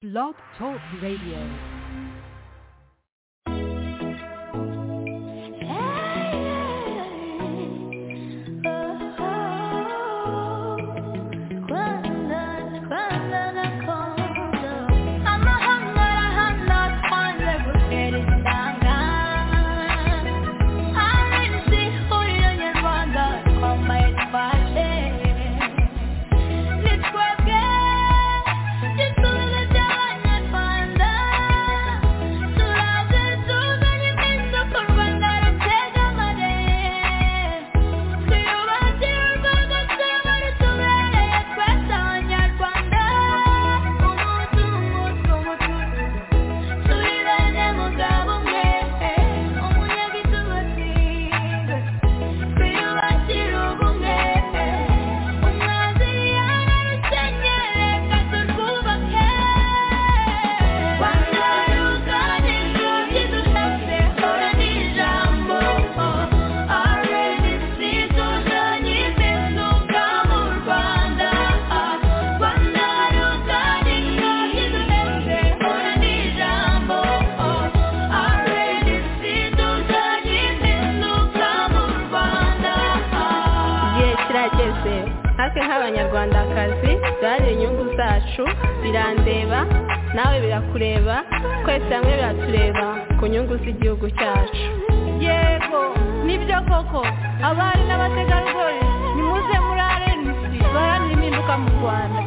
Blog Talk Radio. abanyarwandakazi dore inyungu zacu birandeba nawe birakureba twese hamwe biratureba ku nyungu z'igihugu cyacu yego nibyo koko abari n'abategarugori nimuze muri arenisi baharanira impinduka mu rwanda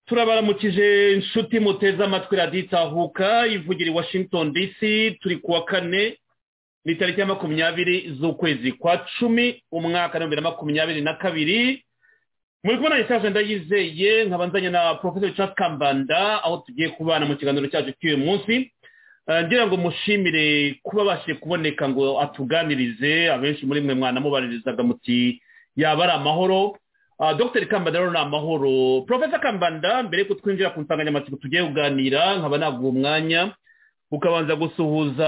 turabaramukije inshuti muteze amatwi raditahuka ivugira i washington dc turi kuwa kane ni tariki ya makumyabiri z'ukwezi kwa cumi umwaka w'ibihumbi na makumyabiri na kabiri muri kubona isaje ndayizeye nkabanzanye na professor Charles kambanda aho tugiye kubana mu kiganiro cyacu cy'uyu munsi ngira ngo mushimire kuba abashije kuboneka ngo atuganirize abenshi muri mwe mwanamubaririzaga muti yaba ari amahoro dr kambanda rero ni amahoro profesa kambanda mbere yuko twinjira ku nsanganyamatsiko tugiye kuganira nkaba naguha umwanya ukabanza gusuhuza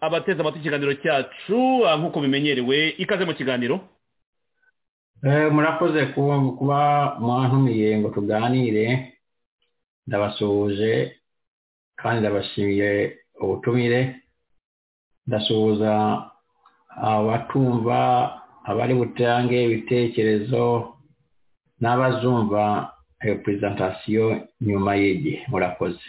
abateze amatwi ikiganiro cyacu nk'uko bimenyerewe ikaze mu kiganiro murakoze kuba mwantumiye ngo tuganire ndabasuhuje kandi ndabashimiye ubutumire ndasuhuza abatumva abari butange ibitekerezo n'abazumva iyo perezantasiyo nyuma y'igihe murakoze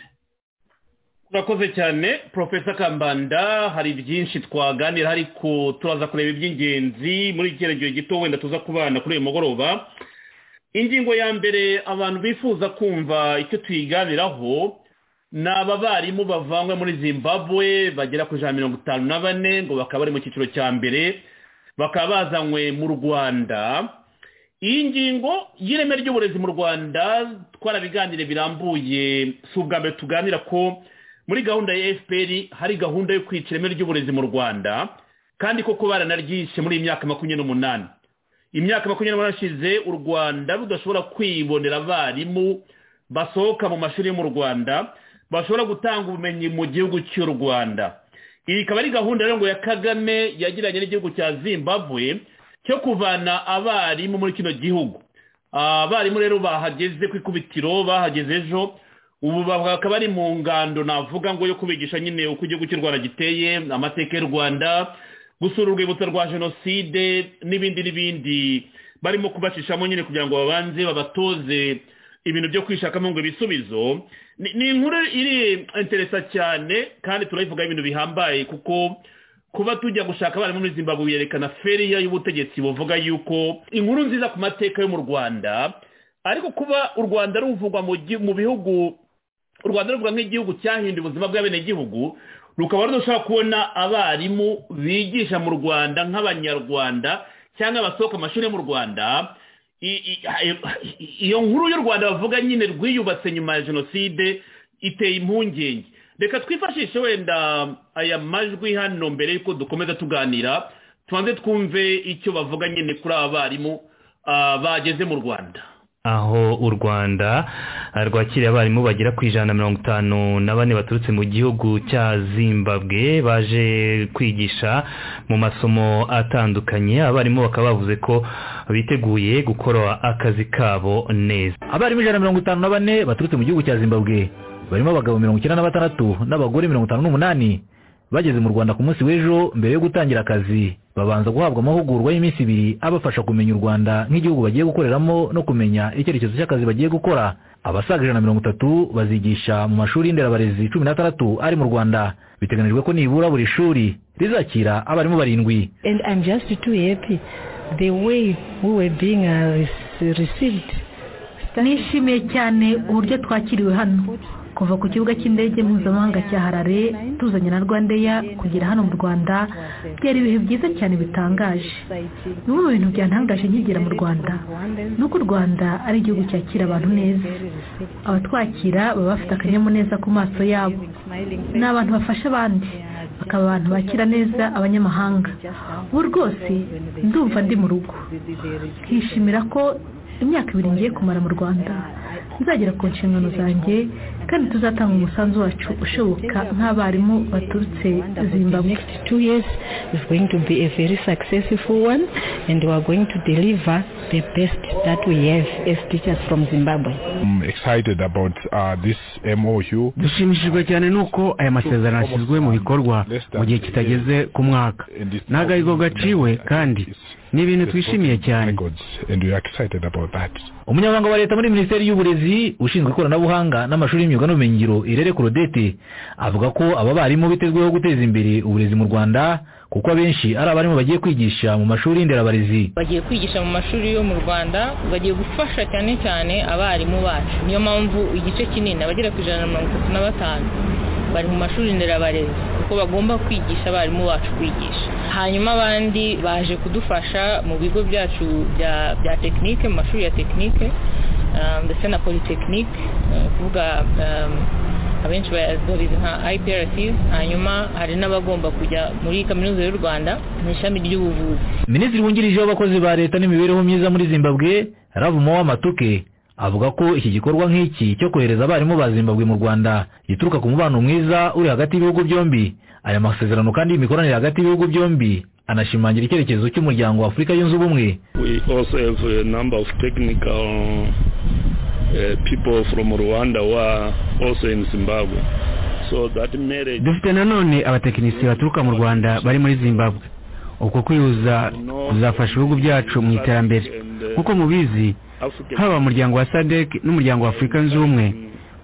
urakoze cyane porofesa kambanda hari byinshi twaganira ariko turaza kureba iby'ingenzi muri iki cyerekezo gito wenda tuza kubana kuri uyu mugoroba ingingo ya mbere abantu bifuza kumva icyo tuyiganiraho ni abarimu bavanywe muri zimbabwe bagera ku ijana na mirongo itanu na bane ngo bakaba bari mu cyiciro cya mbere bakaba bazanywe mu rwanda iyi ngingo y'ireme ry'uburezi mu rwanda twarabiganire birambuye si ubwa mbere tuganira ko muri gahunda ya fpr hari gahunda yo kwica ireme ry'uburezi mu rwanda kandi koko baranaryishe muri iyi myaka makumyabiri n'umunani imyaka makumyabiri n'umunani ishize u rwanda rudashobora kwibonera abarimu basohoka mu mashuri yo mu rwanda bashobora gutanga ubumenyi mu gihugu cy'u rwanda iyi ikaba ari gahunda rero ngo ya kagame yagiranye n'igihugu cya zimbabwe cyo kuvana abarimu muri kino gihugu abarimu rero bahageze ku ikubitiro bahageze ejo ubu bakaba ari mu ngando navuga ngo yo kubigisha nyine uko igihugu cy'u rwanda giteye amateka y'u rwanda gusura urwibutso rwa jenoside n'ibindi n'ibindi barimo kubacishamo nyine kugira ngo babanze babatoze ibintu byo kwishakamo ngo ibisubizo ni ni inkuru iri interesa cyane kandi turayivugaho ibintu bihambaye kuko kuba tujya gushaka abarimu muri zimbabwe biyerekana feriya y'ubutegetsi buvuga yuko inkuru nziza ku mateka yo mu rwanda ariko kuba u rwanda ruvugwa mu gi- mu bihugu u rwanda ruvugwa nk'igihugu cyahinduye ubuzima bw'abenegihugu rukaba rudashobora kubona abarimu bigisha mu rwanda nk'abanyarwanda cyangwa abasohoka amashuri yo mu rwanda I- i- i- iyo nkuru y'u rwanda bavuga nyine rwiyubatse nyuma ya jenoside iteye impungenge reka twifashishe wenda aya majwi hano mbere y'uko dukomeza tuganira tubanze twumve icyo bavuga nyine kuri aba barimu ah, bageze mu rwanda aho u rwanda ah, rwakiriye abarimu bagera ku ijana na mirongo itanu na bane baturutse mu gihugu cya zimbabwe baje kwigisha mu masomo atandukanye abarimu bakaba bavuze ko biteguye gukora akazi kabo neza abarimu ijana na mirongo itanu na bane baturutse mu gihugu cya zimbabwe barimo abagabo mirongo icyenda na batandatu n'abagore mirongo itanu n'umunani bageze mu rwanda ku munsi w'ejo mbere yo gutangira akazi babanza guhabwa amahugurwa y'iminsi ibiri abafasha kumenya u rwanda nk'igihugu bagiye gukoreramo no kumenya icyerekezo cy'akazi bagiye gukora abasaga ijana na mirongo itatu bazigisha mu mashuri y'inderabarezi cumi n'atandatu ari mu rwanda biteganijwe ko nibura buri shuri rizakira abarimu barindwi And I'm just too happy the way we were being uh, re- received. nishimiye cyane uburyo twakiriwe hano kuva ku kibuga cy'indege mpuzamahanga cya harare tuzanye na rwandeya kugera hano mu rwanda byari ibihe byiza cyane bitangaje bimwe mu bintu byantangaje nkigera mu rwanda ni uko u rwanda ari igihugu cyakira abantu neza abatwakira baba bafite akanyamuneza ku maso yabo ni abantu bafasha abandi bakaba abantu bakira neza abanyamahanga ubu rwose ndumva ndi mu rugo nkishimira ko imyaka ibiri ngiye kumara mu rwanda nzagera ku nshingano zanjye kandi tuzatanga umusanzu wacu ushoboka nk'abarimu baturutse zimbabwe Next two years is going to be a very successful one, and we are going to deliver the best that we have as teachers from Zimbabwe. I'm excited about uh, this MOU. dushimishijwe cyane n'uko aya masezerano ashyizwe mu bikorwa mu gihe kitageze ku mwaka And it's- nta gahigo gaciwe kandi ni ibintu twishimiye cyane Records, and we are excited about that. umunyamabanga wa leta muri minisiteri y'uburezi ushinzwe ikoranabuhanga n'amashuri y'imyuga n'ubumenyingiro irere kurodete avuga ko aba barimu bitezweho guteza imbere uburezi mu rwanda kuko abenshi ari abarimu bagiye kwigisha mu mashuri y'inderabarezi bagiye kwigisha mu mashuri yo mu rwanda bagiye gufasha cyane cyane abarimu bacu niyo mpamvu igice kinini abagera ku ijana na mirongo itatu na batanu bari mu mashuri nderabarezi kuko bagomba kwigisha abarimu bacu kwigisha hanyuma abandi baje kudufasha mu bigo byacu bya bya tekinike mu mashuri ya tekinike um, ndetse na polytechnique uh, kuvuga um, abenshi baya- babizi nka IPRC hanyuma hari n'abagomba kujya muri kaminuza y'u Rwanda mu ishami ry'ubuvuzi minisitiri wungirije w'abakozi ba leta n'imibereho myiza muri zimbabwe ravumo w'amatuke avuga ko iki gikorwa nk'iki cyo kohereza abarimu ba zimbabwe mu rwanda gituruka ku mubano mwiza uri hagati y'ibihugu byombi aya masezerano kandi y'imikoranire hagati y'ibihugu byombi anashimangira icyerekezo cy'umuryango wa afurika yunze ubumwe We also have a number of technical uh, people from Rwanda who are also in Zimbabwe. So that marriage, dufite nanone abatekinisiye baturuka mu rwanda bari muri zimbabwe uko kwihuza kuzafasha ibihugu byacu mu iterambere nk'uko mubizi African haba umuryango wa sadek n'umuryango wa afurika yunze ubumwe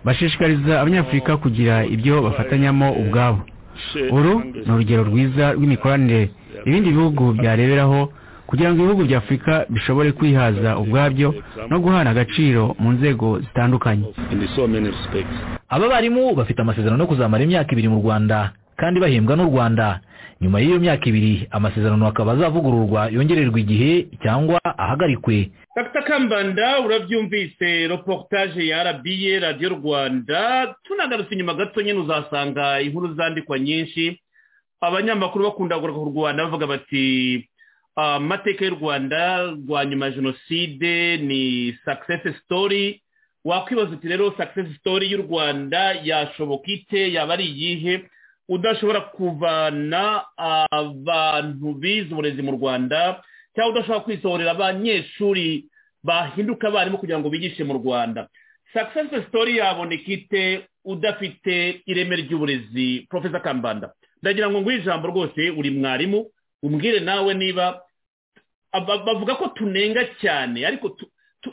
bashishikariza abanyafurika kugira ibyo bafatanyamo ubwabo uru ni urugero rwiza rw'imikoranire ibindi bihugu byareberaho kugira ngo ibihugu bya afurika bishobore kwihaza ubwabyo no guhana agaciro mu nzego zitandukanye aba barimu bafite amasezerano yo kuzamara imyaka ibiri mu rwanda kandi bahembwa n'u rwanda nyuma y'iyo myaka ibiri amasezerano akaba azavugururwa yongererwa igihe cyangwa ahagarikwe dr kambanda urabyumvise reportage ya rba radiyo rwanda tunagarutse inyuma gato nyine uzasanga inkuru zandikwa nyinshi abanyamakuru bakunda kugaruka ku rwanda bavuga bati amateka y'u rwanda rwa nyuma ya jenoside ni success story wakwibaza uti rero success story y'u rwanda yashoboka ite yaba ari iyihe udashobora kuvana abantu bize uburezi mu rwanda cyangwa udashobora kwisohorera abanyeshuri bahinduka abarimu kugira ngo bigishe mu rwanda sakisesi sitori yaboneka ite udafite ireme ry'uburezi profesa kambanda ndagira ngo nguhe ijambo rwose uri mwarimu umbwire nawe niba bavuga ko tunenga cyane ariko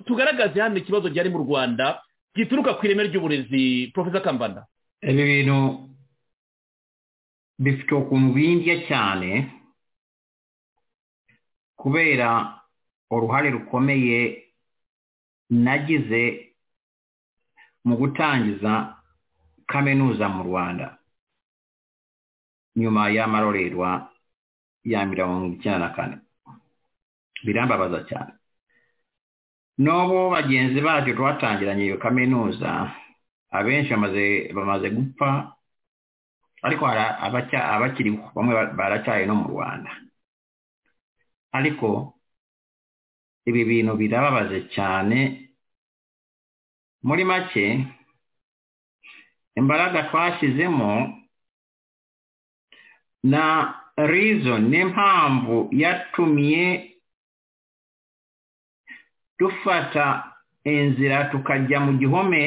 tugaragaze hano ikibazo gihari mu rwanda gituruka ku ireme ry'uburezi profesa kambanda ibi bintu bifite ukuntu bindya cyane kubera uruhare rukomeye nagize mu gutangiza kaminuza mu rwanda nyuma y'amarorerwa ya mirongo icyenda na kane birambabaza cyane n'ubu bagenzi bacu twatangiranye iyo kaminuza abenshi bamaze gupfa ariko hari abakiriho bamwe baracyaye no mu rwanda ariko ibi bintu birababaje cyane muri make imbaraga twashyizemo na rizo n'impamvu yatumye dufata inzira tukajya mu gihome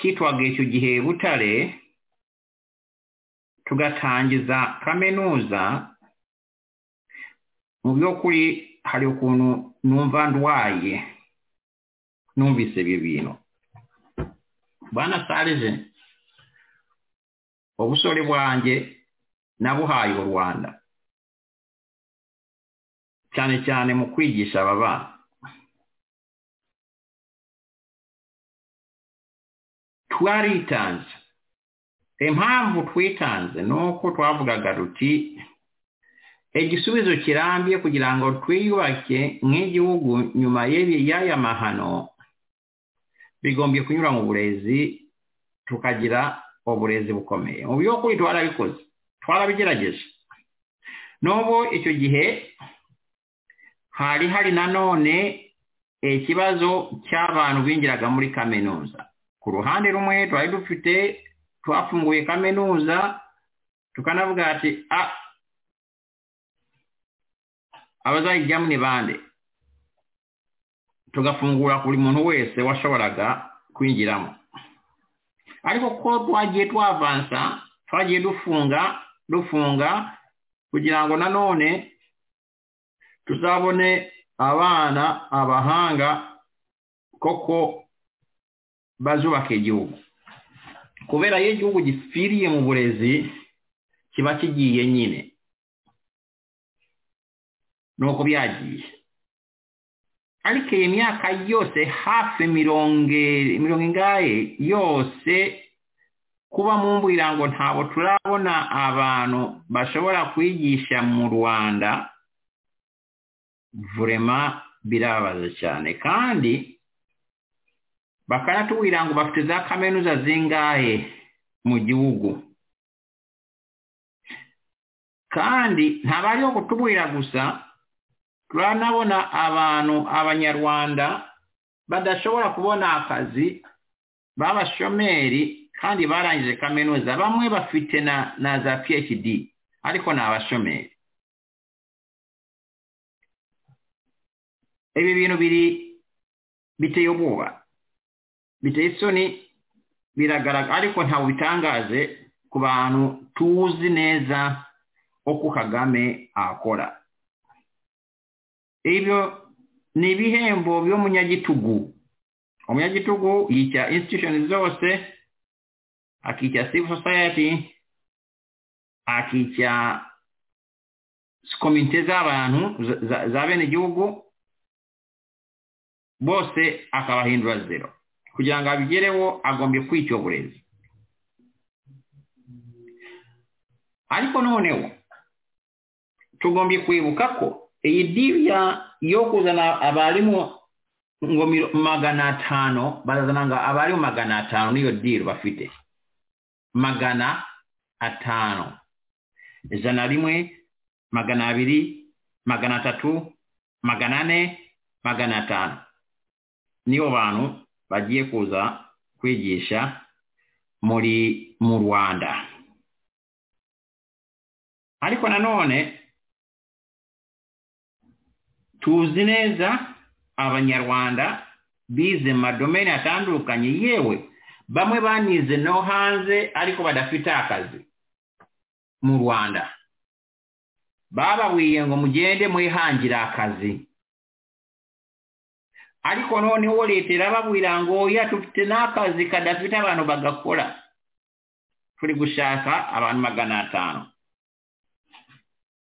cyitwaga icyo gihe butare tugatangiza kaminuza mu by'ukuri hari ukuntu numva ndwaye numvise ibi bintu banasarije ubusore bwanjye nabuhaye u rwanda cyane cyane mu kwigisha aba bana twaritanze impamvu twitanze ni uko twavugaga ruti igisubizo kirambye kugira ngo twiyubake nk'igihugu nyuma y'aya mahano bigombye kunyura mu burezi tukagira uburezi bukomeye mu by'ukuri twarabikoze twarabigerageje n'ubu icyo gihe hari hari nanone ikibazo cy'abantu binjiraga muri kaminuza ku ruhande rumwe twari dufite twafunguye kaminuza tukanavuga ati a abazayijyamo ni bande tugafungura buri muntu wese washoboraga kwinjiramo ariko ko twagiye twavansa twagiye dufunga dufunga kugira ngo nanone tuzabone abana abahanga koko bazubaka igihugu kubera iyo igihugu gipfiriye mu burezi kiba kigiye nyine nuko byagiye ariko iyi myaka yose hafi mirongo mirongo ingahe yose kuba mu mbwira ngo ntabwo turabona abantu bashobora kwigisha mu rwanda vurema birababaza cyane kandi bakanatubwira ngo bafite za kaminuza zingahe mu gihugu kandi ntabari yo kutubwira gusa turanabona abantu abanyarwanda badashobora kubona akazi b'abashomeri kandi barangije kaminuza bamwe bafite na na za phd ariko ni abashomeri ibi bintu biri biteye ubwoba biteye isoni biragaragara ariko ntabwo bitangaje ku bantu tuzi neza uko kagame akora ibyo ni ibihembo by'umunyagitugu umunyagitugu yica institution zose akica civil society akica komite z'abantu za- za- za bene igihugu bose akabahindura zero kugira ngo abigereho agombye kwica uburezi ariko noneho tugombye kwibuka ko iyi diriya yo kuzana abarimu ngo miro- magana atanu barazana ngo abarimu magana atanu niyo diri bafite magana atanu ijana rimwe magana abiri magana atatu magana ane magana atanu nibo bantu bagiye kuza kwigisha muri mu rwanda ariko nanone tuzi neza abanyarwanda bize mu madomeni atandukanye yewe bamwe banize no hanze ariko badafite akazi mu rwanda babawiye ngo mugende mwihangire akazi ariko noneho leta irababwira ngo oya dufite n'akazi kadafite abantu bagakora turi gushaka abantu magana atanu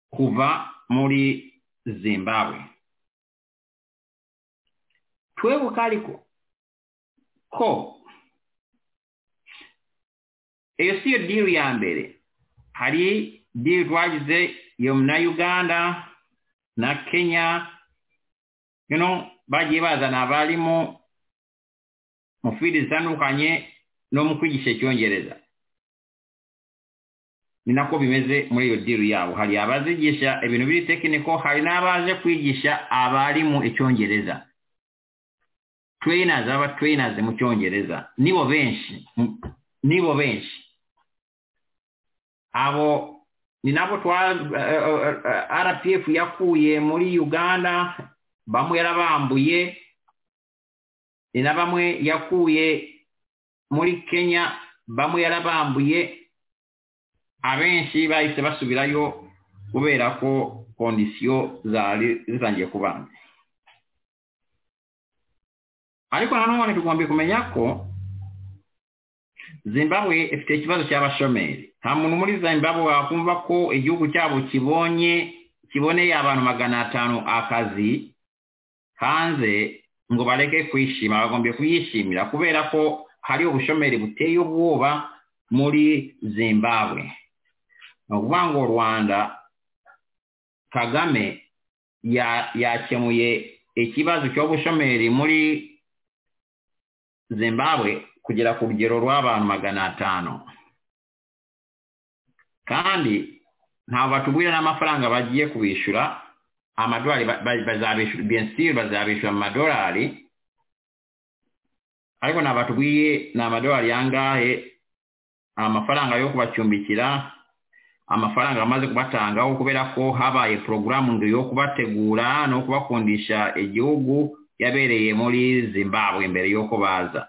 kuva muri zimbabwe twebuka ariko ko iyo si yo diri ya mbere hari diri twagize iyo na uganda na kenya you know, bagiye bazana abarimu mu fili zitandukanye no mu kwigisha icyongereza ni nako bimeze muri iyo diri yabo hari abazigisha ibintu biri tekiniko hari n'abaje kwigisha abarimu icyongereza trainers aba trainers mu cyongereza nibo benshi m- nibo benshi abo ni nabo twa eh, eh, eh, rpf yakuye muri uganda bamwe yarabambuye ni na bamwe yakuye muri kenya bamwe yarabambuye abenshi bahise basubirayo kubera ko kondisiyo zari zitangiye kubana ariko nanone tugomba kumenya ko zimbabwe ifite ikibazo cy'abashomeri nta muntu muri zimbabwe wakumva ko igihugu cyabo kibonye kiboneye abantu magana atanu akazi hanze ngo bareke kwishima bagombye kuyishimira kubera ko hari ubushomeri buteye ubwoba muri zimbabwe ni ukuvuga ngo rwanda kagame ya- yakemuye ikibazo cy'ubushomeri muri zimbabwe kugera ku rugero rw'abantu magana atanu kandi ntabwo batubwira n'amafaranga bagiye kubishyura amadolari ba- ba- bazabishyura bensiri bazabishyura mu madolari ariko ntabwo batubwiye ni amadolari yangahe amafaranga yo kubacumbikira amafaranga amaze kubatangaho kubera ko habaye porogaramu ngo yo kubategura no kubakundisha igihugu yabereye muri zimbabwe mbere y'uko baza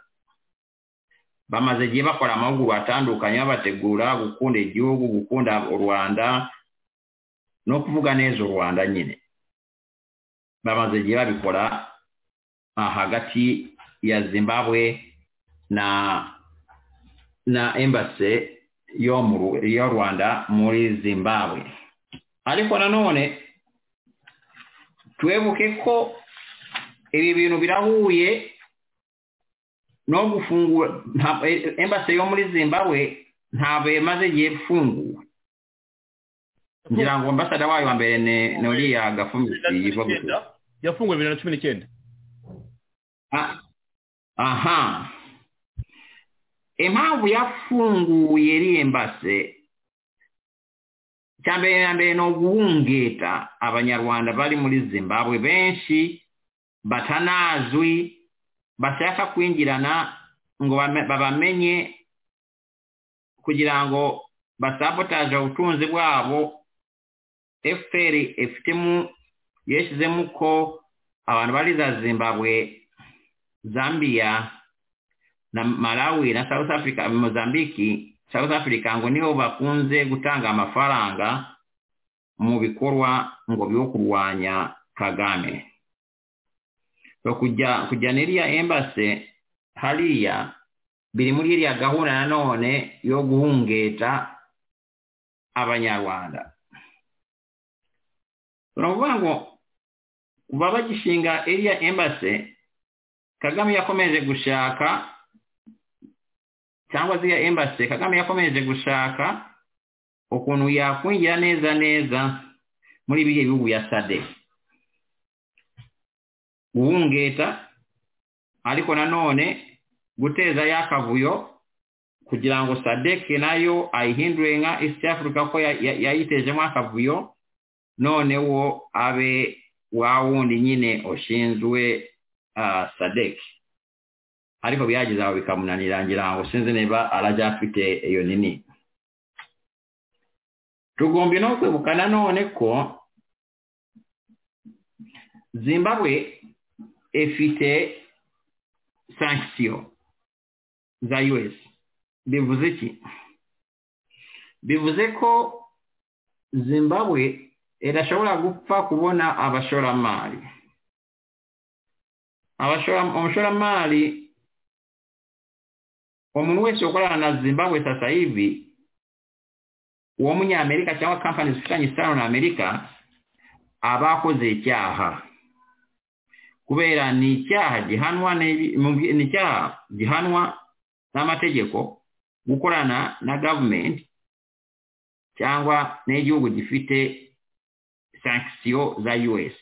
bamaze igihe bakora amahugurwa atandukanye babategura gukunda igihugu gukunda u rwanda no kuvuga neza u rwanda nyine bamaze igihe babikora ah, hagati ya zimbabwe na na embase yo mu Ru- yo rwanda muri zimbabwe ariko nanone twebuke ko ibi bintu birahuye no gufungura nta- eh, embassy yo muri zimbabwe ntabwo yamaze igihe ifunguwe ngira ngo ambasada wayo wa mbere ni ni uriya gafumisi yivuga yafunguwe bibiri na cumi n'icyenda aha impamvu yafunguye iriya embase cya mbere na mbere ni uguhungeta abanyarwanda bari muri zimbabwe benshi batanazwi bashaka kwinjirana ngo bame- babamenye kugira ngo basabotaje ubutunzi bwabo fpr ifitemo yashyizemo ko abantu bari za zimbabwe zambia na malawi na south africa mozambiki south africa ngo niho bakunze gutanga amafaranga mu bikorwa ngo byo kurwanya kagame so kujya kujya niriya embase hariya biri muri iriya gahunda nanone yo guhungeta abanyarwanda turavuga ngo kuva bagishinga iriya embase kagame yakomeje gushaka cyangwa ziriya embase kagame yakomeje gushaka ukuntu yakwingira neza neza muri biriya bihugu ya sade guhungeta ariko nanone guteza ya kavuyo kugira ngo sadeke nayo ayihindure nka east africa ko yayitejemo akavuyo none wo abe wa wundi nyine ushinzwe sadeke ariko byagize aho bikamunanira ngira ngo sinzi niba aracyafite iyo nini tugomba no kwibuka nanone ko zimbabwe ifite sankisiyo za us bivuze iki bivuze ko zimbabwe irashobora gupfa kubona abashoramari umushoramari umuntu wese ukorana na zimbabwe sasa hivi uwo munyamerika cyangwa kampani zifitanye isano na amerika aba akoze icyaha kubera ni icyaha gihanwa ni icyaha gihanwa n'amategeko gukorana na gavumenti cyangwa n'igihugu gifite sankisiyo za us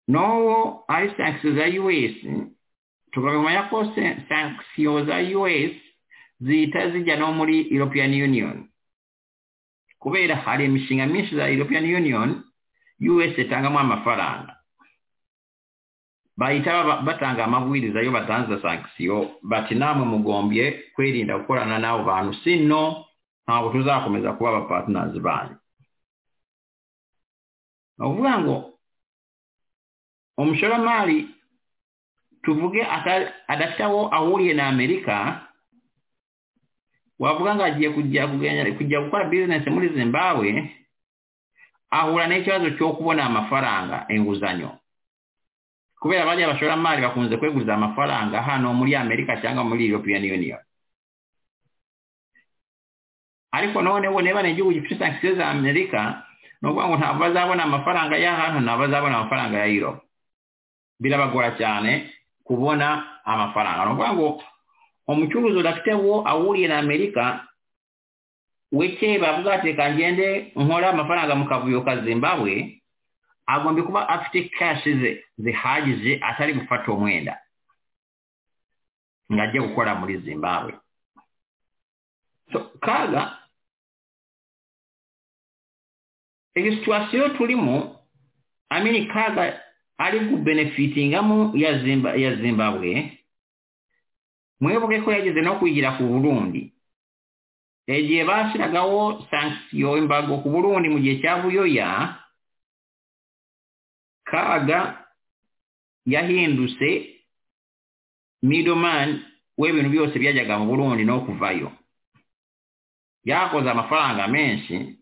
n'uwo ari sankisiyo za us tugomba kumenya ko sankisiyo za us zihita zijya no muri european union kubera hari imishinga myinshi za european union us itangamo amafaranga bahita batanga amabwiriza yo batanze sankisiyo bati namwe mugombye kwirinda gukorana n'abo bantu sino ntabwo tuzakomeza kuba abapatinanzi banyu ni ukuvuga ngo umushoramari tuvuge adafite aho ahuriye na amerika wavuga ngo agiye kujya gukora bizinesi muri zimbabwe ahura n'ikibazo cyo kubona amafaranga inguzanyo kubera bajya abashoramari bakunze kweguza amafaranga hano muri amerika cyangwa muri european union ariko none bo niba ni igihugu gifite sankisiyo za amerika ni ukuvuga ngo ntabwo bazabona amafaranga ya hano ntabwo bazabona amafaranga ya euro birabagora cyane kubona amafaranga ni ukuvuga ngo umucuruzi udafite wo ahuriye na amerika weke bavuga ati kangende nkora amafaranga mu kavuyo ka zimbabwe agomba kuba afite kashi ze zihagije atari gufata umwenda ngo ajye gukora muri zimbabwe kaga iyi situwasiyo turimo amini kaga ari gubenefitingamo ya zimbabwe mwibuke ko yageze no kwigira ku burundi igihe bashyiragaho sankisiyo imbago ku burundi mu gihe cya buyoya kaga yahindutse midomani w'ibintu byose byajyaga mu burundi no kuvayo yakoze amafaranga menshi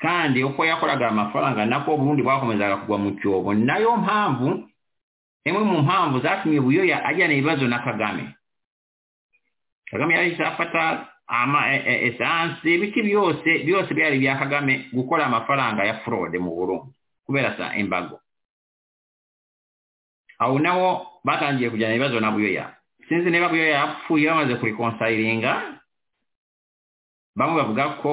kandi uko yakoraga amafaranga nako uburundi bwakomezaga kugwa mu cyobo nayo mpamvu imwe mu mpamvu zatumye buyoya ajyana ibibazo na kagame kagame yahise afata ama esansi ibiti byose byose byari bya kagame gukora amafaranga ya forode mu burundi kubera sa imbago aho naho batangiye kujyana ibibazo na buyoya sinzi niba buyoya yapfuye bamaze kurikonsayiringa bamwe bavuga ko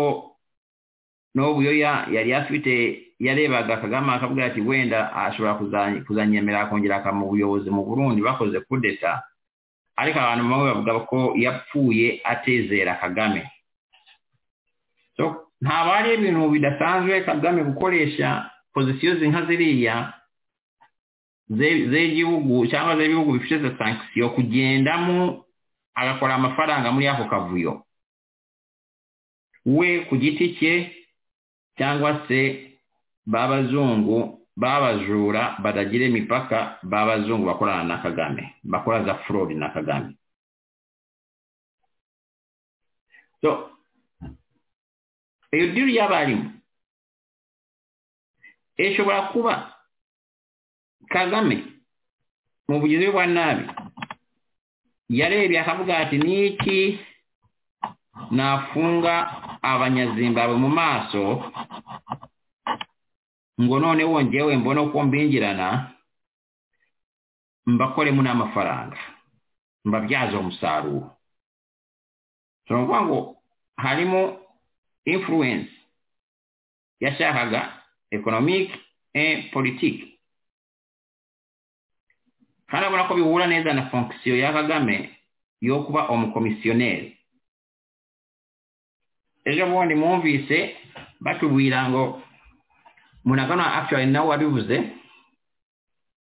n'uwo buyoya yari afite yarebaga kagame akavuga ati wenda ashobora kuzanyemerera akongera akamubuyobozi mu burundi bakoze kudeta ariko abantu bamwe bavuga ko yapfuye atezera kagame ntabwo ari ibintu bidasanzwe kagame gukoresha pozisiyo zinka ziriya z'igihugu cyangwa z'ibihugu bifite za sankisiyo kugendamo agakora amafaranga muri ako kavuyo we ku giti cye cyangwa se b'abazungu babajura batagira imipaka babazungu bakorana na kagame bakora za forodi na kagame so iyo diri y'abarimu ishobora kuba kagame mu bugizi bwa nabi yarebye akavuga ati niki nafunga abanyazimbabwe mu maso ngo none wongewe mbone uko mbingirana mbakoremo n'amafaranga mbabyaze umusaruro ushobora kuvuga ngo harimo influence yashakaga economic and politiki kandi abona ko bihura neza na fonction ya kagame yo kuba umukomisiyoneri ejo bundi mwumvise batubwira ngo munagana actually nawe wabivuze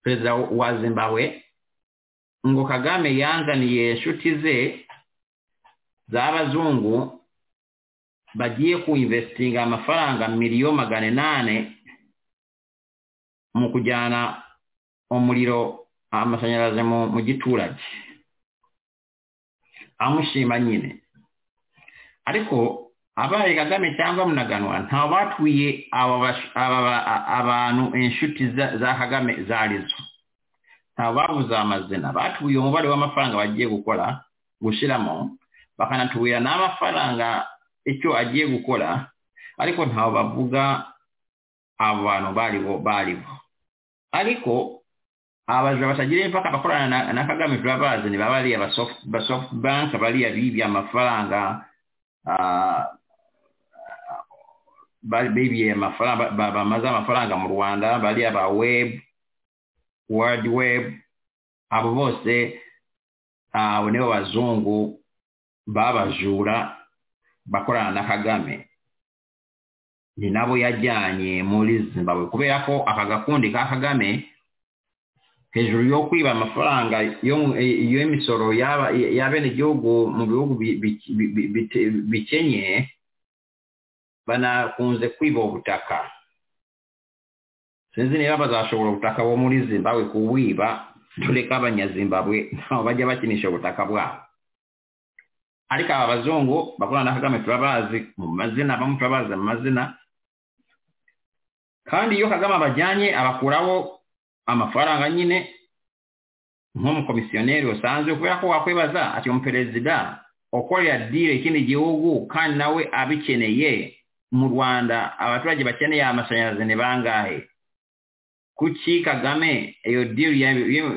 perezida wa zimbabwe ngo kagame yanzaniye inshuti ze z'abazungu bagiye kuinvestinga amafaranga miliyoni magana inani mu kujyana umuriro amashanyarazi mu giturage amushima nyine ariko abaye kagame cyangwa munaganwa ntawe batwiye abantu inshuti za kagame zari zo ntawe babuze amazina batwiye umubare w'amafaranga bagiye gukora gushyiramo bakanatubwira n'amafaranga icyo agiye gukora ariko ntawe bavuga abo bantu baribo baribo ariko abajura batagira impaka bakorana na kagame turabazi ni babariya ba soft bank bariya bibye amafaranga bibye amafaranga bamaze amafaranga mu rwanda bariya ba web world web abo bose abo nibo bazungu babajura bakorana na kagame ni nabo yajyanye muri zimbabwe kubera ko aka gakundi ka kagame hejuru yo kwiba amafaranga y'imisoro y'abenegihugu mu bihugu bikenye banakunze kwiba ubutaka sinzi niba bazashobora ubutaka bo muri zimbabwe kuwiba dore ko abanyazimbabwe ntaho bajya bakinisha ubutaka bwabo ariko aba bazungu bakorana na kagame turabazi mu mazina bamwe turabazi mu mazina kandi iyo kagame abajyanye abakuraho amafaranga nyine nk'umukomisiyoneri usanzwe kubera ko wakwibaza ati umuperezida ukorera dire ikindi gihugu kandi nawe abikeneye mu rwanda abaturage bakeneye amashanyarazi ni bangahe kuki kagame iyo dire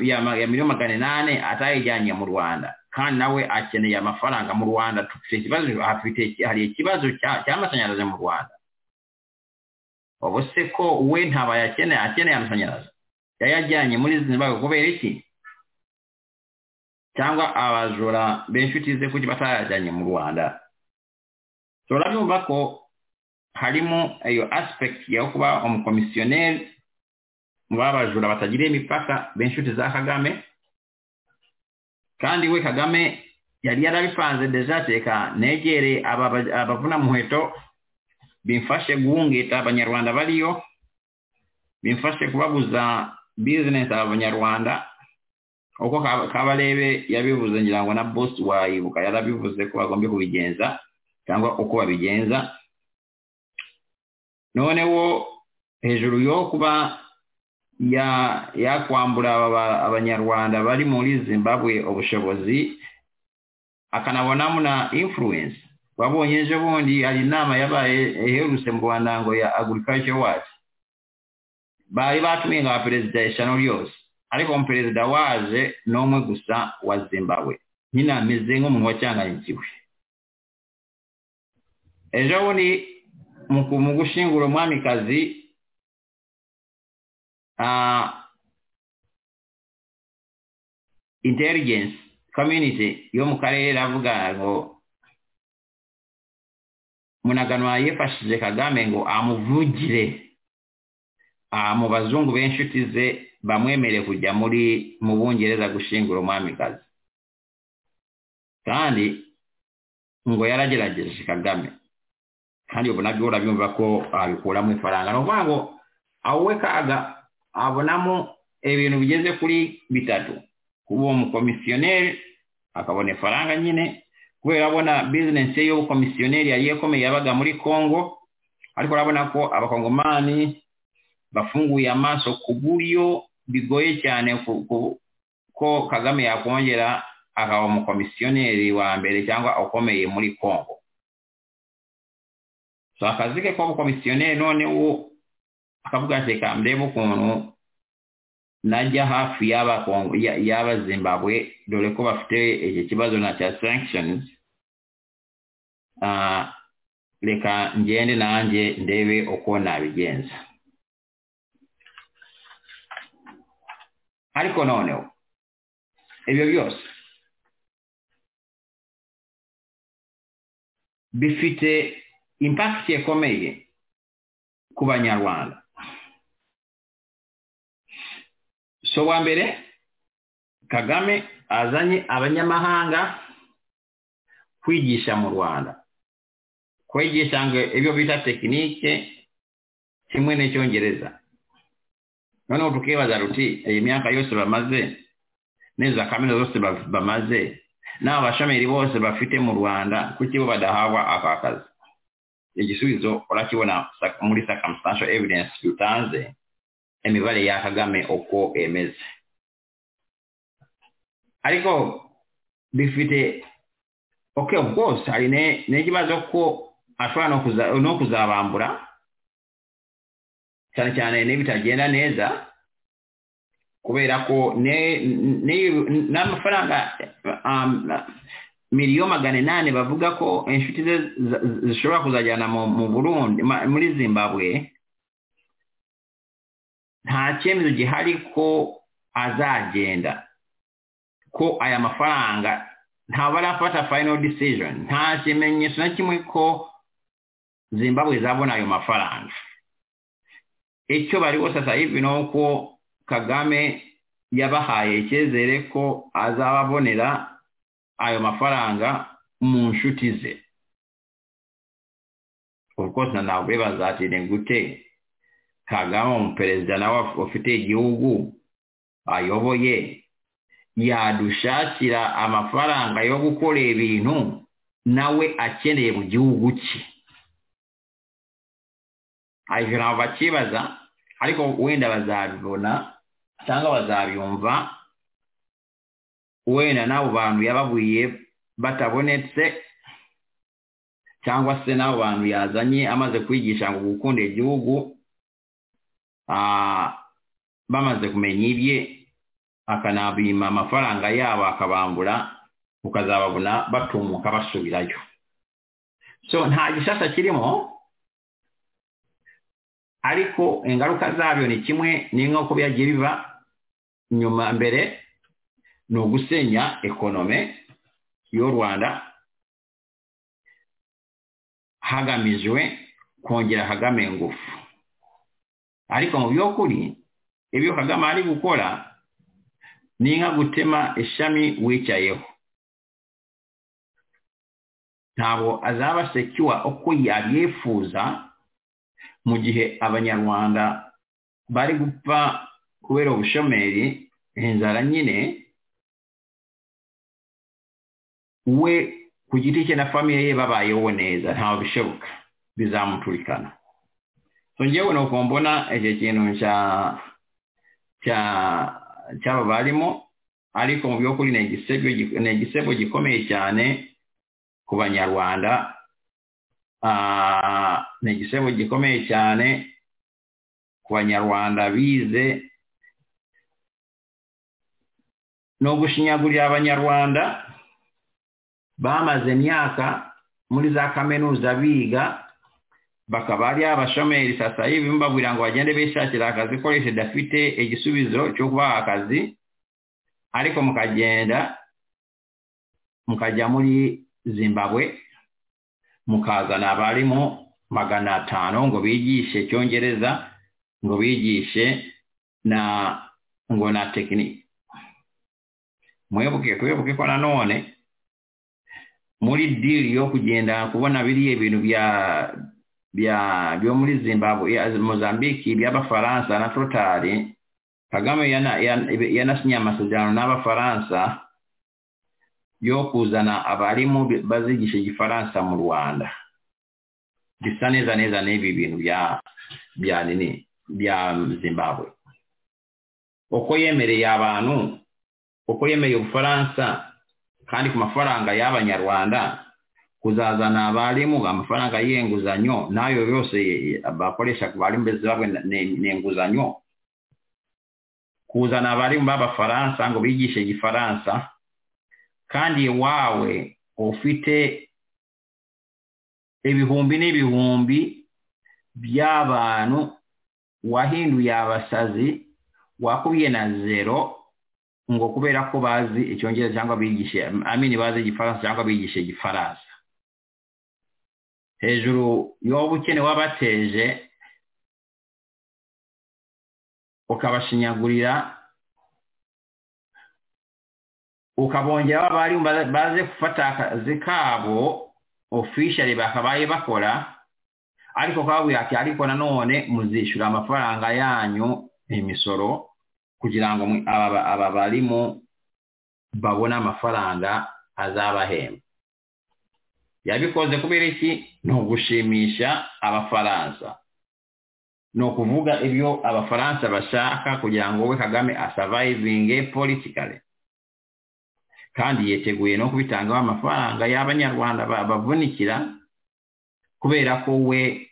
ya miliyoni magana inani atayijyanye mu rwanda kandi nawe akeneye amafaranga mu rwanda dufite ikibazo hari ikibazo cy'amashanyarazi mu rwanda ubu se ko we ntabaye akeneye akeneye amashanyarazi yayajyanye muri zimbabwe kubera iki cyangwa abajura b'inshuti ze kuki batayajyanye mu rwanda turabyumva ko harimo iyo aspect yo kuba umukomisiyoneri mu babajura batagiriye imipaka b'inshuti za kagame kandi we kagame yari yarabipanze dejateka negere abavuna muheto bimfashe guhungita abanyarwanda bariyo bimfashe kubabuza business abanyarwanda uko kabarebe yabivuze ngira ngo na boss wayibuka yarabivuze ko bagombye kubigenza cyangwa uko babigenza noneho hejuru yo kuba yakwambura abanyarwanda bari muri zimbabwe ubushobozi akanabonamo na influence babonye ejo bundi hari inama yabaye iherutse mu rwanda ngo ya agriculture watch bari batumiye nka perezida eshanu ryose ariko umuperezida waje n'umwe gusa wa zimbabwe nyine ameze nk'umuntu wacyanganyikiwe ejo bundi mu gushingura umwamikazi intelligence community yo mu karere iravuga ngo munaganwa yifashije kagame ngo amuvugire mu bazungu b'inshuti ze bamwemereye kujya muri mu bungereza gushingura umwamikazi kandi ngo yaragerageje kagame kandi ubu nabyo urabyumva ko abikuramo ifaranga ni ukuvuga ngo aho we kaga abonamo ibintu bigeze kuri bitatu kuba uwo mukomisiyoneri akabona ifaranga nyine kubera abona bizinesi yo komisiyoneri yari ikomeye yabaga muri congo ariko urabona ko abakongomani bafunguye amaso ku buryo bigoye cyane ko kagame yakongera akaba umukomisiyoneri wa mbere cyangwa ukomeye muri kongo so akazi ke k'ubukomisiyoneri noneho akavuga ati reka ndebe ukuntu najya hafi y'abazimbabwe dore ko bafite iki kibazo na cya sankishoni reka ngende nanjye ndebe uko nabigenza ariko noneho ibyo byose bifite impakiti ikomeye ku banyarwanda so wa mbere kagame azanye abanyamahanga kwigisha mu rwanda kwigisha ngo ibyo bita tekinike kimwe n'icyongereza noneho tukibaza ruti iyi myaka yose bamaze neza kaminuza zose bamaze n'aba bashamiri bose bafite mu rwanda kuki bo badahabwa aka kazi igisubizo urakibona muri circumstantial evidence utanze imibare ya kagame uko emeze ariko bifite oke bwose hari n'ikibazo ko ashobora no kuzabambura cyane cyane n'ibitagenda neza kubera ko n'amafaranga miliyo magana inani bavuga ko inshuti ze zishobora kuzajyana mu burundi muri zimbabwe nta cyemezo gihari ko azagenda ko aya mafaranga ntabwo arafata final decision nta kimenyetso na kimwe ko zimbabwe zabona ayo mafaranga icyo bari bose hivi ni uko kagame yabahaye icyizere ko azababonera ayo mafaranga mu nshuti ze ubwo ntabwo bazatire gute kagame umuperezida nawe ufite igihugu ayoboye yadushakira amafaranga yo gukora ibintu nawe akeneye mu gihugu cye ibyo ntabwo bakibaza ariko wenda bazabibona cyangwa bazabyumva wenda n'abo bantu yababwiye batabonetse cyangwa se n'abo bantu yazanye amaze kwigisha ngo gukunda igihugu bamaze kumenya ibye akanabima amafaranga yabo akabambura ukazababona batumuka basubirayo so nta gishyashya kirimo ariko ingaruka zabyo ni kimwe n'inko ko byagiye biba nyuma mbere ni ugusenya ekonome y'u rwanda hagamijwe kongera kagame ingufu ariko mu by'ukuri ibyo kagame ari gukora ni nka gutema ishami wicayeho ntabwo azaba sekiwa uko yabyifuza mu gihe abanyarwanda bari gupfa kubera ubushomeri inzara nyine we ku giti cye na famiye ye babayeho neza ntabwo bishoboka bizamuturikana ngewe ni uko mbona icyo kintu cyaba barimo ariko mu by'ukuri ni igisebo gikomeye cyane ku banyarwanda ni igisebo gikomeye cyane ku banyarwanda bize ni ugushinyagurira abanyarwanda bamaze imyaka muri za kaminuza biga bakaba ari abashomeri sasa hivi mbabwira ngo bagende bishakira akazi koresha dafite igisubizo cyo kubaha akazi ariko mukagenda mukajya muri zimbabwe mukazana abarimu magana atanu ngo bigishe icyongereza ngo bigishe na ngo na tekiniki mwibuke twibuke ko nanone muri diri yo kugenda kubona biriya bintu bya byo muri zimbabwe mozambike by'abafaransa na totari kagame yanasinye amasezerano n'abafaransa yo kuzana abarimu bazigisha igifaransa mu rwanda bisa neza neza n'ibi bintu bya nini bya zimbabwe uko yemereye abantu kuko yemeye ubufaransa kandi ku mafaranga y'abanyarwanda kuzazana abarimu amafaranga y'inguzanyo n'ayo yose bakoresha ku barimu mbese babwe ni inguzanyo kuzana abarimu b'abafaransa ngo bigishe igifaransa kandi wawe ufite ibihumbi n'ibihumbi by'abantu wahinduye abasazi wakubiye na zero ngo kubera ko bazi icyongereza cyangwa bigishe amini bazi igifaransa cyangwa bigishe igifaransa hejuru y'uwo ubukene wabateje ukabashinyagurira ukabongeraho abarimu baze gufata akazi kabo ofishari bakabaye bakora ariko kababwira ati ariko nanone muzishyura amafaranga yanyu imisoro kugira ngo aba barimu babone amafaranga azabahemba yabikoze kubera iki ni ugushimisha abafaransa ni ukuvuga ibyo abafaransa bashaka kugira ngo we kagame asavayivinge politikare kandi yiteguye no kubitangaho amafaranga y'abanyarwanda bavunikira kubera ko we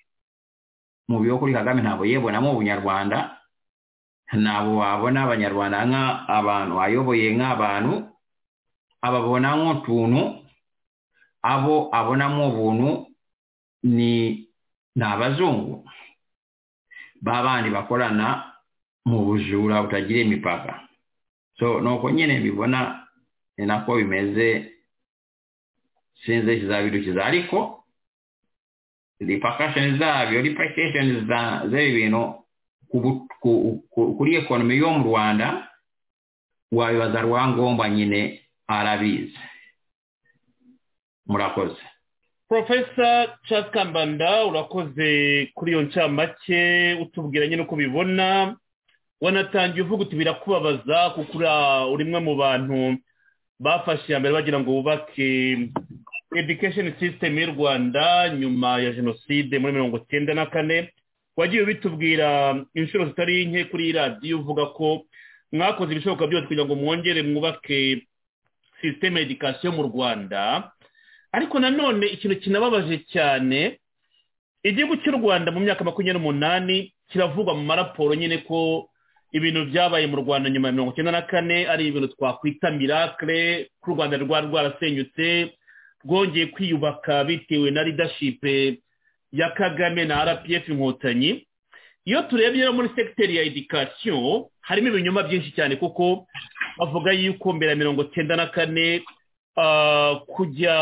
mu byo kuri kagame ntabwo yibonamo ubunyarwanda ntabwo wabona abanyarwanda nk'abantu ayoboye nk'abantu ababona nk'utuntu abo abonamo ubuntu ni abazungu babandi bakorana mu bujura butagira imipaka so nuko nyine bibona ni nako bimeze sinzi kizabidukiza ariko ripakasheni zabyo ripakasheni z'ebi bintu kuri ekonomi yo mu rwanda wabibaza rwangomba nyine arabizi murakoze porofesa Charles kambanda urakoze kuri iyo ncamake utubwira nyine uko ubibona wanatangiye uvuga uti birakubabaza kuko uri umwe mu bantu bafashe iya mbere bagira ngo bubake education system y'u rwanda nyuma ya jenoside muri mirongo icyenda na kane wagiye bitubwira inshuro zitari nke kuri radiyo uvuga ko mwakoze ibishoboka byose kugira ngo mwongere mwubake sisiteme edikasiyo mu rwanda ariko nanone ikintu kinababaje cyane igihugu cy'u rwanda mu myaka makumyabiri n'umunani kiravugwa mu maraporo nyine ko ibintu byabaye mu rwanda nyuma ya mirongo icyenda na kane ari ibintu twakwita mirakire ko u rwanda rwari rwarasenyutse rwongeye kwiyubaka bitewe na ridashipe ya kagame na rpf inkotanyi iyo turebye muri segiteri ya edikasiyo harimo ibinyoma byinshi cyane kuko bavuga yuko mbere ya mirongo icyenda na kane kujya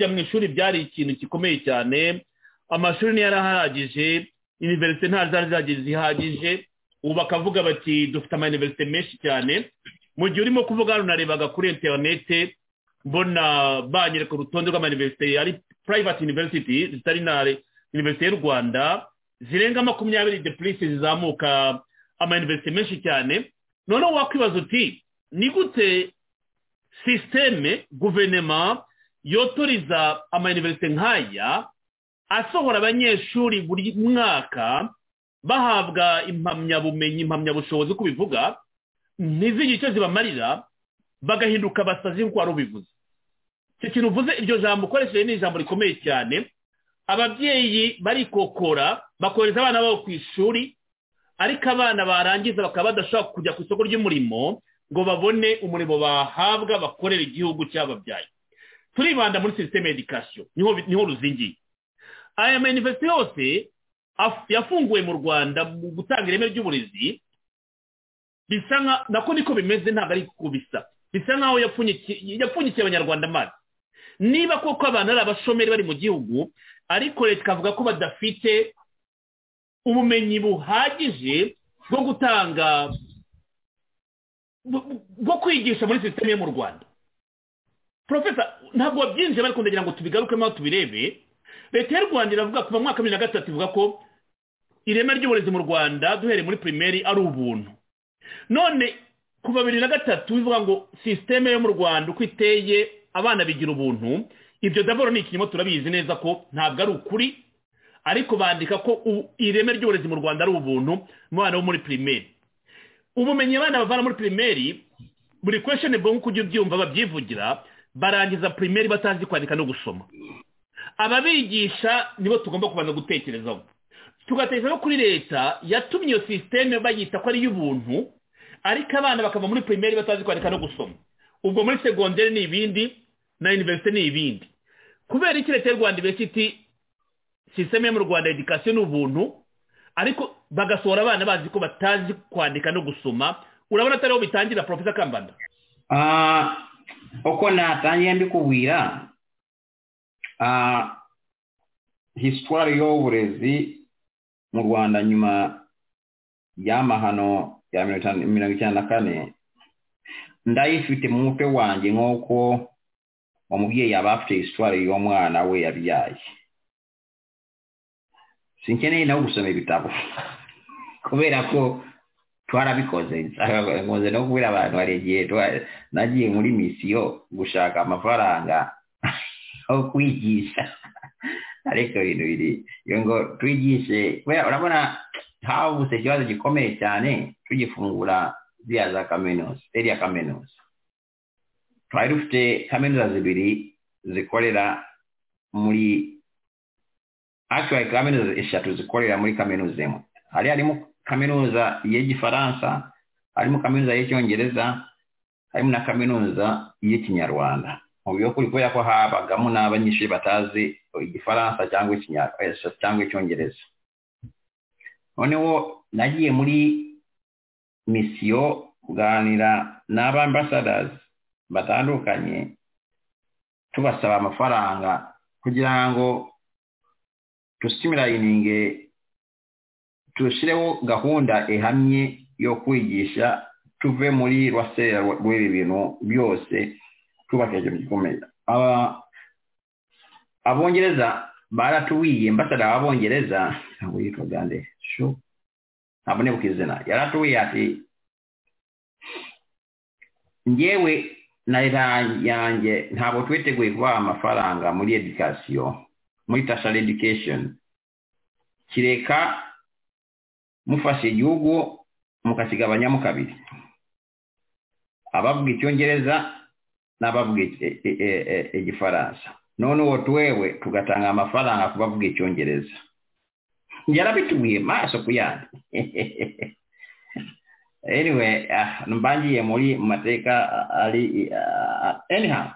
mu ishuri byari ikintu gikomeye cyane amashuri ntiyarahagije iniverisite nta zari zihagije ubu bakavuga bati dufite ama iniverisite menshi cyane mu gihe urimo kuvuga hano narebaga kuri interinete mbona banyereka urutonde rw'ama iniverisite ari private university zitari na iniverisite y'u rwanda zirenga makumyabiri depurise zizamuka ama iniverisite menshi cyane noneho wakwibaza uti ni gute sisiteme guverinoma yotoriza amayuniverisite nk'aya asohora abanyeshuri buri mwaka bahabwa impamyabumenyi impamyabushobozi uko ubivuga ntizigire icyo zibamarira bagahinduka abasazi nk'uko wari ubivuze icyo kintu uvuze iryo jambo ukoresheje ni ijambo rikomeye cyane ababyeyi barikokora bakohereza abana babo ku ishuri ariko abana barangiza bakaba badashobora kujya ku isoko ry'umurimo ngo babone umurimo bahabwa bakorera igihugu cyababyaye turibanda muri sisiteme edikasiyo niho ruzingiye aya manifesite yose yafunguwe mu rwanda mu gutanga ireme ry'uburezi bisa nka nako niko bimeze ntabwo ari ku bisa bisa nkaho yapfunyikiye abanyarwanda amazi niba koko abantu ari abashomeri bari mu gihugu ariko leta ikavuga ko badafite ubumenyi buhagije bwo gutanga bwo kwigisha muri sisiteme yo mu rwanda porofesa ntabwo wabyinjiye ariko ndagira ngo tubigarukemo aho tubirebe leta y'u rwanda iravuga kuva mu mwaka wa bibiri na gatatu ivuga ko ireme ry'uburezi mu rwanda duhereye muri pirimeri ari ubuntu none kuva bibiri na gatatu bivuga ngo sisiteme yo mu rwanda uko iteye abana bigira ubuntu ibyo daboro ni ikinyoma turabizi neza ko ntabwo ari ukuri ariko bandika ko ireme ry'uburezi mu rwanda ari ubuntu umwana wo muri pirimeri ubumenyi abana bavana muri pirimeri buri kwesheni bo nk'uko ujya ubyumva babyivugira barangiza pirimeri batazi kwandika no gusoma ababigisha nibo tugomba kubanza gutekerezaho tugatekereza no kuri leta yatumye iyo sisiteme bayita ko ari iy'ubuntu ariko abana bakava muri pirimeri batazi kwandika no gusoma ubwo muri segonderi ni ibindi na iniverisite ni ibindi kubera iki leta y'u rwanda ibesiti sisiteme yo mu rwanda edikasiyo ni ubuntu ariko bagasohora abana bazi ko batazi kwandika no gusoma urabona atariho bitangira porofesa kambanda uko natangiye mbikubwira hisitwari y'uburezi mu rwanda nyuma y'amahano ya mirongo icyenda na kane ndayifite mu mutwe wanjye nk'uko umubyeyi yaba afite hisitwari y'umwana we yabyaye sinkeneye nawe gusoma ibitabo kubera ko twarabikoze nkunze no kubwira abantu hari igihe nagiye muri misiyo gushaka amafaranga aho kwigisha ariko ibintu biri ngo twigishe kubera urabona havutse ikibazo gikomeye cyane tugifungura ziriya za kaminuza iriya kaminuza twari dufite kaminuza zibiri zikorera muri actually kaminuza eshatu zikorera muri kaminuza imwe hari harimo kaminuza y'igifaransa harimo kaminuza y'icyongereza harimo na kaminuza y'ikinyarwanda mu by'ukuri kubera ko habagamo n'abanyeshuri batazi igifaransa cyangwa icyongereza noneho nagiye muri misiyo kuganira n'abambasadazi batandukanye tubasaba amafaranga kugira ngo dusimirayininge tushyireho gahunda ihamye yo kwigisha tuve muri rwasera rw'ibi bintu byose twubake ikintu gikomeye abongereza baratuwiye mbasada abongereza ntabwo yitwa gande shu ntabwo ntibuka izina yaratuwiye ati ngewe na leta yanjye ntabwo twiteguye kubaha amafaranga muri edikasiyo muri tashari edikesheni kireka mufashe igihugu mukakigabanyamo kabiri abavuga icyongereza n'abavuga igifaransa noneho twewe tugatanga amafaranga ku bavuga icyongereza yarabitubwiye maso ku yandi anyway mbangiye muri mateka ari anyhow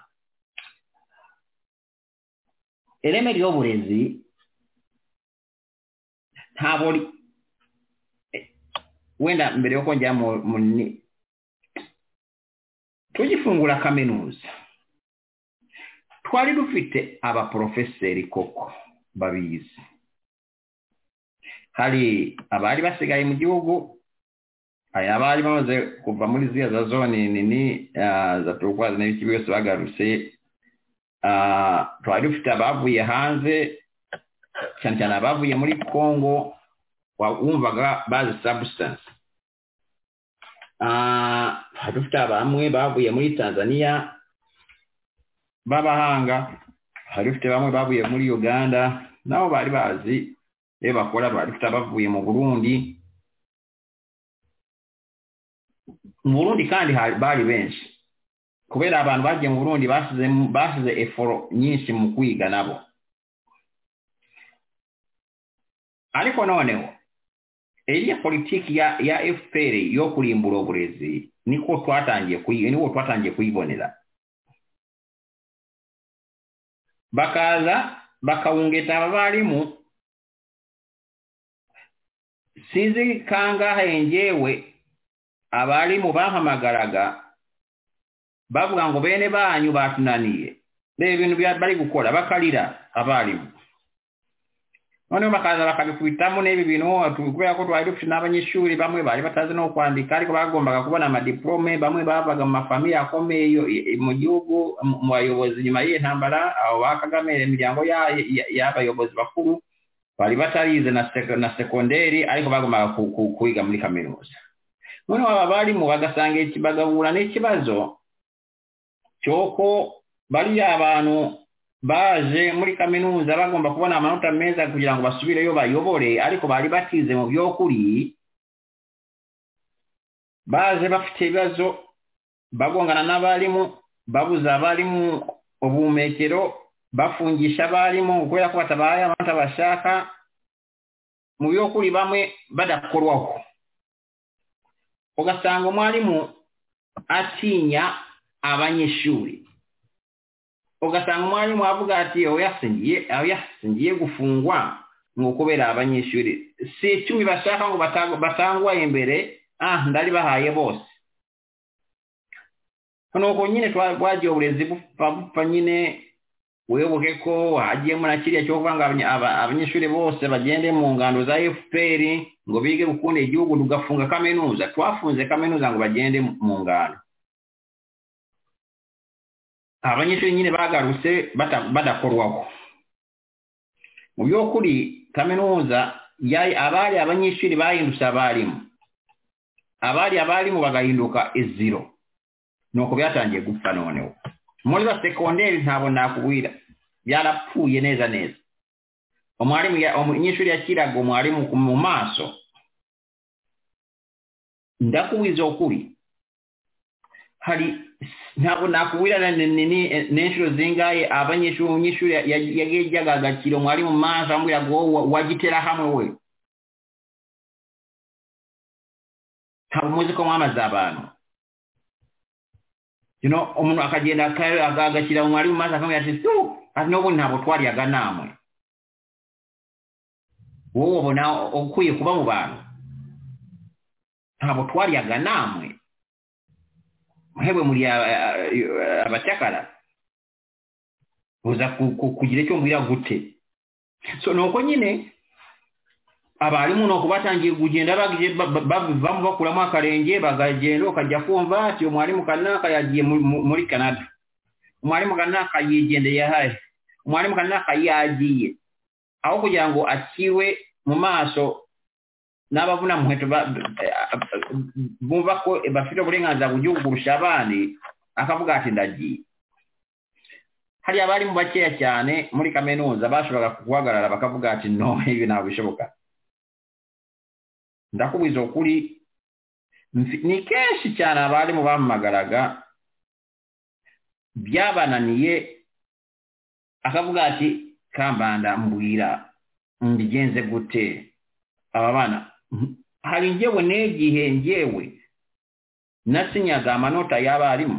ireme ry'uburezi ntabwo wenda mbere yo kongera mu ni tugifungura kaminuza twari dufite abaporofeseri koko babizi hari abari basigaye mu gihugu hari abari bamaze kuva muri ziriya za zone nini za turukwazi n'ibiki byose bagarutse twari dufite abavuye hanze cyane cyane abavuye muri congo wumvaga bazi sabusitansi dufite bamwe bavuye muri tanzania b'abahanga hari dufite bamwe bavuye muri uganda nabo bari bazi iyo bakora dufite abavuye mu burundi mu burundi kandi bari benshi kubera abantu bagiye mu burundi basize eforo nyinshi mu kwiga nabo ariko noneho iriya politiki ya ya fpr yo kurimbura uburezi niko twatangiye niko twatangiye kuyibonera bakaza bakawungeta abarimu sinzi kangahe ngewe abarimu bahamagaraga bavuga ngo bene banyu batunaniye reba ibintu bari gukora bakarira abarimu noneho bakaza bakabikubitamo n'ebi bintu kubera ko twari dufite n'abanyeshuri bamwe bari batazi no kwandika ariko bagombaga kubona amadiplome bamwe bavaga mu mafamiye akomeye mu gihugu mu bayobozi nyuma y'iyi ntambara abo ba kagame imiryango y'abayobozi bakuru bari batarize na sekonderi ariko bagombaga kwiga muri kaminuza noneho aba barimu bagasanga bagahura n'ikibazo cy'uko bariya abantu baje muri kaminuza bagomba kubona amanota meza kugira ngo basubireyo bayobore ariko bari batize mu by'ukuri baje bafite ibibazo bagongana n'abarimu babuza abarimu ubuhumekero bafungisha abarimu kubera ko batabaye abandi bashaka mu by'ukuri bamwe badakorwaho ugasanga umwarimu atinya abanyeshuri ugasanga umwarimu avuga ati aho yasingiye gufungwa ni ukubera abanyeshuri si icumi bashaka ngo batangwa imbere ah ndaribahaye bose nuko nyine twagiye uburezi bupfa bupfa nyine wibuke ko hagiyemo na kiriya cyo kuvuga ngo abanyeshuri bose bagende mu ngando za fpr ngo bige gukunda igihugu tugafunga kaminuza twafunze kaminuza ngo bagende mu ngando abanyeshuri nyine bagarutse badakorwaho mu by'ukuri kaminuza abari abanyeshuri bahindutse abarimu abari abarimu bagahinduka iziro ni uko byatangiye gupfa noneho muri za sekonderi ntabwo nakubwira byarapfuye neza neza umwarimu umunyeshuri yakiraga umwarimu mu maso ndakubiza ukuri hari ntabwo nakubwira ni inshuro zingaye abanyeshuri umunyeshuri yajyaga agakira umwarimu mu maso amubwira ngo wagitera hamwe we ntabwo muzi ko mwamaze abantu umuntu akagenda agashyira umwarimu maze akamubwira ati tu n'ubundi ntabwo twariyaga namwe wowe ubona ukwiye kuba mu bantu ntabwo twariyaga namwe muhewe muri abacakara uza kugira icyo mbwira gute so ni uko nyine abarimu ni uko batangiye kugenda bavamo bakuramo akarenge bakagenda ukajya kumva ati umwarimu kanaka yagiye muri canada umwarimu kanaka yigendeye hahe umwarimu kanaka yagiye aho kugira ngo akiwe mu maso n'abavuna mu nkweto bumva ko bafite uburenganzira ku gihugu kurusha abandi akavuga ati ndagiye hariya abarimu bakeya cyane muri kaminuza bashoboraga guhagarara bakavuga ati no ibi ntabwo bishoboka ndakubuza ukuri ni kenshi cyane abarimu bamamagaraga byabananiye akavuga ati kambanda mbwira mbigenze gute aba bana hari ngewe n'igihe ngewe nasinyaga amanota y'abarimu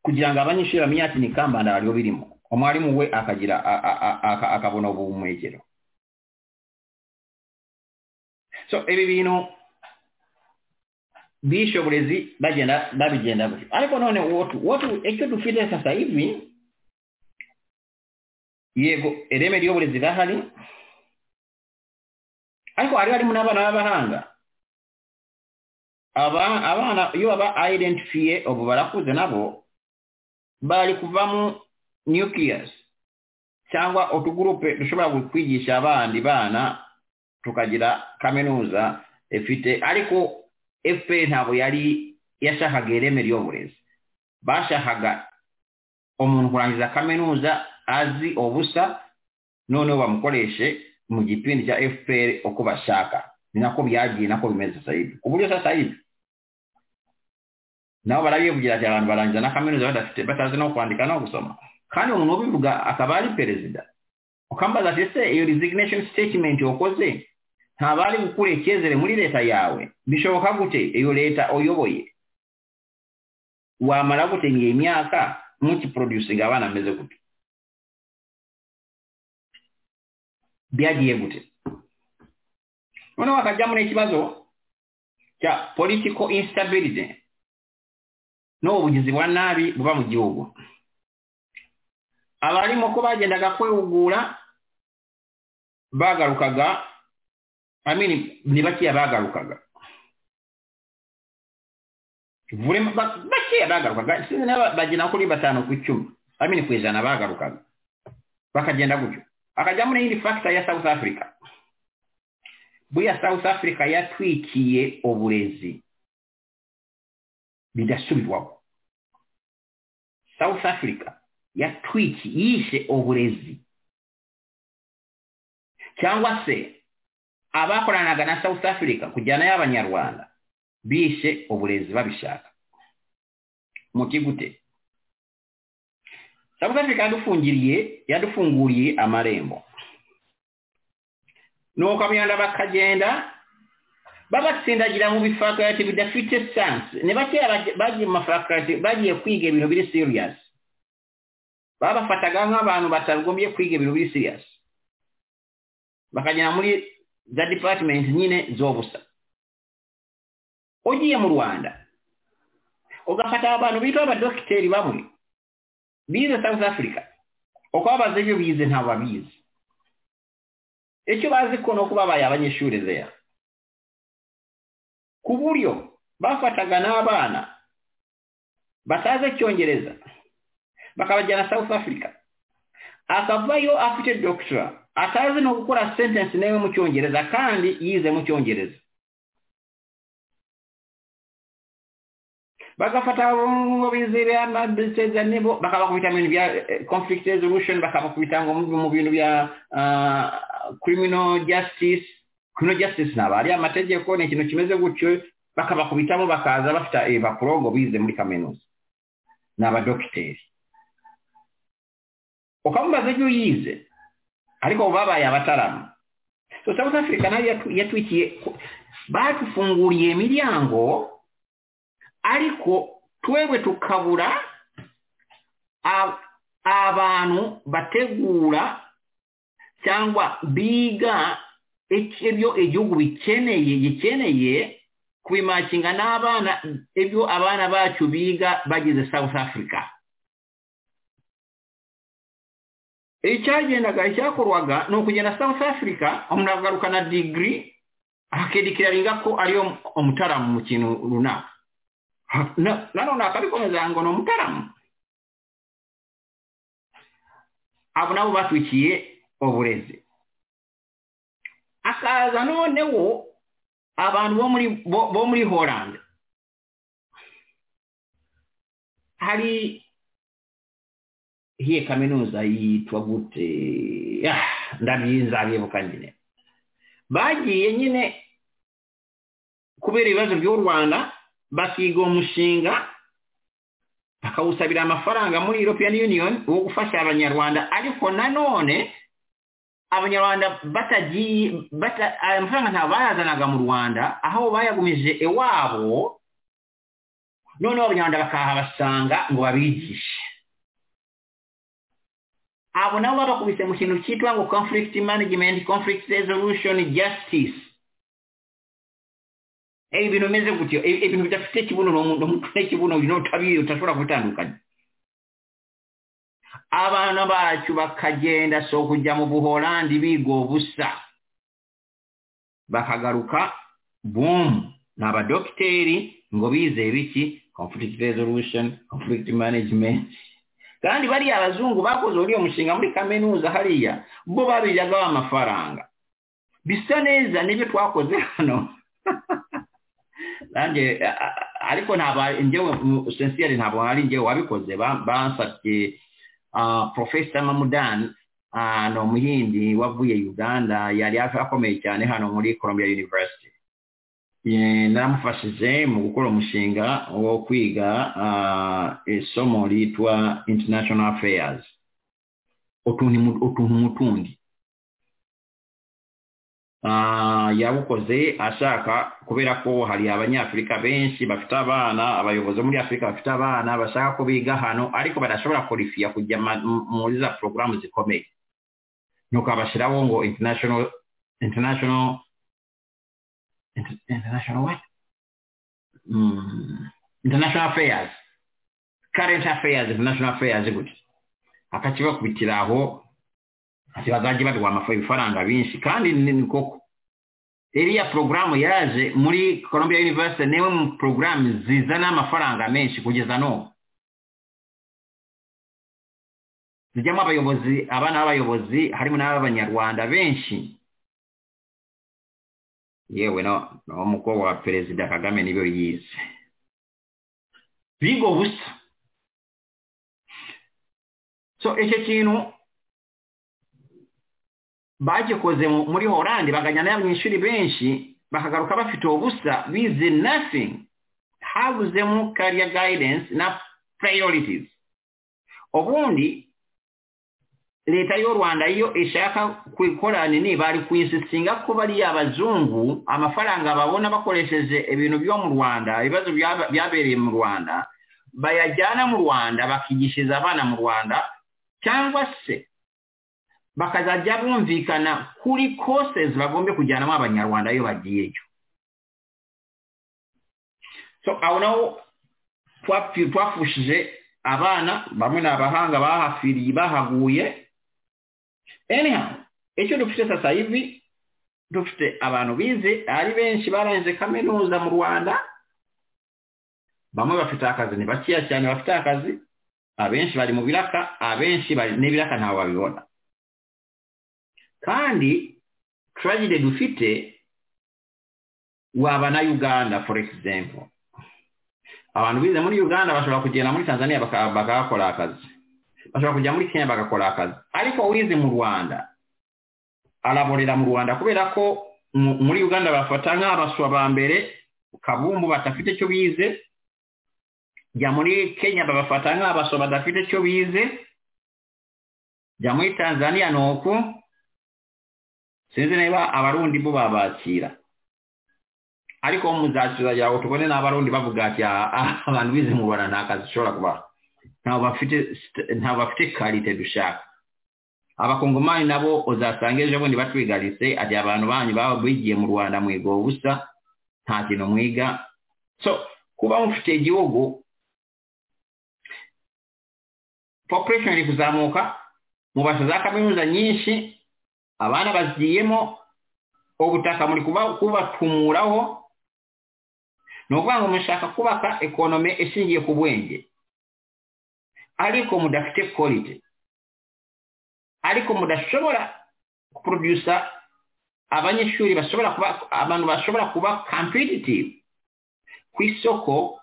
kugira ngo abanyeshuri bamenye ati ni kambanda bariho birimo umwarimu we akagira akabona ubuhumekero so ibi bintu bishe uburezi bagenda babigenda gutyo ariko none icyo dufite sasa hivi yego ireme ry'uburezi rirahari ariko hari harimo n'abana b'abahanga abana iyo baba ayidentifiye ubu barakuze nabo bari kuvamo nukiyasi cyangwa utugurupe dushobora kwigisha abandi bana tukagira kaminuza ifite ariko fpr ntabwo yari yashakaga ireme ry'uburezi bashakaga umuntu kurangiza kaminuza azi ubusa noneho bamukoreshe mu gipindi cya fpr uko bashaka ni nako byagiye nako bimeze sayibi ku buryo sayibi nabo barabivugira ati abantu barangiza na kaminuza badafite batazi no kwandika no gusoma kandi umuntu ubivuga akaba ari perezida ukambaza ati se iyo resignation statement wakoze ntabari gukura icyizere muri leta yawe bishoboka gute iyo leta uyoboye wamara gute ngiye imyaka mukiproducinga abana ameze gute byagiye gute noneho bakajya muri ikibazo cya political instability n'ubugizi bwa nabi buba mu gihugu abarimo ko bagendaga kwihugura bagarukaga amini ni bakeya bagarukaga bakeya bagarukaga sinzi niba bagena kuri batanu ku icumi amini ku ijana bagarukaga bakagenda gutyo akajyamo n'iyindi fagita ya south africa buriya south africa yatwikiye uburezi bidasubirwaho south africa yatwiki yishe uburezi cyangwa se abakoranaga na south africa kujyana y'abanyarwanda bishe uburezi babishaka muti gute south africa yadufungiriye yadufunguriye amarembo nuko abiyanda bakagenda babatsindagira mu bifakarite bidafite sanse ni bakeya bagiye mu mafakarite bagiye kwiga ibintu biri siriyasi babafataga nk'abantu batagombye kwiga ibintu biri siriyasi bakagera muri za department nyine z'ubusa ugiye mu rwanda ugafata abantu bitwa abadogiteri bamwe bize south africa uko babaze ibyo bize ntabwo babizi icyo bazi ko ni uko babaye abanyeshuri zeya ku buryo bafataga n'abana batazi icyongereza bakabajyana south africa akavayo afite dogitora atazi no gukora sentensi nawe mu cyongereza kandi yize mu cyongereza bagafata ngo bizere amadiseza nibo bakabakubita mu bintu bya conflict resolution bakabakubita ngo mu bintu bya criminal justice criminal justice naba ari amategeko ni ikintu kimeze gutyo bakabakubitamo bakaza bafite ibipapuro ngo bize muri kaminuza ni abadogiteri ukamubaza ibyo yize ariko babaye abataramu so south africa nayo yatwikiye badufunguriye imiryango ariko twebwe tukabura abantu bategura cyangwa biga ibyo igihugu bikeneye gikeneye kubimakinga n'abana ibyo abana bacu biga bageze south africa icyagendaga icyakorwaga ni ukugenda south africa umuntu agarukana digiri akedikiraringa ko ariyo umutaramu mu kintu runaka nanone akabikomeza ngo ni umutaramu abo nabo batwikiye uburezi akaza noneho abantu bo muri horande hari hiye kaminuza yitwa gute ndabyiza bibuka nyine bagiye nyine kubera ibibazo by'u rwanda bakiga umushinga bakawusabira amafaranga muri european union wo gufasha abanyarwanda ariko nanone abanyarwanda batagiye aya mafaranga ntabwo bayazanaga mu rwanda aho bayagumije iwabo noneho abanyarwanda bakahabasanga ngo babigishe abo nabo babakubise mu kintu cyitwa ngo conflict management conflict resolution justice ebi bintu bimeze gutyo ibintu bidafite ikibuno n'ikibuno utabiye utashobora kubitandukanya abana bacu bakagenda so kujya mu buholandi biga ubusa bakagaruka boom ni abadogiteri ngo bize biki conflict resolution conflict management kandi bariya abazungu bakoze uriya mushinga muri kaminuza hariya bo babijyagaho amafaranga bisa neza nibyo twakoze hano nanjye ariko ntabwo njyewe sensiyeri ntabwo hari njyewe wabikoze basabye porofesa mamudani ni umuhindi wavuye uganda yari akomeye cyane hano muri columbia university namufashije mu gukora umushinga wo kwiga isomo ryitwa international affairs utuntu mu tundi yawukoze ashaka kubera ko hari abanyafurika benshi bafite abana abayobozi muri afurika bafite abana bashaka ko biga hano ariko badashobora korifiya kujya muri za porogaramu zikomeye nuko abashyiraho ngo international international what? Mm, international affairs current affairs international affairs gutyo akakibakubitira aho ntibazajya baduha amafaranga ibifaranga benshi kandi ni koko iriya porogaramu yaje muri columbia university niwe mu porogaramu zizana amafaranga menshi kugeza n'ubu zijyamo abayobozi abana b'abayobozi harimo n'ab'abanyarwanda benshi yewe no umukobwa wa perezida kagame niyo yize bigo gusa so icyo kintu bagikoze muri horande bagajyana n'abanyeshuri benshi bakagaruka bafite ubusa bize nothing habuzemo kariya gayidensi na priorities ubundi leta y'u rwanda iyo ishaka kwikorana niba ari ku isi singa kuba ari abazungu amafaranga babona bakoresheje ibintu byo mu rwanda ibibazo byabereye mu rwanda bayajyana mu rwanda bakigishiriza abana mu rwanda cyangwa se bakazajya bumvikana kuri kosezi bagombe kujyanamo abanyarwanda iyo bagiyeyo so aho naho twafushije abana bamwe ni abahanga bahafiriye bahaguye anyhow icyo dufite sasa hivi dufite abantu bize ari benshi barangije kaminuza mu rwanda bamwe bafite akazi ni bakeya cyane bafite akazi abenshi bari mu biraka abenshi bari n'ibiraka ntabwo babibona kandi turagide dufite waba na uganda for example abantu bize muri uganda bashobora kugenda muri tanzania bakahakora akazi bashobora kujya muri kenya bagakora akazi ariko wize mu rwanda araborera mu rwanda kubera ko muri uganda bafata nk'abaswa ba mbere kabumbu badafite icyo bize jya muri kenya babafata nk'abaswa badafite icyo bize jya muri tanzania ni uku sinzi niba abarundi bo babakira ariko muzashyira yawe tubone n'abarundi bavuga ati abantu bize mu rwanda nta kazi ushobora kubaha ntabwo bafite karite dushaka abakongomani nabo uzasanga ejo bundi batwigaritse ati abantu banyu baba bigiye mu rwanda mwiga ubusa nta kintu mwiga so kuba mufite igihugu population iri kuzamuka mubasha za kaminuza nyinshi abana bazigiyemo ubutaka muri kubatumuraho ni ukuvuga ngo mushaka kubaka ekonome ishingiye ku bwenge ariko mudafite korite ariko mudashobora kuprodusa abanyeshuri bashobora kuba abantu bashobora kuba competitive ku isoko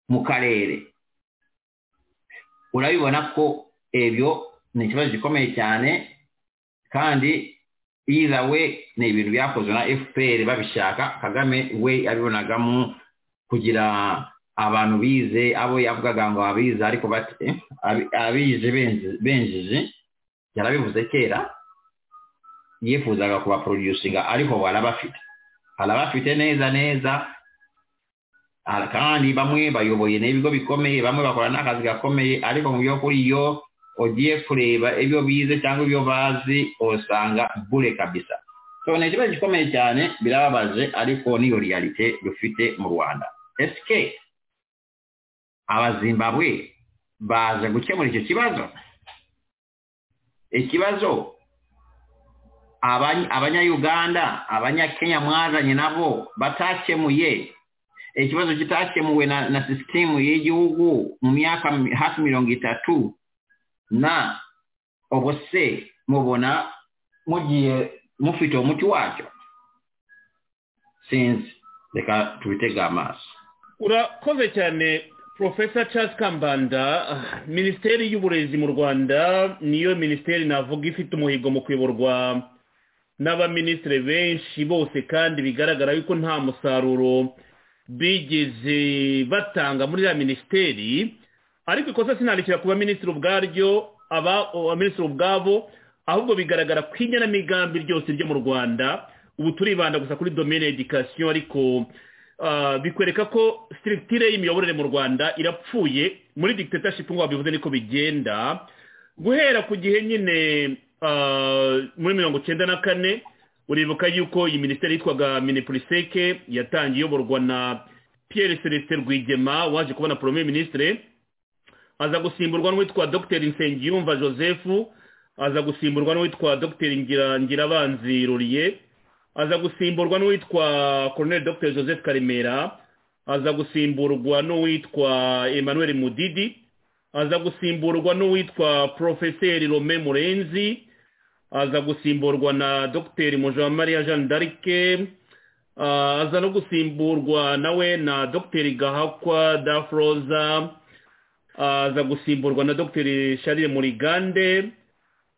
mu karere urabibona ko ibyo ni ikibazo gikomeye cyane kandi iza we ni ibintu byakozwe na fpr babishaka kagame we abibonagamo kugira abantu bize abo yavugaga ngo abize ariko abize benjije yarabivuze kera yifuzaga kubaproducinga ariko barabafite arabafite neza neza kandi bamwe bayoboye n'ibigo bikomeye bamwe bakora n'akazi gakomeye ariko mu by'ukuri iyo ugiye kureba ibyo bize cyangwa ibyo bazi usanga bure kabisa so ni ikibazo gikomeye cyane birababaje ariko niyo realite dufite mu rwanda esike abazimbabwe baje gukemura icyo kibazo ikibazo abanyayuganda abanyakenya mwazanye nabo batakemuye ikibazo kitakemuwe na, na sisitemu y'igihugu mu myaka hafi mirongo itatu na ubwo se mubona mugiye mufite umuti wacyo sinzi reka tubitega amaso urakoze cyane porofesa Charles kambanda minisiteri y'uburezi mu rwanda niyo minisiteri navuga ifite umuhigo mu kuyoborwa n'abaminisitiri benshi bose kandi bigaragara yuko nta musaruro bigeze batanga muri ya minisiteri ariko ikosa sinandikira ku baminisitiri ubwaryo abaminisitiri ubwabo ahubwo bigaragara ko igenamigambi ryose ryo mu rwanda ubu turibanda gusa kuri domene edikasiyo ariko bikwereka ko sitiritire y'imiyoborere mu rwanda irapfuye muri dictatorship ngo wabivuze niko bigenda guhera ku gihe nyine muri mirongo icyenda na kane uribuka yuko iyi minisiteri yitwaga minipuriseke yatangiye iyoborwa na Pierre celestin rwigema waje kubona porome minisitire aza gusimburwa n'uwitwa dr nsengiyumva joseph aza gusimburwa n'uwitwa dr ngirabanzi ruriye aza gusimburwa n'uwitwa Colonel Dr joseph karemera aza gusimburwa n'uwitwa emmanuel mudidi aza gusimburwa n'uwitwa porofeseri rome murenzi aza gusimburwa na dr mujamariya jean d'arike aza no gusimburwa nawe na dr gahakwa dafroza aza gusimburwa na dr sharire murigande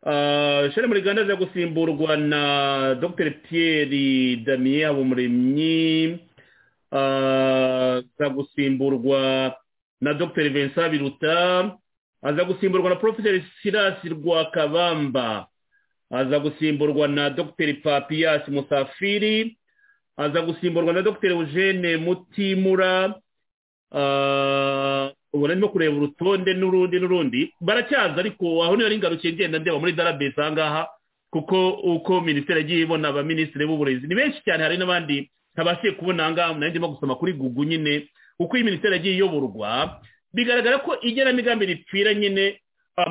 shari muri gahunda zo gusimburwa na dr pierre damien habumuremyi za gusimburwa na dr vincent biruta aza gusimburwa na professor silas rwakabamba aza gusimburwa na dr papiyasi musafiri aza gusimburwa na dr eugene mutimura ubona arimo kureba urutonde n'urundi n'urundi baracyaza ariko aho niyo ari ingarukiye ngenda ndeba muri darabesi ahangaha kuko uko minisiteri yagiye ibona abaminisitiri b'uburezi ni benshi cyane hari n'abandi ntabashije kubona ahangaha nanjye ndimo gusoma kuri gugu nyine uko iyi minisiteri yagiye iyoborwa bigaragara ko igenamigambi ripfira nyine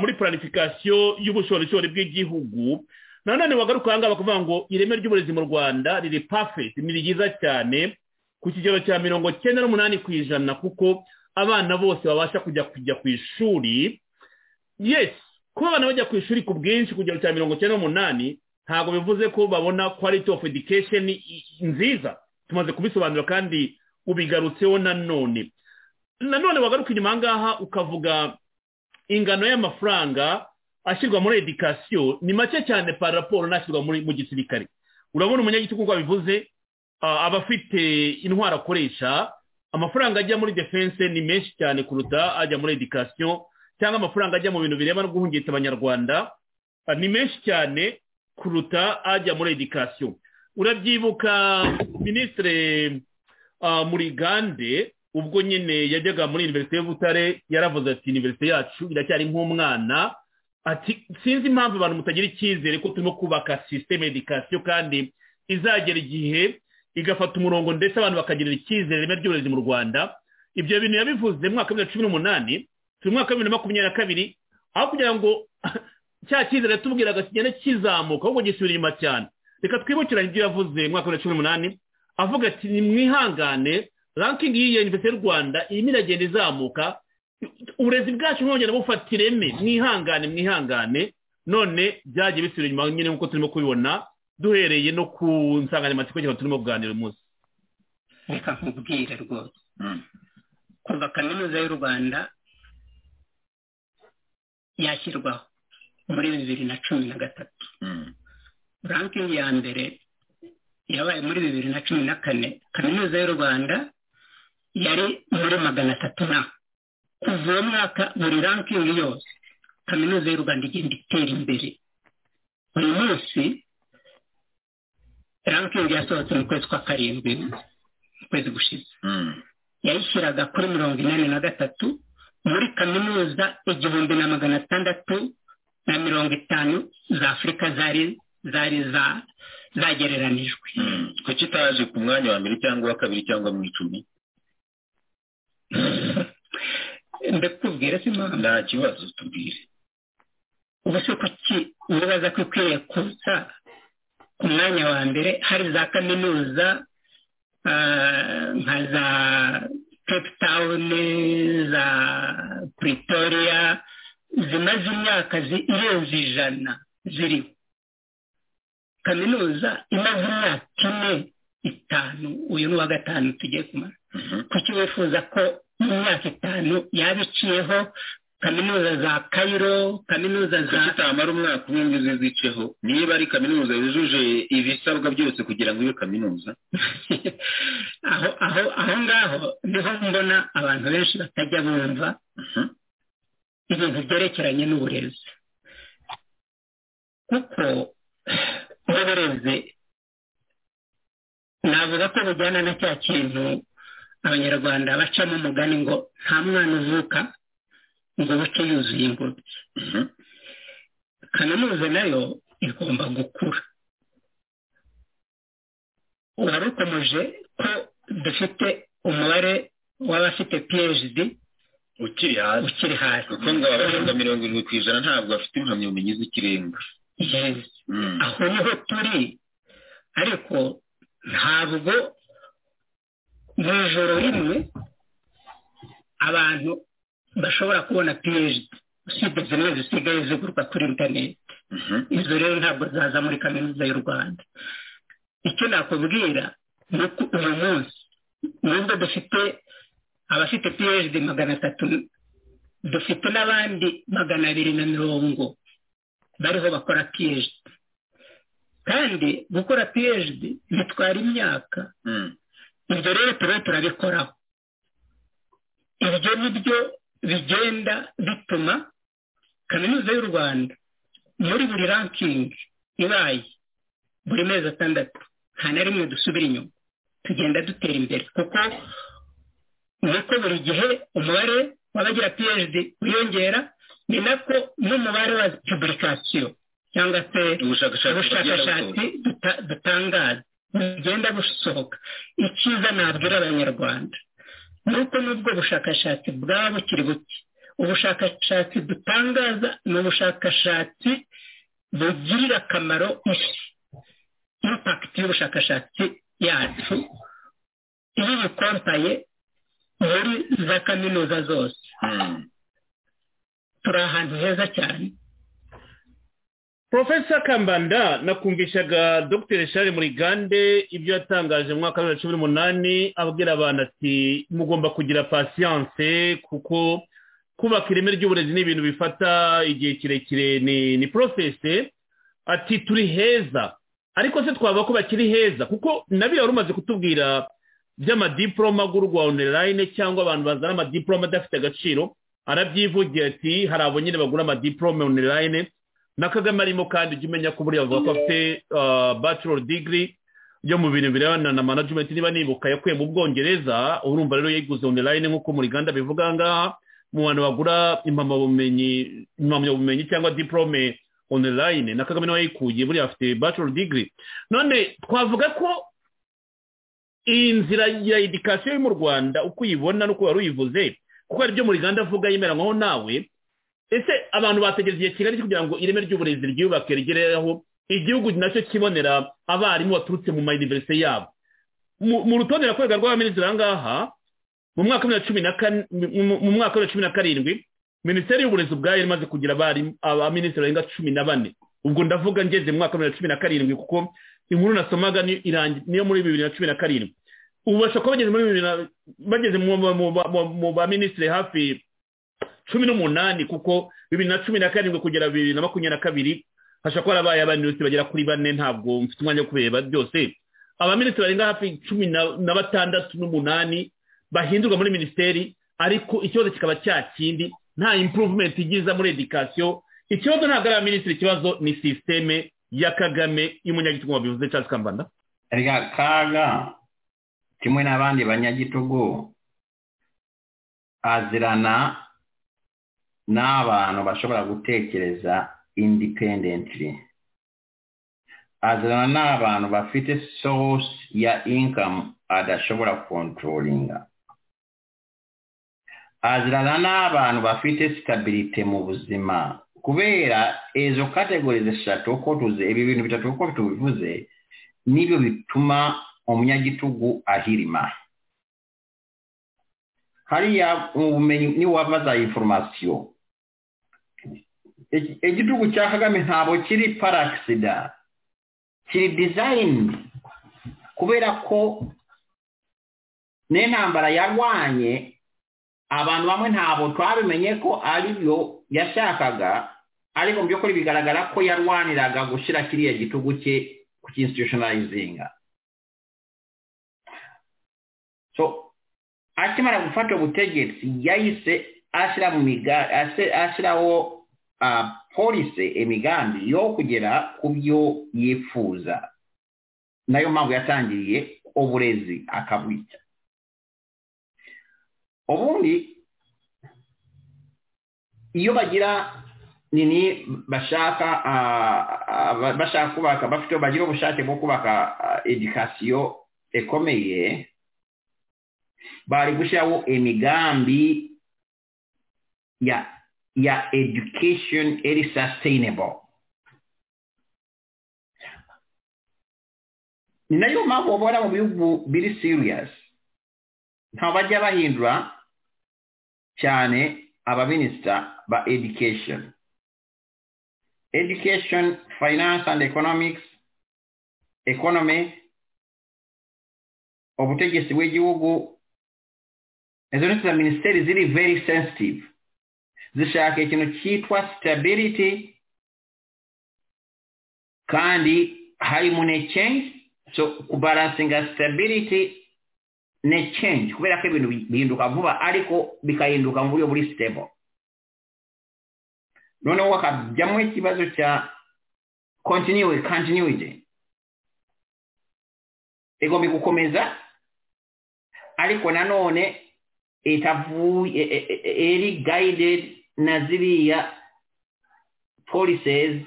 muri planifikasiyo y'ubushorishori bw'igihugu nanone wagaruka ahangaha bakavuga ngo ireme ry'uburezi mu rwanda riri pafeti ni ryiza cyane ku kigero cya mirongo cyenda n'umunani ku ijana kuko abana bose babasha kujya kujya ku ishuri yesi kuba abana bajya ku ishuri ku bwinshi kugero cya mirongo icyenda n'umunani ntabwo bivuze ko babona quality of education nziza tumaze kubisobanura kandi ubigarutseho nanone nanone wagaruka inyuma ahangaha ukavuga ingano y'amafaranga ashyirwa muri edikasiyo ni make cyane para raporo n'ashyirwa mu gisirikare urabona umunyagitugu uko abivuze aba afite intwaro akoresha amafaranga ajya muri defense ni menshi cyane kuruta ajya muri edikasiyo cyangwa amafaranga ajya mu bintu bireba no guhungitsa abanyarwanda ni menshi cyane kuruta ajya muri edikasiyo urabyibuka minisitire murigande ubwo nyine yajyaga muri iniverisite y'ubutare yaravuze ati iniverisite yacu iracyari nk'umwana ati sinzi impamvu abantu mutagira icyizere ko turimo kubaka sisiteme edikasiyo kandi izagera igihe igafata umurongo ndetse abantu bakagirira icyizere ireme ry'uburezi mu rwanda ibyo bintu yabivuze mu mwaka wa bibiri na cumi n'umunani turi mu mwaka wa bibiri na makumyabiri na kabiri aho kugira ngo cya cyizere tubwiraga kigenda kizamuka ahubwo gisubira inyuma cyane reka twibukiranye ibyo yavuze mu mwaka wa bibiri na cumi n'umunani avuga ati ni mwihangane rankingi y'iyo yunivesite y'u rwanda irimo iragenda izamuka uburezi bwacu ntibongera bufata ireme mwihangane mwihangane none byagiye bisubira inyuma nyine nk'uko turimo kubibona duhereye no ku nsanganyamatsiko y'aho turimo kuganira uyu munsi reka nkubwire rwose kuva kaminuza y'u rwanda yashyirwaho muri bibiri na cumi na gatatu rankingi ya mbere yabaye muri bibiri na cumi na kane kaminuza y'u rwanda yari muri magana atatu na kuva uwo mwaka buri rankingi yose kaminuza y'u rwanda igenda itera imbere uyu munsi rankingi yasohotse mu kwezi kwa karindwi mu kwezi gushize yayishyiraga kuri mirongo inani na gatatu muri kaminuza igihumbi na magana atandatu na mirongo itanu za afurika zari zari zagereranijwe kuki itaje ku mwanya wa mbere cyangwa uwa kabiri cyangwa mu icumi ndakubwira si mpamvu nta kibazo tubwire ubu se kuki wibaza ko ikwiye kuza ku mwanya wa mbere hari za kaminuza nka za cape town za pretoria zimaze imyaka irenze ijana ziriho kaminuza imaze imyaka ine itanu uyu ni uwa gatanu tugiye kumara kuki wifuza ko mu myaka itanu yaba iciyeho kaminuza za kayiro kaminuza za zitamara umwaka umwe ngo ziziceho niba ari kaminuza yujuje ibisabwa byose kugira ngo ibe kaminuza aho aho aho ngaho niho mbona abantu benshi batajya bumva ibintu byerekeranye n'uburezi kuko uburezi navuga ko bujyana na cya kintu abanyarwanda bacamo umugani ngo nta mwana uvuka ngo bace yuzuye ingobyi kaminuza nayo igomba gukura uwarukomeje ko dufite umubare w'abafite phd ukiri hasi ukiri hasi kuko ngo abarenga mirongo irindwi ku ijana ntabwo bafite impamyabumenyi z'ikirenga aho niho turi ariko ntabwo mu ijoro rimwe abantu bashobora kubona phd usibye zimwe zisigaye zigurwa kuri interineti izo rero ntabwo zaza muri kaminuza y'u rwanda icyo nakubwira ni uko uyu munsi nubwo dufite abafite phd magana atatu dufite n'abandi magana abiri na mirongo bariho bakora phd kandi gukora phd bitwara imyaka ibyo rero turiho turabikoraho ibyo ni byo bigenda bituma kaminuza y'u rwanda muri buri rankingi ibaye buri mezi atandatu nta na rimwe dusubira inyuma tugenda dutera imbere kuko nuko buri gihe umubare w'abagira phd wiyongera ni nako n'umubare wa pubulikasiyo cyangwa se ubushakashatsi duta- dutangaza bugenda busohoka icyiza nabwira abanyarwanda ni uko n'ubwo bushakashatsi bwaba bukiri buke ubushakashatsi dutangaza ni ubushakashatsi bugirira akamaro isi impakiti y'ubushakashatsi yacu iyo ubikompaye muri za kaminuza zose turi ahantu heza cyane porofesa kambanda nakumvishaga dr shari murigande ibyo yatangaje mu mwaka wa bibiri na cumi n'umunani abwira abantu ati mugomba kugira pasiyanse kuko kubaka ireme ry'uburezi ni ibintu bifata igihe kirekire ni ni porosesi ati turi heza ariko se twavuga ko bakiri heza kuko nabi yari umaze kutubwira by'amadiporoma agurwa onorayine cyangwa abantu bazana amadiporoma adafite agaciro arabyivugira ati hari abo nyine bagura amadiporoma onorayine na kagame arimo kandi ujya umenya ko buriya avuga ko afite bachelor degree yo mu bintu birebana na management niba nibuka yakuye mu bwongereza urumva rero yayiguze online nk'uko mu ruganda bivuga ngaha mu bantu bagura impamyabumenyi impamyabumenyi cyangwa diplome online na kagame nawe yayikuye buriya afite bachelor degree none twavuga ko iyi nzira ya edikasiyo yo mu rwanda uko uyibona n'uko wari uyivuze kuko hari ibyo mu ruganda avuga yemeranywaho nawe ese abantu bategereje igihe kigali kugira ngo ireme ry'uburezi ryubake rigereho igihugu nacyo kibonera abarimu baturutse mu mayuniverisite yabo Mu- mu rutonde rakorega rw'abaminisitiri aha ngaha mu mwaka wa bibiri na cumi na kane mu- mu mwaka wa bibiri na cumi na karindwi minisiteri y'uburezi ubwayo yari imaze kugira abarimu abaminisitiri barenga cumi na bane ubwo ndavuga ngeze mu mwaka wa bibiri na cumi na karindwi kuko inkuru nasomaga ni- irangi- niyo muri bibiri na cumi na karindwi ubu bashobora kuba bageze muri bibiri na- bageze mu- mu- mu- mu- mu baminisitiri hafi cumi n'umunani kuko bibiri na cumi na karindwi kugera bibiri na makumyabiri na kabiri hashobora kuba harabaye abaminisitiri bagera kuri bane ntabwo mfite umwanya wo kubireba byose abaminisitiri barenga hafi cumi na- na batandatu n'umunani bahindurwa muri minisiteri ariko ikibazo kikaba cya kindi nta improvement igiza muri edikasiyo ikibazo ntabwo ari abaminisitiri ikibazo ni sisiteme ya kagame y'umunyagitugu wabivuze cyangwa kambanda rya kaga kimwe n'abandi banyagitugu azirana n'abantu bashobora gutekereza independently azirana n'abantu bafite source ya income adashobora controllinga azirana n'abantu bafite stability mu buzima kubera izo categories eshatu uko tuzi ibi bintu bitatu uko tubivuze nibyo bituma umunyagitugu ahirima hariya mu bumenyi niwava za inforomasiyo Iki- igitugu cya kagame ntabwo kiri parasida kiri dizayini kubera ko n'intambara yarwanye abantu bamwe ntabwo twabimenye ko ari byo yashakaga ariko mu by'ukuri bigaragara ko yarwaniraga gushyira kiriya gitugu cye ku cyinstitutionalizinga so akimara gufata ubutegetsi yahise ashyira mu miga- ase- ashyiraho ah, polisi imigambi yo kugera ku byo yifuza nayo mpamvu yatangiriye uburezi akabwica ubundi iyo bagira nini bashaka ah, ah, ba- bashaka kubaka bafite bagira ubushake bwo kubaka ah, edikasiyo ikomeye bari gushyiraho imigambi ya ya education iri sustainable ni nayo mpamvu ubona mu bihugu biri serious ntabwo bajya bahindura cyane abaminisita ba education education finance and economics economy ubutegetsi bw'igihugu izo ni za minisiteri ziri very sensitive zishaka ikintu cyitwa stability kandi harimo ne change so kubalansinga stability ni change kubera ko ibintu bihinduka vuba ariko bikahinduka mu buryo buri stable noneho hakajyamo ikibazo cya continue continuity igomba gukomeza ariko nanone itavuye eri guided na ziriya policies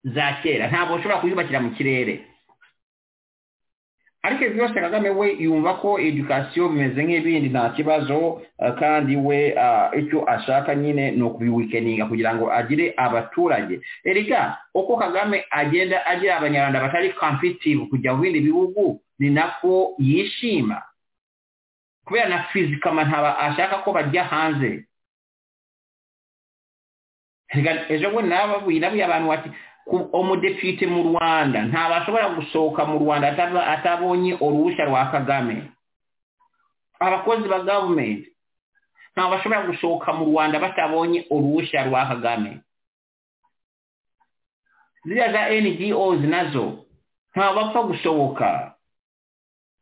za kera ntabwo ushobora kuyubakira mu kirere ariko ibi byose kagame we yumva ko edukasiyo bimeze nk'ibindi nta kibazo kandi we icyo ashaka nyine ni ukubiwikeninga kugira ngo agire abaturage erega uko kagame agenda agira abanyarwanda batari kampitivu kujya mu bindi bihugu ni nako yishima kubera na fizikama ntaba ashaka ko bajya hanze ejo bundi nababuye abantu bati umudepite mu rwanda ntabwo ashobora gusohoka mu rwanda atabonye uruhushya rwa kagame abakozi ba gavumenti ntabwo bashobora gusohoka mu rwanda batabonye uruhushya rwa kagame ziriya za ngozi nazo ntabwo bapfa gusohoka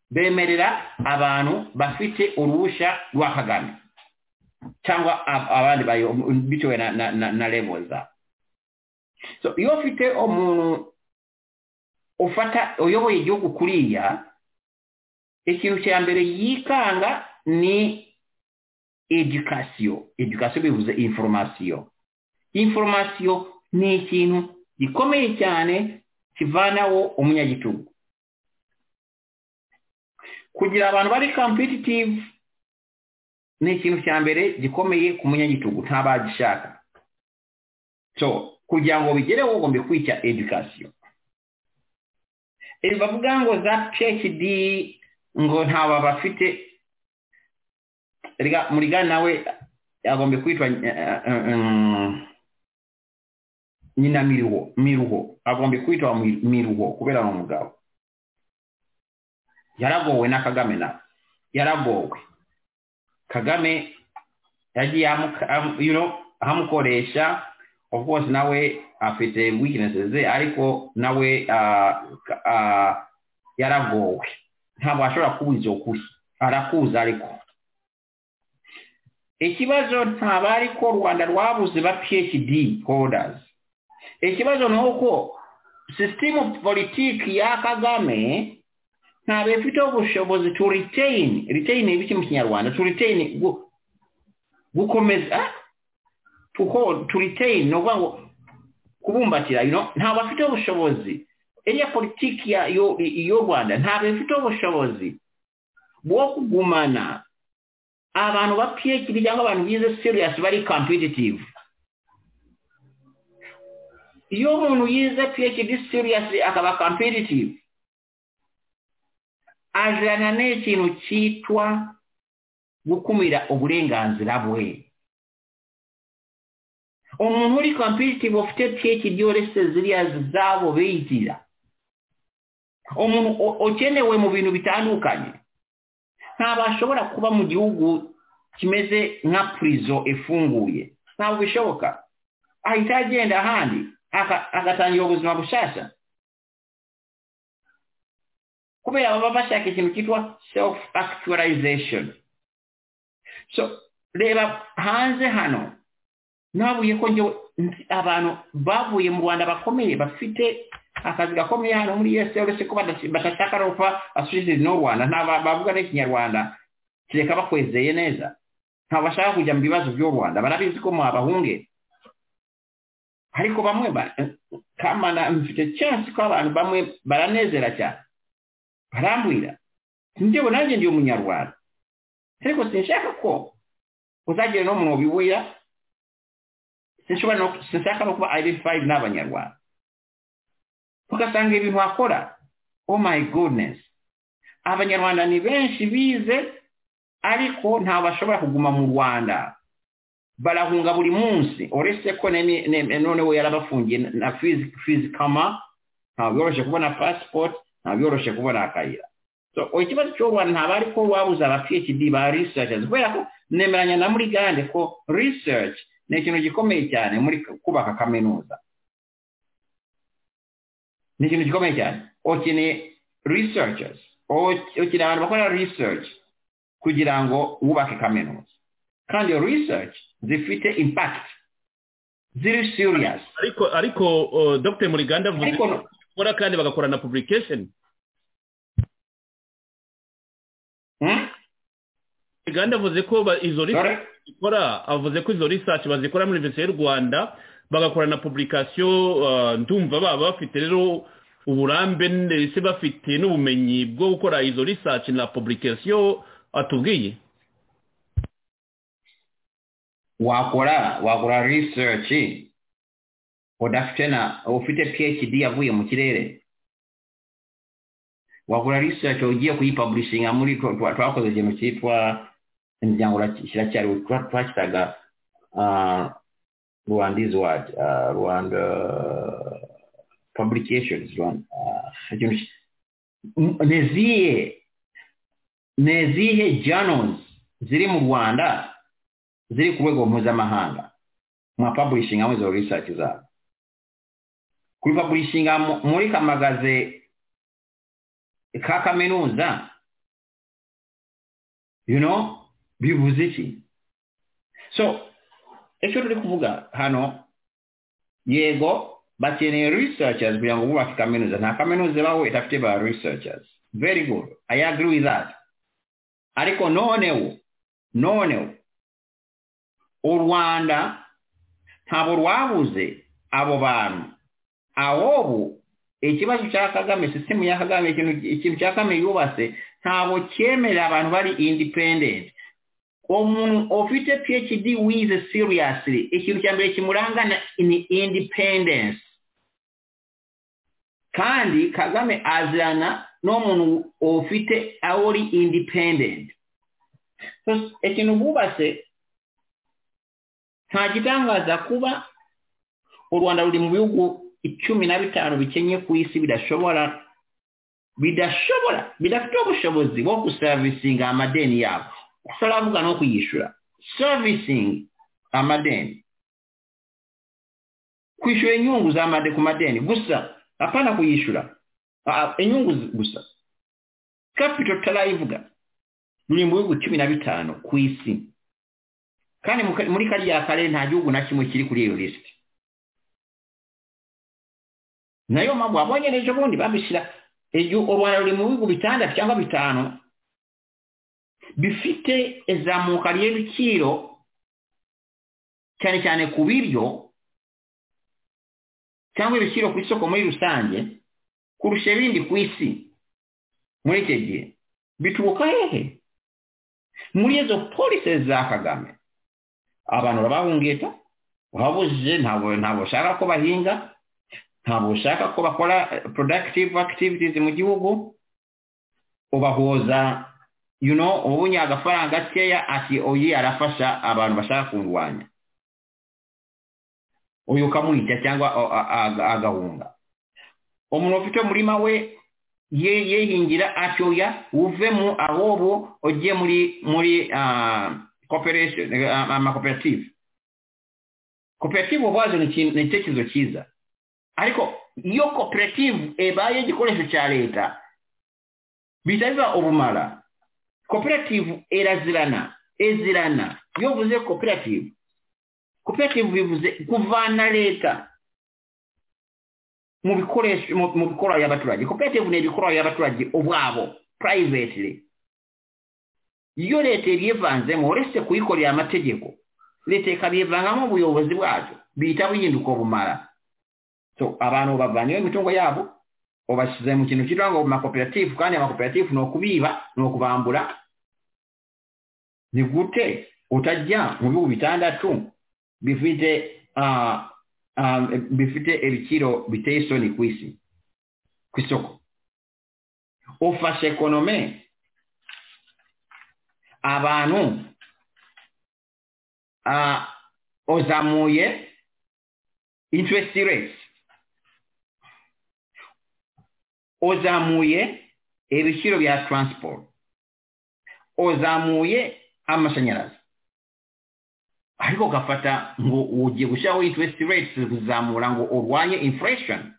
bemerera abantu bafite uruhushya rwa kagame cyangwa abandi bitewe na rebo zabo so iyo ufite umuntu ufata uyoboye igihugu kuriya ikintu cya mbere yikanga ni edukasiyo edukasiyo bivuze inforomasiyo inforomasiyo ni ikintu gikomeye cyane kivanaho umunyagitugu kugira abantu bari kampititivu ni ikintu cya mbere gikomeye ku munyagitugu ntabagishaka so kugira ngo bigereho ugomba kwita edukasiyo ibi bavuga ngo za phd ngo ntawe bafite muri gana nawe agomba kwitwa nyina miruho miruho agomba kwitwa miruho kubera ni umugabo yaragowe na kagame nawe yaragowe kagame yagiye amukoresha of course nawe afite weaknesses ze ariko nawe yaragowe ntabwo ashobora kubuza ukuri arakuza ariko ikibazo ntabwo ariko rwanda rwabuze ba phd holders ikibazo ni uko sisitemu politiki ya kagame ntabwo ifite ubushobozi to retain retain ni ibiki mu kinyarwanda to retain gukomeza kuko turitain ni ukuvuga ngo kubumbatira ntabwo afite ubushobozi iriya politiki y'u rwanda ntabwo ifite ubushobozi bwo kugumana abantu ba phd cyangwa abantu bize serious bari competitive iyo umuntu yize phd serious akaba competitive ajana n'ikintu cyitwa gukumira uburenganzira bwe umuntu uri competitive ufite phd uretse ziriya zabo bigira umuntu ukenewe mu bintu bitandukanye ntabwo ashobora kuba mu gihugu kimeze nka purizo ifunguye ntabwo bishoboka ahita agenda ahandi agatangira ubuzima bushyashya kubera baba bashaka ikintu cyitwa self actualization so reba hanze hano nabuye ko njyewe abantu bavuye mu rwanda bakomeye bafite akazi gakomeye hano muri esi uretse ko badashaka no kuba asosiyete n'u rwanda bavuga n'ikinyarwanda kereka bakwezeye neza ntabwo bashaka kujya mu bibazo by'u rwanda barabizi ko mwabahunge ariko bamwe kamana mfite cyane ko abantu bamwe baranezera cyane barambwira njyewe nanjye ndi umunyarwanda ariko sinshaka ko uzagira no mu bibuya sinshaka no kuba identified n'abanyarwanda ugasanga ibintu akora oh my goodness abanyarwanda ni benshi bize ariko ntabwo bashobora kuguma mu rwanda barahunga buri munsi uretse ko noneho yarabafungiye na fizikama ntabwo yoroshye kubona pasipoti ntabwo yoroshye kubona akayira ikibazo cy'u rwanda ntabwo ari ko wabuze aba phd ba researchers kubera ko nemeranya na muri gande ko research ni ikintu gikomeye cyane muri kubaka kaminuza ni ikintu gikomeye cyane ukeneye researchers ukiri ahantu bakora research kugira ngo wubake kaminuza kandi iyo research zifite impact ziri serious ariko ariko uh, dr muriganda avuze ko bakora kandi bagakora na publication muriganda avuze ko ba- izo research zikora avuze ko izo research bazikora muri universite y'u rwanda bagakora na publication uh, ndumva baba bafite rero uburambe ndetse bafite n'ubumenyi bwo gukora izo research na publication atubwiye wakora wakora research udafite na ufite phd yavuye mu kirere wakora research ugiye kuyipublishinga muri twa- twa- twakoze ikintu cyitwa imiryango kiracyari twakitaga ah, rwanda is what Ah, rwanda publications Rwanda, ah, ikintu ki- M- nezihe nezihe journals ziri mu rwanda ziri ku rwego mpuzamahanga mwapaburishinga muri izo research zabo kuripaburishinga mu- muri kamagaze ka kaminuza you know bivuze iki so icyo turi kuvuga hano yego bakeneye researchers kugira ngo bubake kaminuza nta kaminuza ibaho idafite ba researchers very good i agree with that ariko noneho noneho u rwanda ntabwo rwabuze abo bantu ahobu ikibazo cya kagame sisitemu ya kagame ikintu ikintu cya kagame yubatse ntabwo cyemerera abantu bari independent umuntu ufite phd wize seriously ikintu cya mbere kimurangana ni independence kandi kagame azirana n'umuntu ufite aho uri independent So, ikintu bubatse nta gitangaza kuba u rwanda ruri mu bihugu icumi na bitanu bikenye ku isi bidashobora bidashobora bidafite ubushobozi bwo gusaravisinga amadeni yabo gusaravuga no kuyishyura servicing amadeni kwishyura inyungu za made ku madeni gusa apana kuyishyura Ah, inyungu zi- gusa capital tarayivuga ruri mu bihugu cumi na bitanu ku isi kandi mu- muri kariya karere nta gihugu na kimwe kiri kuri iyo lisiti nayo mpamvu abongereje ubundi babishyira iryo- u rwanda ruri mu bihugu bitandatu cyangwa bitanu bifite izamuka ry'ibiciro cyane cyane ku biryo cyangwa ibiciro ku isoko muri rusange kurusha ibindi ku isi muri icyo gihe bituruka hehe muri izo polisi za kagame abantu urabahungeta urabujije ntabwo ntabwo ushaka ko bahinga ntabwo ushaka ko bakora eh, productive activities mu gihugu ubahoza you know ubunye agafaranga gakeya ati oyi arafasha abantu bashaka kundwanya uyu ukamwica cyangwa a- a- a- agahunga umuntu ufite umurima we ye- yehingira ati oya uvemo ahubwo ujye muri muri ah, cooperation eh, amakoperative koperative ubwazo ni ikintu- ni icyerekezo cyiza ariko iyo koperative ebaye igikoresho cya leta bihita biba ubumara koperative irazirana ezirana iyo uvuze koperative koperative bivuze kuvana leta mu bikoresho mu mu bikorwa y'abaturage koperative ni ibikorwa y'abaturage ubwabo privately iyo leta irivanzemo uretse kuyikorera amategeko leta ikabyivangamo ubuyobozi bwacu bihita bihinduka bumara so abantu bavanyeho imitungo yabo ubashyize mu kintu cyitwa ngo makoperative kandi amakoperative ni ukubiba ni ukubambura ni gute utajya mu bihugu bitandatu bifite ah, ah, bifite ibiciro biteye isoni ku isi ku isoko ufashe ekonome abantu ah, uzamuye interest rate uzamuye ibiciro bya transport uzamuye amashanyarazi ariko ugafata ngo ugiye gushyiraho interest rates kuzamura ngo urwanye inflation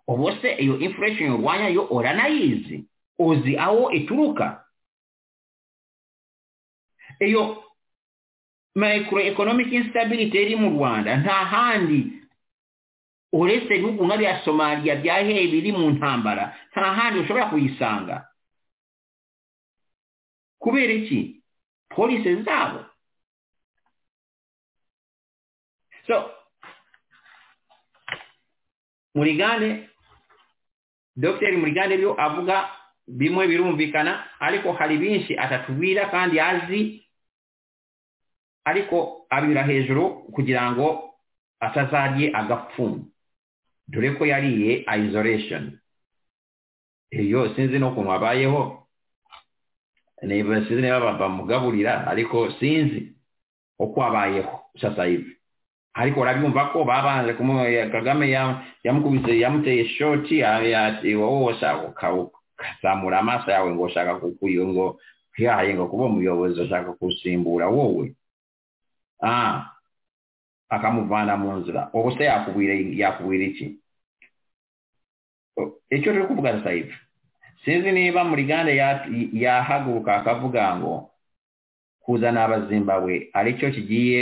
ubu se iyo inflation urwanya yo uranayizi uzi aho ituruka iyo micro economic instability iri mu rwanda nta handi uretse ibihugu nka bya somaliya byaheye biri mu ntambara nta handi ushobora kuyisanga kubera iki polisi zabo so murigane dogiteri murigane byo avuga bimwe birumvikana ariko hari byinshi atatubwira kandi azi ariko abira hejuru kugira ngo atazarye agapfumu dore ko yariye isolation iyo sinzi n'ukuntu abayeho niba sinzi niba bamugaburira ariko sinzi uko abayeho sasayive ariko urabyumva ko babanje kagame yamukubise yamuteye shoti wowe ukazamura amaso yawe ngo ushaka kukuyo ngo yahaye ngo kuba umuyobozi ushaka kusimbura wowe akamuvana mu nzira ubu se yakubwira iki icyo turi kuvuga sayifu sinzi niba muri gande yahaguruka akavuga ngo kuzana abazimbabwe aricyo kigiye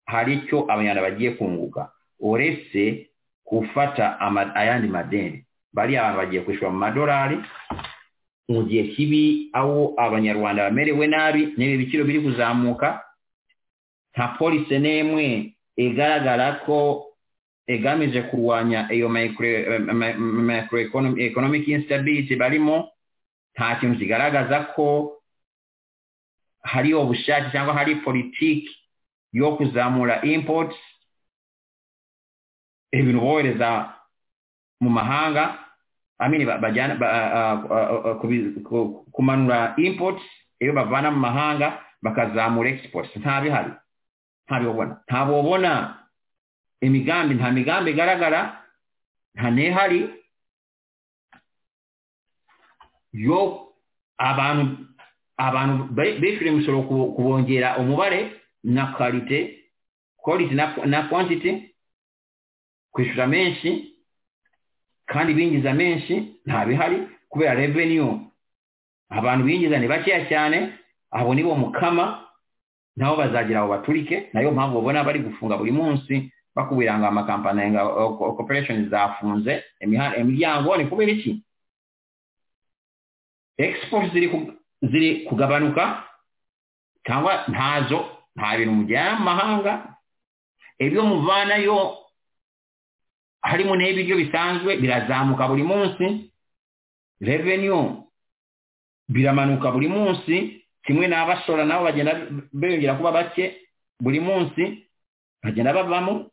hari icyo abanyarwanda bagiye kunguka uretse gufata ayandi madeni bariya abantu bagiye kwishyura mu madolari mu gihe kibi aho abanyarwanda bamerewe nabi niba ibiciro biri kuzamuka nta polisi n'imwe igaragara ko igamije kurwanya iyo micro economic instability barimo nta kintu kigaragaza ko hari ubushake cyangwa hari politiki yo kuzamura imports ibintu bohereza mu mahanga amini bajyana kumanura imports iyo bavana mu mahanga bakazamura exports nta bihari nta bibona nta bobona imigambi nta migambi igaragara nta n'ihari yo abantu abantu bishyura imisoro kubongera umubare na karite quality na quantity kwishyura menshi kandi binjiza menshi nta bihari kubera revenue abantu binjiza ni bakeya cyane abo nibo mukama nabo bazagira abo baturike nayo mpamvu babona bari gufunga buri munsi bakubwira ngo amakampani nga corporation zafunze imiryango ni kubera iki export ziri kugabanuka cyangwa ntazo nta bintu mujyana mu mahanga ibyo muvanayo harimo n'ibiryo bisanzwe birazamuka buri munsi revenue biramanuka buri munsi kimwe n'abashora nabo bagenda biyongera kuba bake buri munsi bagenda bavamo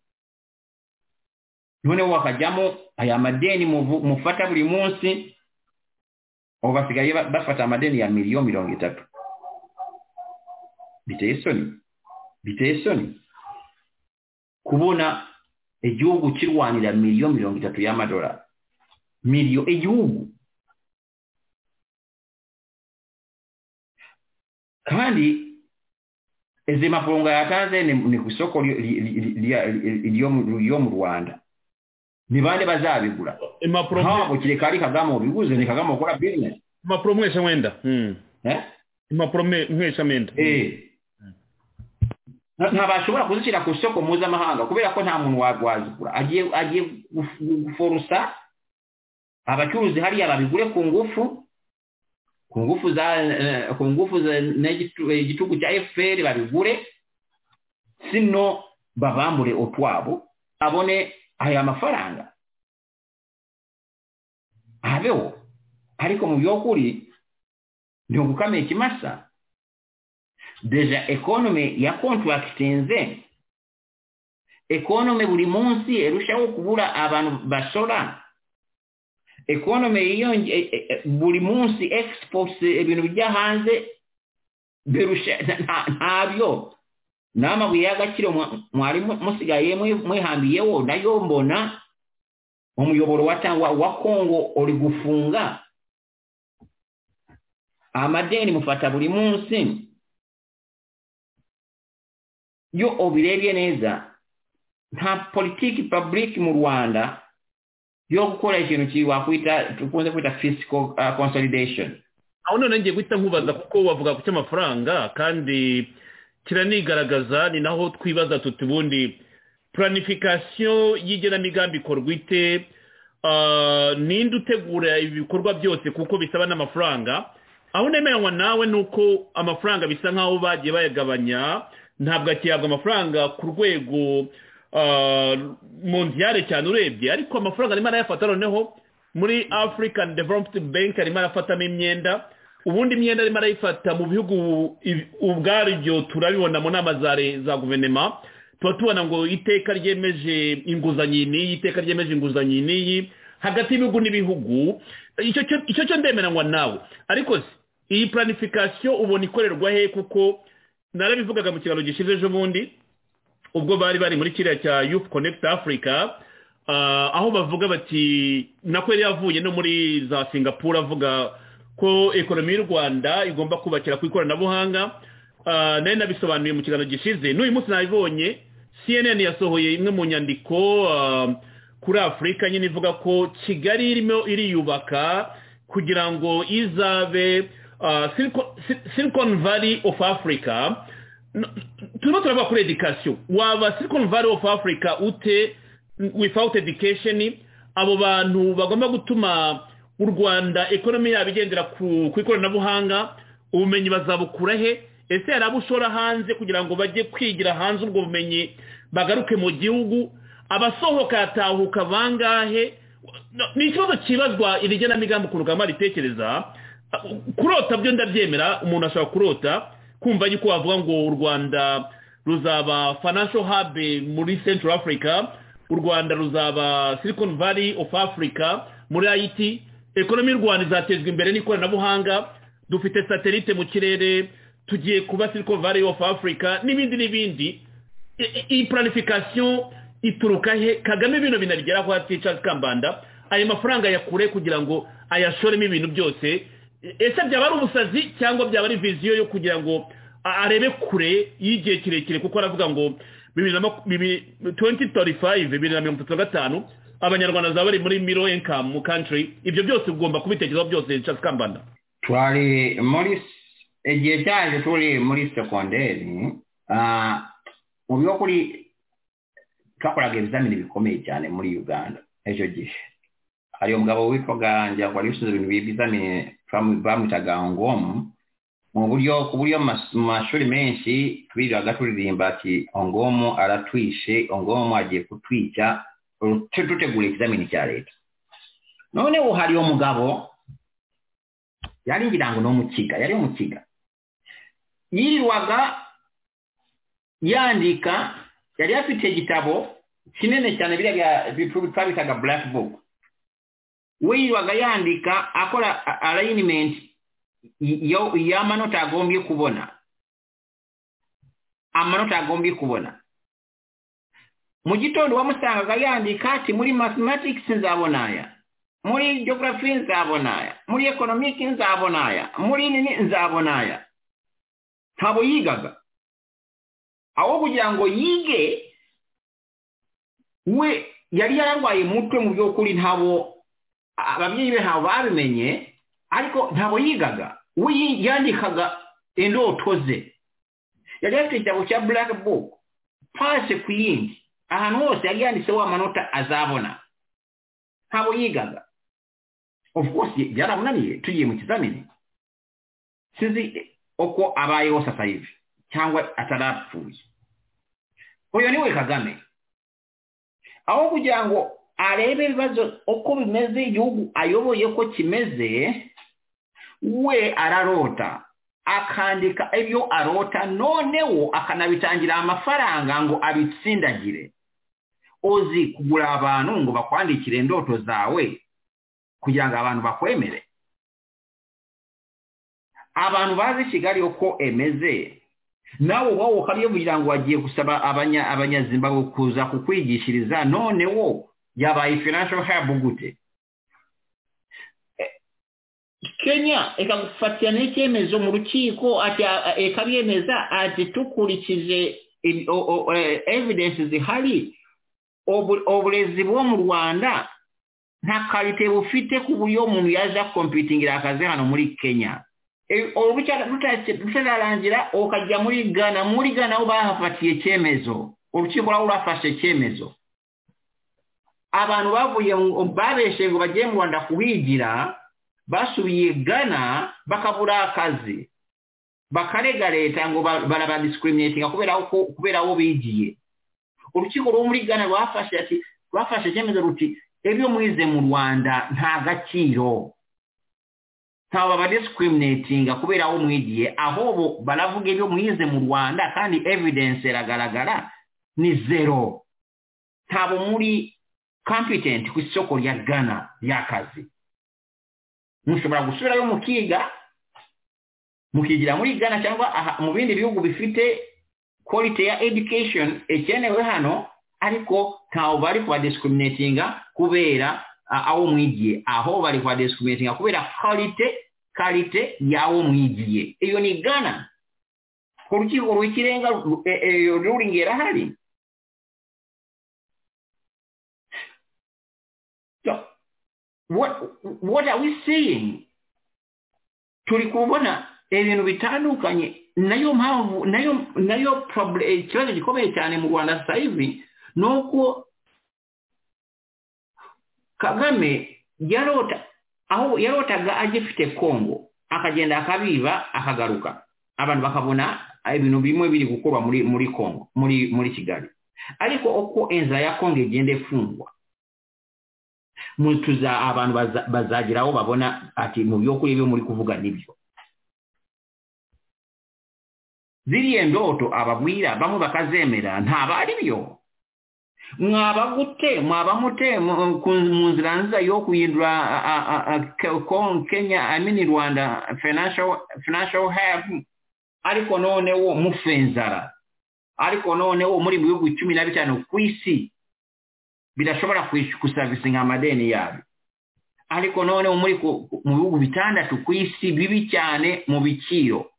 noneho bakajyamo aya madeni mufata buri munsi ubu basigaye bafata amadeni ya miliyoni mirongo itatu biteye isoni biteye isoni kubona igihugu kirwanira miliyoni mirongo itatu y'amadolari miliyo igihugu kandi izi mafaranga yatanze ni ku isoko ryo mu rwanda ni bande bazabigura ntabwo kire kari kagame ubiguze ni kagame ukora bizinesi impapuro mwesha wenda impapuro mwesha mwenda ntabashobora kuzishyira ku isoko mpuzamahanga kubera ko nta muntu wazigura agiye guforosa abacuruzi hariya babigure ku ngufu ku ngufu za ku ngufu igitugu cya efuperi babigure sino babambure utwabo abone aya mafaranga abeho ariko mu by'ukuri ni ugukamira ikimasa deja economy ya contractinze economy buri munsi erushaho kubura abantu bashora economy iyo buri munsi exports ibintu bijya hanze ntabyo n'amabuye y'agaciro mwari musigaye mwihambiyeho nayo mbona umuyoboro watangwa wa kongo uri gufunga amadeni mufata buri munsi iyo ubirebye neza nta politiki public mu rwanda yo gukora ikintu ki- wakwita dukunze kwita fisiko konsolidesheni aho none ngiye guhita nkubaza kuko wavuga ku cy'amafaranga kandi kiranigaragaza ni naho twibaza tuti ubundi planification y'igenamigambi ikorwa ite Ah, ninde utegura ibikorwa byose kuko bisaba n'amafaranga aho nemeranywa nawe ni uko amafaranga bisa nk'aho bagiye bayagabanya ntabwo akihabwa amafaranga ku rwego mondiyare cyane urebye ariko amafaranga arimo arayafata noneho muri african development bank arimo arafatamo imyenda ubundi imyenda arimo arayifata mu bihugu ibi- ubwaryo turabibona mu nama za re- za guverinoma tuba tubona ngo iteka ryemeje inguzanyo iyi n'iyi iteka ryemeje inguzanyo iyi n'iyi hagati y'ibihugu n'ibihugu icyo cyo- icyo cyo ndemeranywa nawe ariko se iyi planification ubona ikorerwa he kuko narabivugaga mu kiganiro gishize ejo bundi ubwo bari bari muri kiriya cya youth connect africa ah, aho bavuga bati nako yari yavuye no muri za singapore avuga ko ekonomi y'u rwanda igomba kubakira ku ikoranabuhanga Ah, nari nabisobanuye mu kiganiro gishize n'uyu munsi nabibonye cnn yasohoye imwe mu nyandiko ah, kuri afurika nyine ivuga ko kigali irimo iriyubaka kugira ngo izabe ah, Silicon- Si- silicon valley of africa turimo turavuga kuri edikasiyo waba silicon valley of africa ute without education abo bantu bagomba gutuma u rwanda ekonomi yabo igendera ku ku ikoranabuhanga ubumenyi bazabukura he ese hari abo ushora hanze kugira ngo bajye kwigira hanze ubwo bumenyi bagaruke mu gihugu abasohoka yatahuka bangahe No, ni ikibazo cyibazwa iri genamigambi ukuntu kagame ritekereza kurota byo ndabyemera umuntu ashobora kurota kumva yuko wavuga ngo u rwanda ruzaba financial hub muri central africa u rwanda ruzaba silicon valley of africa muri it ekonomi y'u rwanda izatezwa imbere n'ikoranabuhanga dufite satelite mu kirere tugiye kuba silicon valley of africa n'ibindi n'ibindi I- i- iyi planification ituruka he kagame bino binagera kwa Charles kambanda ayo mafaranga yakure kugira ngo ayashoremo ibintu byose E- ese byaba ari ubusazi cyangwa byaba ari viziyo yo kugira ngo a- arebe kure y'igihe kirekire kuko aravuga ngo bibiri na maku- bibiri- 2035 bibiri na mirongo itatu na gatanu abanyarwanda bazaba bari muri miro income mu country ibyo byose ugomba kubitekerezaho byose Charles kambanda twari muri igihe cyaje turi muri sekonderi ah, mu by'ukuri twakoraga ibizamini bikomeye cyane muri uganda icyo gihe hari umugabo witwaga ngira ngo wari ushinzwe ibintu by'ibizamini bamu- bamwitaga ngomu mu buryo ku buryo mu mas- mu mashuri menshi twiriraga turirimba ati ongomu aratwishe ongomu agiye kutwica tu- dutegura ikizamini cya leta noneho hari umugabo yari ngira ngo ni umukiga yari umukiga yirirwaga yandika yari afite igitabo kinini cyane biriya twabitaga black book we yirirwaga yandika akora a- alignment y- yo- y'amanota agombye kubona amanota agombye kubona mu gitondo wamusangaga yandika ati muri mathematics nzabona aya muri geography nzabona aya muri economic nzabona aya muri nini nzabona aya ntabwo yigaga aho kugira ngo yige we yari yararwaye umutwe mu by'ukuri ntabwo ababyeyi be ntabwo babimenye ariko ntabwo yigaga we yi- yandikaga indoto ze yari afite igitabo cya black book pase ku yindi ahantu hose yari yanditseho amanota azabona ntabwo yigaga of course byaramunaniye tugiye mu kizamini sinzi uko abayeho sasa hivi cyangwa atarapfuye uyu niwe kagame aho kugira ngo arebe ibibazo uko bimeze igihugu ayoboye ko kimeze we ararota akandika ibyo arota noneho akanabitangira amafaranga ngo abitsindagire uzi kugura abantu ngo bakwandikire indoto zawe kugira ngo abantu bakwemere abantu bazi kigali uko emeze nawe wowe ukabyo kugira ngo wagiye gusaba abanya- abanyazimbabwe kuza kukwigishiriza none wo yabaye financial hub gute Eh, kenya ikagufatira n'icyemezo mu rukiko ati a- a- ikabyemeza ati dukurikije in- o- o- eh, evidence zihari ubu- uburezi bwo mu rwanda nta karite bufite ku buryo umuntu yaje akompitingira akazi hano muri kenya rutararangira ukajya muri gana muri gana bo bahafatiye icyemezo urukiko rwaba rurafashe icyemezo abantu bavuye babeshe ngo bagiye mu rwanda kuhigira basubiye gana bakabura akazi bakarega leta ngo barabadiscriminatinga kubera aho bigiye urukiko rwo muri gana rwafashe ati rwafashe icyemezo ruti ibyo mwize mu rwanda nta gaciro ntabwo babadiscriminatinga kubera aho mwigiye ahubwo baravuga ibyo mwize mu rwanda kandi evidence iragaragara ni zero ntabwo muri competent ku isoko rya gana ry'akazi mushobora gusubirayo mukiga mukigira muri gana cyangwa mu bindi bihugu bifite quality ya education ikenewe hano ariko ntawe bari kuba kubera aho mwigiye aho bari kuba kubera karite karite y'aho mwigiye iyo ni gana ku rukiko rw'ikirenga ruringi irahari what what are we saying turi kubona ibintu bitandukanye nayo mpamvu nayo nayo ikibazo gikomeye cyane mu rwanda saa hivi ni uko kagame yarota aho yarotaga agifite kongo akagenda akabiba akagaruka abantu bakabona ibintu bimwe biri gukorwa muri muri kongo muri muri kigali ariko uko inzira ya kongo igenda ifungwa mutuza abantu bazagira aho babona ati mu by'ukuri byo muri kuvuga nibyo ziriya ndoto ababwira bamwe bakazemera ntaba ari byo mwaba gute mwaba mute mu nzira nziza yo guhindura kenya amini rwanda financial help ariko noneho mufenzara ariko noneho muri mu bihugu cumi na bitanu ku isi bidashobora kusavisinga amadeni yabo ariko noneho muri mu bihugu bitandatu ku isi bibi cyane mu biciro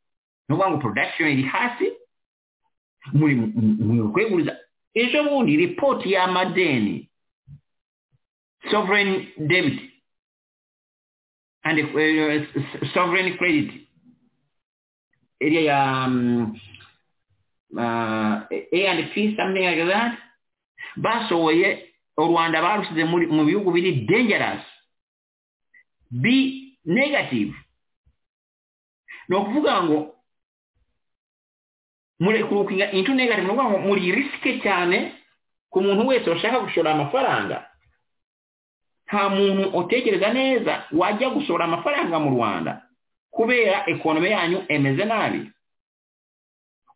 ni ukuvuga ngo production iri hasi muri kweguriza ejo bundi ripoti y'amadeni sovereign debit and sovereign credit iriya ya a and p something like that basohoye u rwanda barusize mu bihugu biri dangerous b negative ni ukuvuga ngo murekurukinga into negative ni ukuvuga ngo muri risike cyane ku muntu wese washaka gushora amafaranga nta muntu utekereza neza wajya gushora amafaranga mu rwanda kubera ekonomi yanyu emeze nabi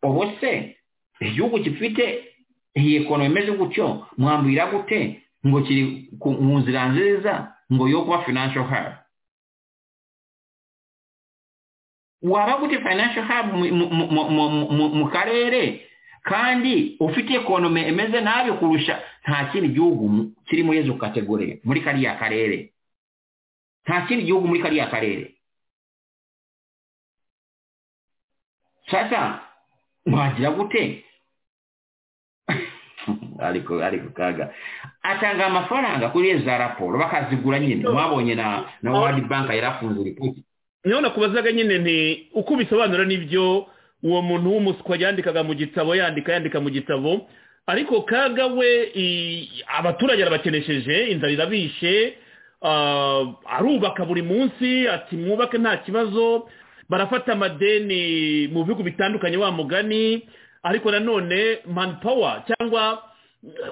ubu se igihugu gifite iyi ekonomi imeze gutyo mwambwira gute ngo kiri mu nzira nziza ngo yo kuba financial hub waba gute financial hub mu karere kandi ufite ekonomi imeze nabi kurusha nta kindi gihugu kiri muri izo kategori muri kariya karere nta kindi gihugu muri kariya karere sasa mwagira gute ariko ariko kaga atanga amafaranga kuri za raporo bakazigura nyine mwabonye na na world bank yarafunze ripoti niho nakubazaga nyine ni uko ubisobanura n'ibyo uwo muntu w'umuswa yandikaga mu gitabo yandika yandika mu gitabo ariko kaga we abaturage arabakenesheje inzara irabishe arubaka buri munsi ati mwubake nta kibazo barafata amadeni mu bihugu bitandukanye wa mugani ariko nanone manpower cyangwa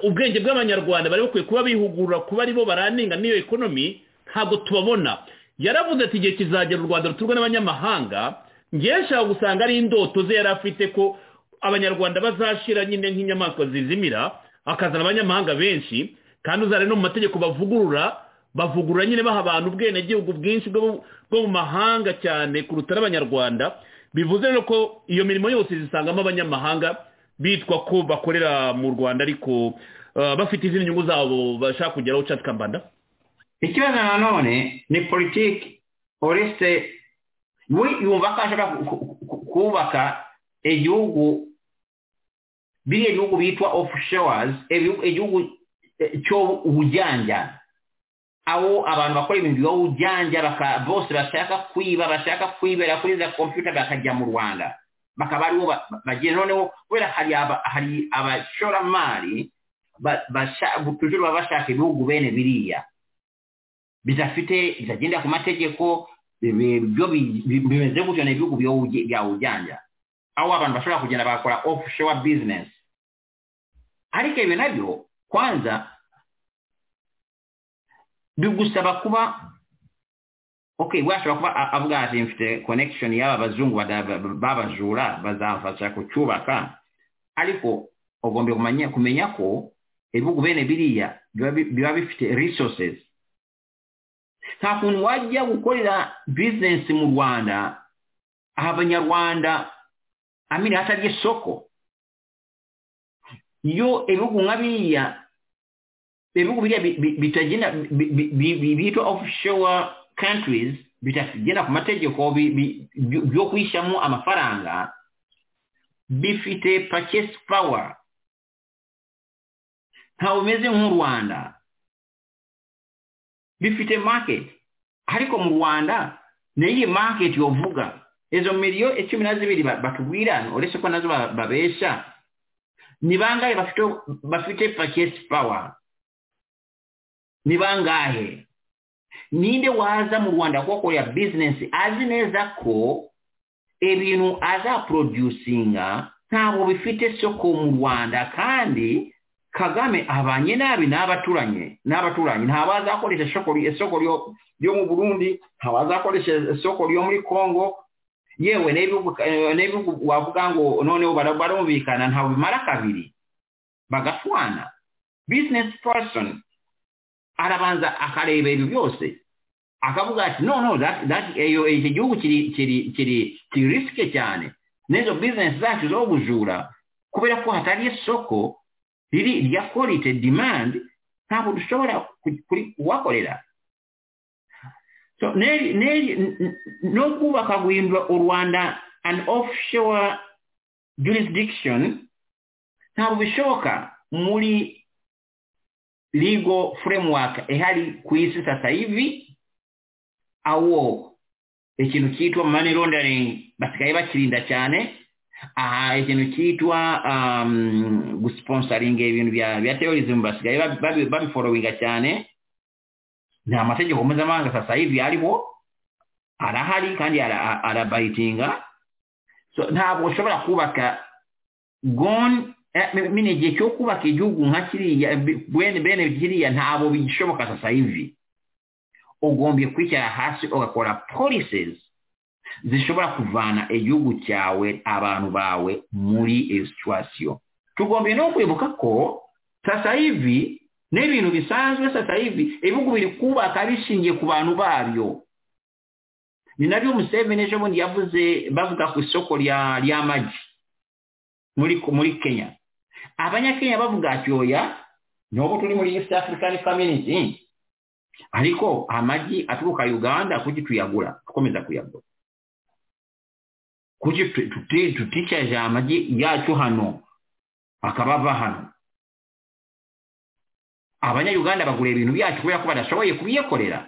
ubwenge bw'abanyarwanda bari bakwiye kuba bihugura kuba aribo baraninga n'iyo ekonomi ntabwo tubabona yaravuze ati igihe kizagera u rwanda ruturwa n'abanyamahanga ngewe gusanga ari indoto ze yari afite ko abanyarwanda bazashira nyine nk'inyamaswa zizimira akazana abanyamahanga benshi kandi uzare no mu mategeko bavugurura bavugurura nyine baha abantu ubwenegihugu bwinshi bwo mu mahanga cyane kuruta n'abanyarwanda bivuze rero ko iyo mirimo yose zisangamo abanyamahanga bitwa ko bakorera mu rwanda ariko bafite izindi nyungu zabo bashaka kugeraho cyangwa tukambanda ikibazo nanone ni politiki uretse we yumva ko ashaka kubaka igihugu biriya bihugu bitwa ofushowazi igihugu cy'ubujyanja aho abantu bakora ibintu by'ubujyanja bose bashaka kwiba bashaka kwibera kuri za kompiyuta bakajya mu rwanda bakaba aribo bagira noneho kubera hari aba- hari abashoramari ba- basha- tujuru baba bashaka ibihugu bene biriya bidafite bitagendera ku mategeko bi- byo bi- bi- bimeze gutyo ni ibihugu byo- bya ujyanja aho abantu bashobora kugenda bagakora offshore business ariko ibyo nabyo kwanza bigusaba kuba ok washobora kuba a- avuga ati mfite connection y'aba bazungu bada- babajura bazamfasha kucyubaka ariko ugomba kumenya kumenya ko ibihugu bene biriya biba bi- biba bifite resources nta kuntu wajya gukorera business mu rwanda aha abanyarwanda amini hatari isoko iyo ibihugu nka biriya ibihugu biriya bi- bi- bitagenda bi- bi- bi- bi- bitwa offshore countries bitagenda ku mategeko bi- bi- byo byo kwishyamo amafaranga bifite purchase power ntawe umeze nk'u rwanda bifite market ariko mu rwanda niyi market yovuga izo miliyo icumi na zibiri ba- batubwira uretse ko nazo ba- babesha ni bangahe bafite bafite purchase power ni bangahe ninde waza mu rwanda kuhakorera bizinesi azi neza ko ibintu azaproducinga ntabwo bifite soko mu rwanda kandi kagame abanye nabi n'abaturanye n'abaturanyi ntabwo azakoresha isoko ry- isoko ryo- ryo mu burundi ntabwo azakoresha isoko ryo muri kongo yewe n'ibihugu eh, n'ibihugu wavuga ngo noneho bara- barumvikana ntabwo bimara kabiri bagashwana bizinesi person arabanza akareba ibintu byose akavuga ati no no that- that- iyo- iki gihugu kiri kiri kiri kiri risike cyane n'izo bizinesi zacu zo bujura kubera ko hatari isoko riri rya korite dimandi ntabwo dushobora ku- kuri- kuhakorera So, n'eri- n'eri- n- n- no kubaka guhindura u rwanda an offshore jurisdiction ntabwo bishoboka muri legal framework ehari ku isi sasa hivi awo ikintu cyitwa money laundering basigaye bakirinda cyane aha ikintu cyitwa um, gusponsoringa ibintu bya bya terrorism basigaye babi- babi- babiforowinga cyane nta mategeko mpuzamahanga sasa hivi ariho arahari kandi ara- a- arabayitinga so ntabwo ushobora kubaka gone mine igihe cyo kubaka igihugu nka kiriya bi- bene bene kiriya ntabwo bigishoboka sasa hivi ugombye kwicara hasi ugakora policies zishobora kuvana igihugu cyawe abantu bawe muri iyo situwasiyo tugombye no kwibuka ko sasa hivi n'ibintu bisanzwe sasa hivi ibihugu biri kubaka bishingiye ku bantu babyo ni nabyo museveni ejo bundi yavuze bavuga ku isoko rya ry'amagi muri muri kenya abanyakenya bavuga ati oya n'ubu turi muri east african community ariko amagi aturuka uganda kuki tuyagura dukomeza kuyagura kuki tu- tuti- tuticaje amagi yacu hano akaba ava hano abanyayuganda bagura ibintu byacu kubera ko badashoboye kubiyakorera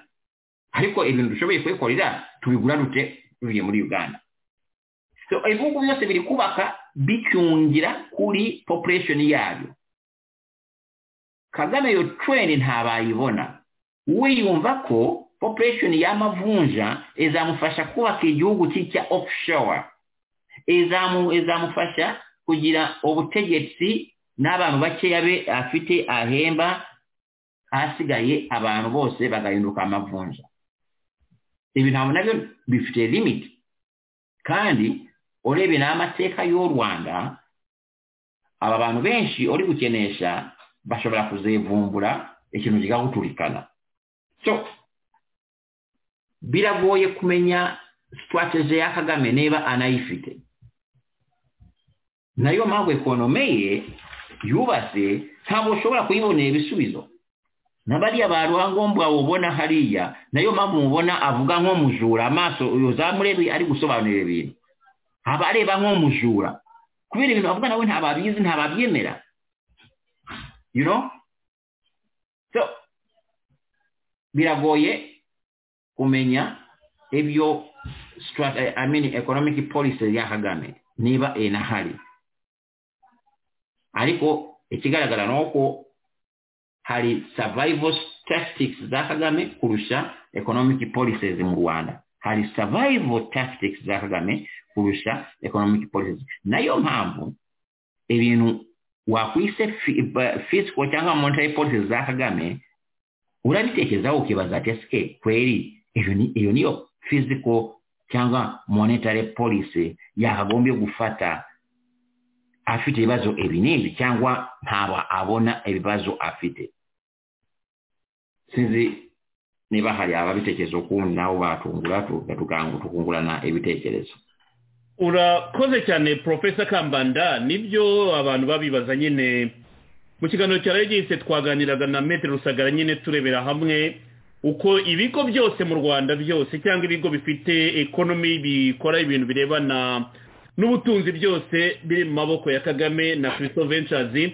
ariko ibintu dushoboye kubikorera tubigura dute tuvuye muri uganda so ibihugu byose biri kubaka bicyungira kuri population yabyo kagame iyo trend ntabayibona wiyumva ko population y'amavunja izamufasha kubaka igihugu cye cya offshore izamu izamufasha kugira ubutegetsi n'abantu bakeya be afite ahemba hasigaye abantu bose bagahinduka amavunja ibi ntabwo nabyo bifite limit kandi urebye n'amateka y'u rwanda aba bantu benshi uri gukenesha bashobora kuzivumbura ikintu kigaguturikana so biragoye kumenya sitwateze ya kagame niba anayifite nayo mpamvu ekonome ye yubatse ntabwo ushobora kuyibonera ibisubizo na bariya ba ruhangombwa ubona hariya nayo mpamvu mubona avuga nk'umujura amaso uyu zamurebe ari gusobanurira ibintu aba areba nk'umujura kubera ibintu bavuga nawe ntababizi ntababyemera you know so biragoye kumenya ibyo strate- I mean economic policy ya kagame niba inahari ariko ikigaragara ni uko hari survival tactics za kagame kurusha economic policies mu rwanda hari survival tactics za kagame kurusha economic policies nayo mpamvu ibintu wakwise fi- ba- fiscal cyangwa monetary policies za kagame urabitekerezaho ukibaza ati ese kweri iyo ni- iyo niyo physical cyangwa monetary policy yakagombye gufata afite ibibazo ibi n'ibi cyangwa ntaba abona ibibazo afite sinzi niba hari ababitekerezo ukundi nabo batungura tugatukanga tukungurana ibitekerezo urakoze cyane porofesa kambanda nibyo abantu babibaza nyine mu kiganiro cya regisi twaganiraga na metero rusagara nyine turebera hamwe uko ibigo byose mu rwanda byose cyangwa ibigo bifite ekonomi bikora ibintu birebana n'ubutunzi byose biri mu maboko ya kagame na kirisito venshazi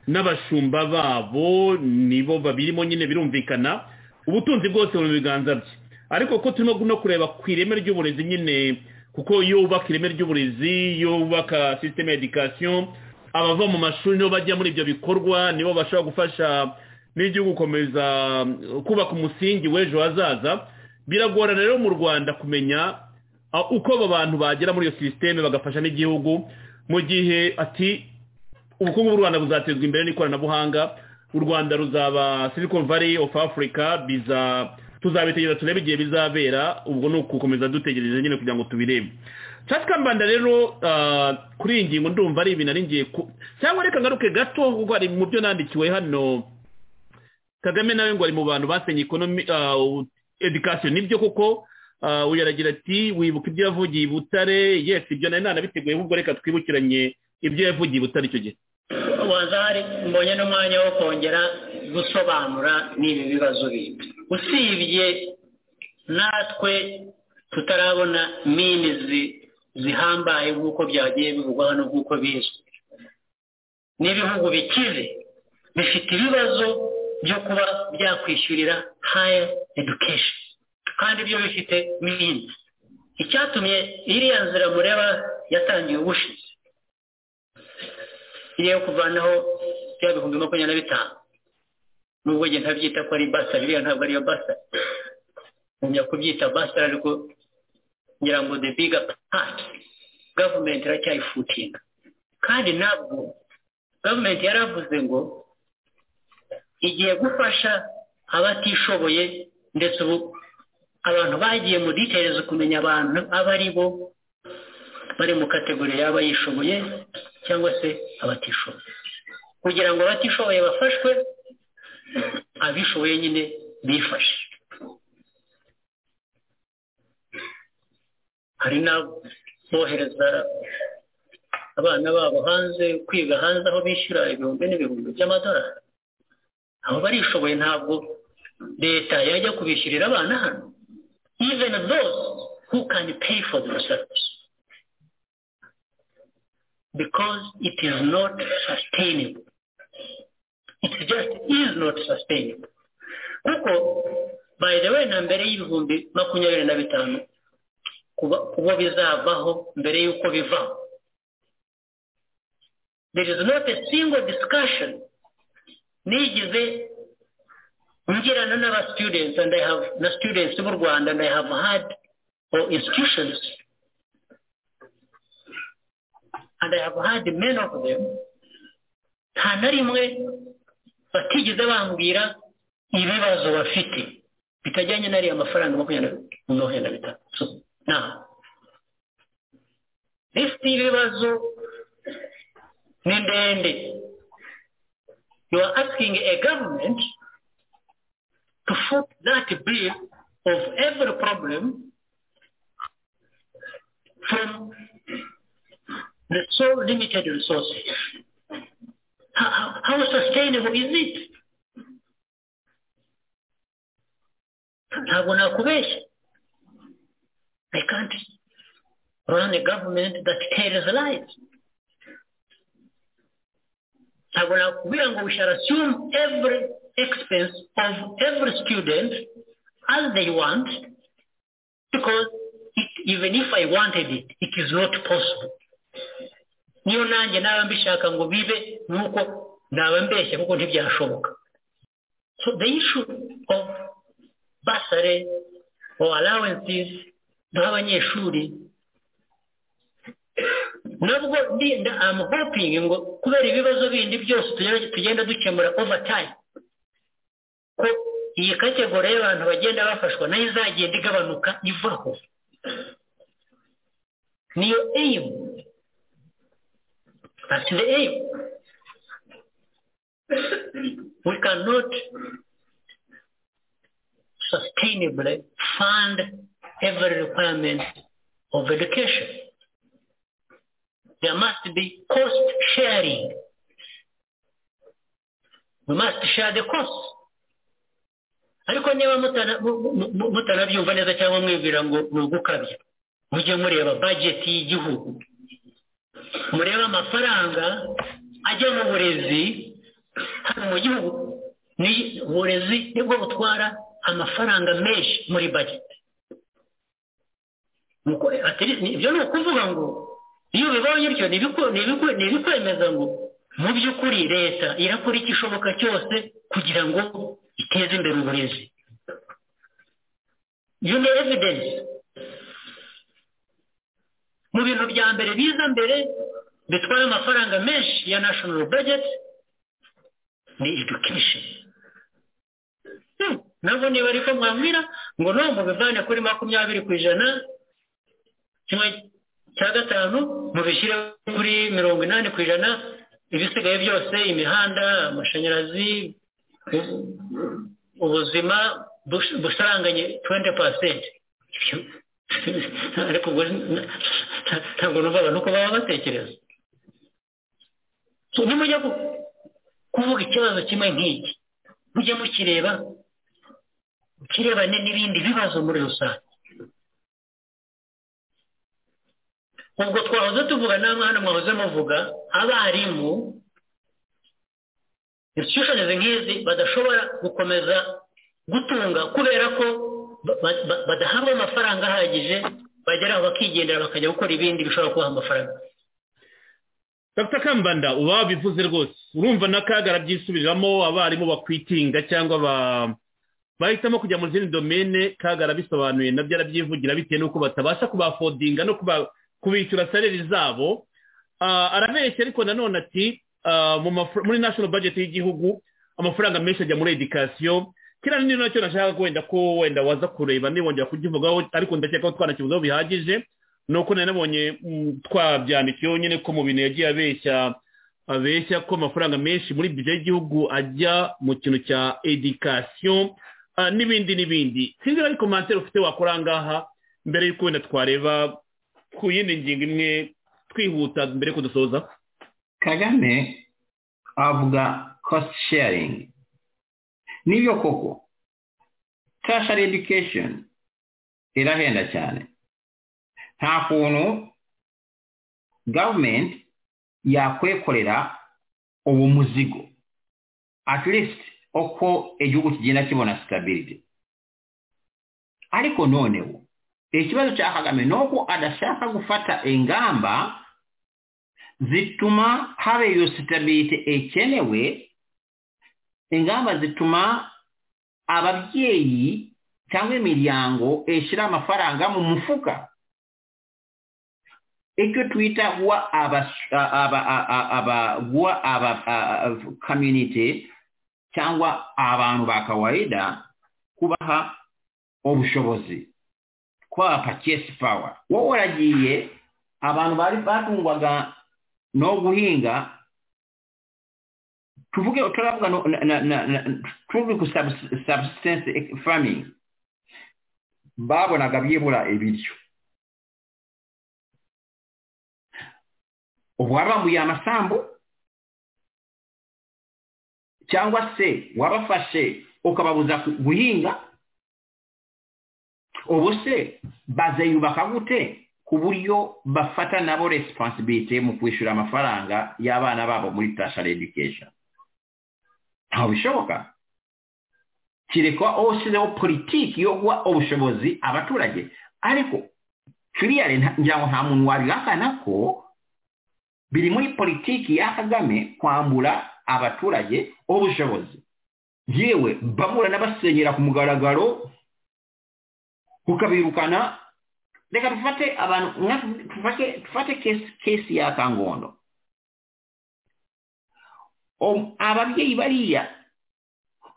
n'abashumba babo nibo babirimo nyine birumvikana ubutunzi bwose mu biganza bye ariko ko turimo no kureba ku ireme ry'uburezi nyine kuko iyo wubaka ireme ry'uburezi iyo wubaka sisiteme edikasiyo abava mu mashuri nibo bajya muri ibyo bikorwa nibo bashobora gufasha n'igihugu gukomeza uh, kubaka umusingi w'ejo hazaza biragorana rero mu rwanda kumenya uh, uko abo bantu bagera muri iyo sisiteme bagafasha n'igihugu mu gihe ati ubukungu bw'u rwanda buzatezwa imbere n'ikoranabuhanga u rwanda ruzaba silicon valley of africa biza tuzabitegereza turebe igihe bizabera ubwo ni ugukomeza dutegereje nyine kugira ngo tubirebe kambanda rero ah, kuri iyi ngingo ndumva ari ibintu ari ngiye ku- cyangwa reka ngaruke gato kuko hari mu byo nandikiwe hano kagame nawe ngo ari mu bantu basenye ikonomi edikasiyo nibyo koko ah, uyu aragira ati wibuka ibyo yavugiye i butare yes ibyo nari nanabiteguye ahubwo reka twibukiranye ibyo yavugiye i butare icyo gihe waza hari mbonye n'umwanya wo kongera gusobanura n'ibi bibazo bindi usibye natwe tutarabona minizi zihambaye nk'uko byagiye bivugwa hano nk'uko bizwi n'ibihugu bikize bifite ibibazo byo kuba byakwishyurira haya edukesheni kandi ibyo bifite minizi icyatumye iriya nzira mureba yatangiye ubushize iyo kuvanaho bya bihumbi makumyabiri na bitanu nubwo njye ntabyita ko ari basari iriya ntabwo ariyo basari ngumya kubyita basari ariko ngira ngo the big part gavumenti iracyayifutinga kandi nabwo gavumenti yaravuze ngo igiye gufasha abatishoboye ndetse ubu abantu bagiye mu details kumenya abantu abo ari bo bari mu kategori y'abayishoboye cyangwa se abatishoboye kugira ngo abatishoboye bafashwe abishoboye nyine bifashe hari n'abohereza abana babo hanze kwiga hanze aho bishyura ibihumbi n'ibihumbi by'amadolari abo barishoboye ntabwo leta yajya kubishyurira abana hano even those who can pay for the service because it is not sustainable. It just is not sustainable. Kuko by the way na mbere y'ibihumbi makumyabiri na bitanu kuba- kuba bizavaho mbere y'uko bivaho there is not a single discussion nigize ngirana n'aba students and I have na students b'u Rwanda and I have had or institutions and I have had many of them nta na rimwe batigeze bambwira ibibazo bafite bitajyanye n'ariya mafaranga makumyabiri na bitanu So, now, list y'ibibazo ni ndende you are asking a government to foot that bill of every problem from the so limited resources. How, how- how sustainable is it? Ntabwo nakubeshya. I can't run a government that tells lies. Ntabwo nakubwira ngo we shall assume every expense of every student as they want because it, even if I wanted it, it is not possible. niyo nanjye naba mbishaka ngo bibe nuko naba mbeshya kuko ntibyashoboka so the issue of basare or allowances nk'abanyeshuri nabwo ndinda am hoping ngo kubera ibibazo bindi byose tugenda- tugenda dukemura over time ko iyi kategori y'abantu bagenda bafashwa nayo izagenda igabanuka ivaho niyo aim That's the aim. We cannot sustainably fund every requirement of education. There must be cost sharing. We must share the cost. ariko niba mutana- mu- mu- mu- mutanabyumva neza cyangwa mwibwira ngo ni ugukabya mujye mureba bajeti y'igihugu murebe amafaranga ajya mu burezi hano mu gihugu ni uburezi nibwo butwara amafaranga menshi muri bageti Nuko, atari- ni- ibyo ni ukuvuga ngo iyo ubibonye utyo ni ibiku- ni ibiku- ni ibikwemeza ngo mu by'ukuri leta irakora igishoboka cyose kugira ngo iteze imbere uburezi you know evidence mu bintu bya mbere biza mbere bitwara amafaranga menshi ya national budget ni education Hmm, nabwo niba ariko mwambwira ngo no mubivane kuri makumyabiri ku ijana kimwe cya gatanu mubishyire kuri mirongo inani ku ijana ibisigaye byose imihanda amashanyarazi u- ubuzima bush- busaranganye tuwenti pasenti ariko ubwo ni- ntabwo numva abantu uko baba batekereza So, nimujya ku- kuvuga ikibazo kimwe nk'iki mujye mukireba kirebane n'ibindi bibazo muri rusange ubwo twahoze tuvuga namwe hano mwahoze muvuga abarimu institutions nk'izi badashobora gukomeza gutunga kubera ko ba- ba- ba- badahabwa amafaranga ahagije bageraho bakigendera bakajya gukora ibindi bishobora kubaha amafaranga dr kambanda uba wabivuze rwose urumva n'akaga arabyisubiramo abarimu bakwitinga cyangwa ba- bahitamo kujya mu zindi domene kaga arabisobanuye nabyo arabyivugira bitewe n'uko batabasha kubafodinga no kuba- kubishyura saleri zabo Ah, arabeshya ariko nanone ati ah, mu mafra- muri national budget y'igihugu amafaranga menshi ajya muri edikasiyo kiriya ni nacyo nashaka wenda ko wenda waza kureba nibongera kugivugaho ariko ndakeka ko twanakivugaho bihagije nuko nari nabonye mm, twabyandikiyeho nyine ko mu bintu yagiye abeshya abeshya ko amafaranga menshi muri bije y'igihugu ajya mu kintu cya edikasiyo ah, n'ibindi n'ibindi sinzi niba ari komantere ufite wakora aha ngaha mbere y'uko wenda twareba ku yindi ngingo imwe twihuta mbere y'uko dusoza kagame avuga cost sharing nibyo koko tertiary education irahenda cyane nta kuntu government yakwekorera uwo muzigo at least uko igihugu kigenda kibona stability ariko noneho ikibazo cya kagame ni uko adashaka gufata ingamba zituma haba iyo sitabirite ikenewe ingamba zituma ababyeyi cyangwa imiryango ishyira amafaranga mu mufuka icyo twita guha aba- aba- aba- aba- guha aba- a- a- community cyangwa abantu ba kawaida kubaha ubushobozi kubaha purchase power wowe uragiye abantu bari batungwaga no guhinga tuvuge turavuga no- na- na- na- na- tuvuge ku subs- subsistence farming babonaga byibura ibiryo ubu wabambuye amasambu cyangwa se wabafashe ukababuza ku- guhinga ubu se bazayubaka gute ku buryo bafata nabo responsibility mu kwishyura amafaranga y'abana babo muri tertiary education ntabwo bishoboka kirekwa washyizeho politiki yo guha ubushobozi abaturage ariko kiriyare ngira ngo nta muntu wabihakana ko biri muri politiki ya kagame kwambura abaturage ubushobozi yewe bamura n'abasenyera ku mugaragaro ukabirukana reka dufate abantu dufate kesi ya kangondo ababyeyi bariya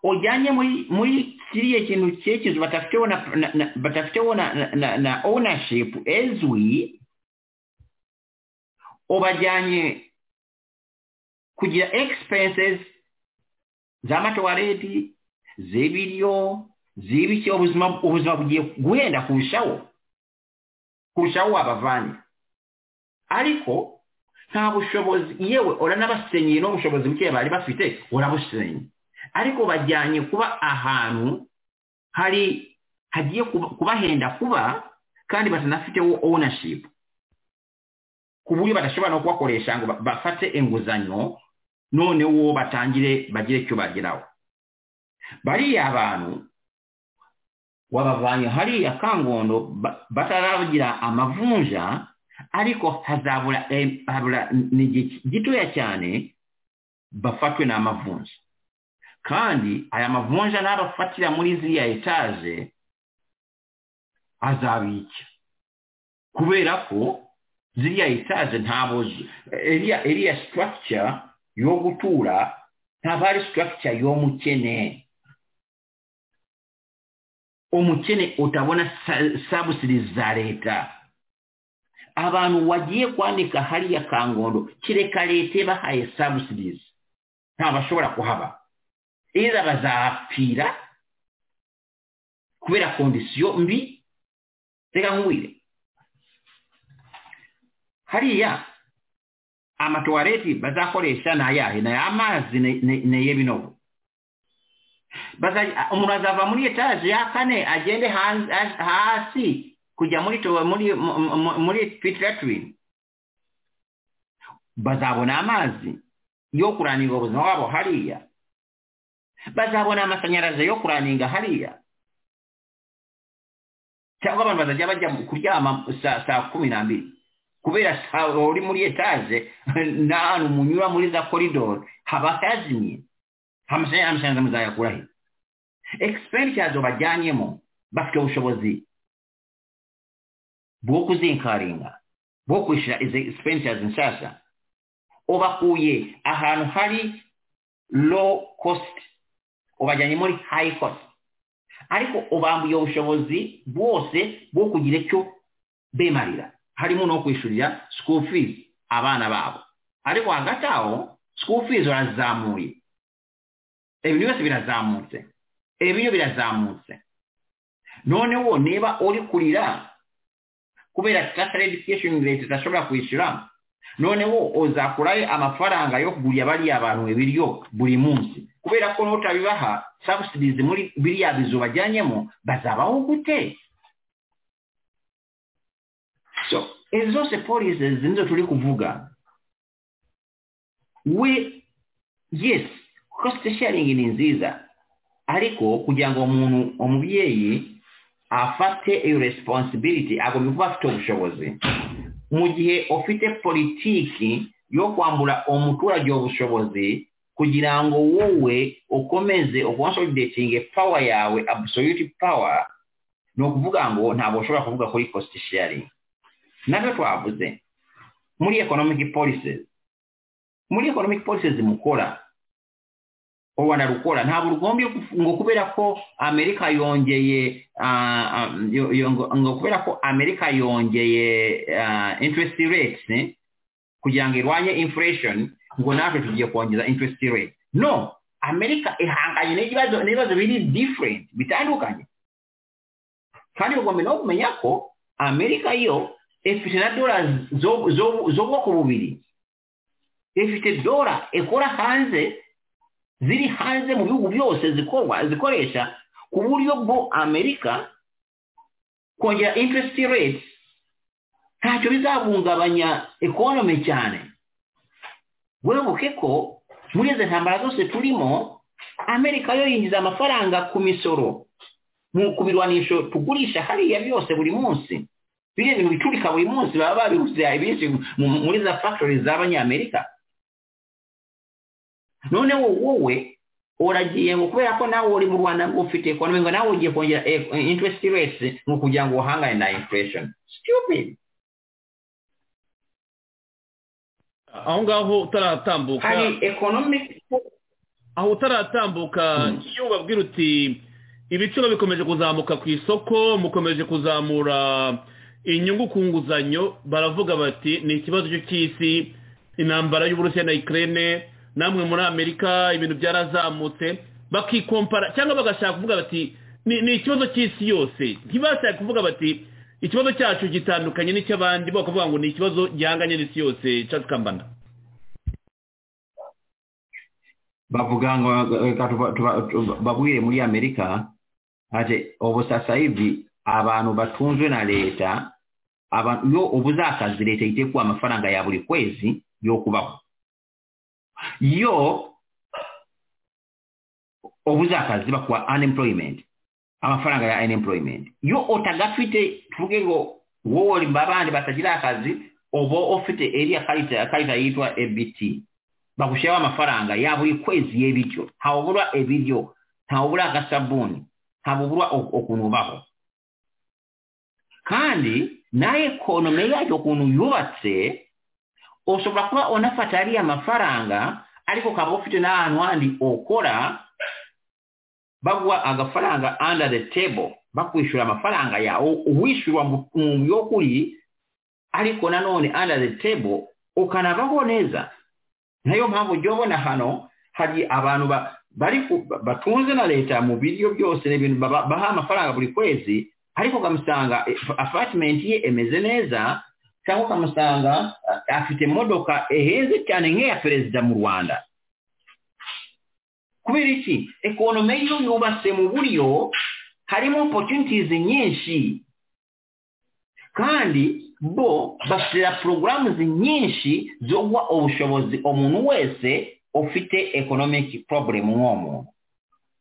ujyanye muri muri kiriya kintu cyekizo batafiteho na batafiteho na na na owunashipu ezwi ubajyanye kugira egisipensesi z'amatuwareti z'ibiryo z'ibiki ubuzima ubuzima bugiye guhenda kurushaho kurushaho wabavanye ariko nta bushobozi yewe uranabasenyeye n'ubushobozi buke bari bafite urabusenye ariko bajyanye kuba ahantu hari hagiye kubahenda kuba kandi batanafiteho owunashipu ku buryo badashobora no kubakoresha ngo bafate inguzanyo noneho batangire bagire icyo bageraho bariya abantu wabavanye hariya kangondo bataragira amavunja ariko hazabura ni gitoya cyane bafatwe n'amavunja kandi aya mavunja n'abafatira muri ziriya etaje azabicya kubera ko ziriya etaje ntabwo iriya sitarakica yo gutura ntabwo ari sitarakica y'umukene umukene utabona sabusiri za leta abantu wagiye kwandika hariya kangondo kereka leta bahaye sabusirizi ntabashobora kuhaba eza bazapfira kubera kondisiyo mbi reka nkubwire hariya amatuwareti bazakoresha ni ayahe ni amazi ni y'ibinogo umuntu azava muri etaje ya kane agende hasi kujya muri muri muri pitiratirine bazabona amazi yo kurangiza ubuzima bwabo hariya bazabona amashanyarazi yo kuraninga hariya cyangwa abantu bazajya bajya kuryama saa kumi n'ambiri kubera sawa uri muri etaje n'ahantu munyura muri za koridoro haba hazimye amashanyarazi muzayakura he egisipericazi bajyanyemo bafite ubushobozi bwo kuzinkaringa bwo kwishyura izi egisipericazi nshyashya ubakuye ahantu hari lo kositi ubajyanye muri hayi kosi ariko ubambuye ubushobozi bwose bwo kugira icyo bemarira harimo no kwishyurira school fees abana babo ariko hagati aho school fees urazamuye ibintu byose birazamutse ibiryo birazamutse noneho niba uri kurira kubera tatar education leta idashobora kwishyura noneho uzakurayo amafaranga yo kugurira bariya bantu ibiryo buri munsi kubera ko n'utabibaha sabusirizi muri biriya bizu bajyanyemo bazabaho gute so izo zose polisi nizo turi kuvuga we yes cost sharing ni nziza ariko kugira ngo umuntu umubyeyi afate iyo responsibility agomba kuba afite ubushobozi mu gihe ufite politiki yo kwambura umuturage ubushobozi kugira ngo wowe ukomeze ukonsolidatinge pawa yawe absolute pawa ni ukuvuga ngo ntabwo ushobora kuvuga kuri cost sharing nabyo twavuze muri economic policies muri economic policies mukora u rwanda rukora ntabwo rugombye ngo kubera ko amerika yongeye ngo kubera ko amerika yongeye interest rates kugira ngo irwanye inflation ngo natwe tugiye kongeza interest rate no amerika ihanganye n'ibibazo n'ibibazo biri different bitandukanye kandi ugomba no kumenya ko amerika yo ifite na dora z'ubwoko bubiri ifite dora ikora hanze ziri hanze mu bihugu byose zikorwa zikoresha ku buryo bwo amerika kongera interest rate ntacyo bizahungabanya economy cyane webuke ko muri izi ntambara zose turimo amerika yo yinjiza amafaranga ku misoro mu kubirwanisho tugurisha hariya byose buri munsi biriya bintu biturika buri munsi baba babiruze ibinshi muri za factory z'abanyamerika noneho wowe uragiye ngo kubera ko nawe uri mu rwanda ngo ufite ekonomi ngo nawe ugiye kongera interest rate ni ukugira ngo uhangane na inflation stupid aho ngaho utaratambuka hari economic aho utaratambuka iyo ubabwira uti ibiciro bikomeje kuzamuka ku isoko mukomeje kuzamura inyungu ku nguzanyo baravuga bati ni ikibazo cy'isi intambara y'uburusiya na ikirere namwe muri amerika ibintu byarazamutse bakikompara cyangwa bagashaka kuvuga bati ni ikibazo cy'isi yose ntibashaka kuvuga bati ikibazo cyacu gitandukanye n'icy'abandi bakavuga ngo ni ikibazo gihanganye n'isi yose cyakambana bavuga ngo babwire muri amerika ati ubu sasa hivi abantu batunzwe na leta iyo ubuze akazi leta igiye kuba amafaranga ya buri kwezi yo kubaho yo obuze akazi bakuwa unemployment amafaranga ya unemployment yo otagafite tuvuge ngo wowe oli babandi batagira akazi oba ofite eriya karita karita yitwa ebt bakushyiraho amafaranga ya buri kwezi y'ibiryo ntawubura ebiryo ntawubura agasabuni ntawubura ukuntu ubaho kandi na ekonomi yacyo ukuntu yubatse ushobora kuba unafata ariya mafaranga ariko ukaba ufite n'ahantu handi ukora baguha agafaranga under the table bakwishyura amafaranga yawe uwishyura mu by'ukuri ariko nanone under the table ukanabaho neza nayo mpamvu ujya ubona hano hari abantu batunze na leta mu biryo byose n'ibintu baha amafaranga buri kwezi ariko ukamusanga afatimenti ye imeze neza cyangwa ukamusanga afite imodoka eheze cyane nk'iya perezida mu rwanda kubera iki ekonomi yo yubatse mu buryo harimo opportunities nyinshi kandi bo bashyira porogaramu nyinshi zo guha ubushobozi umuntu wese ufite economic problem uwo muntu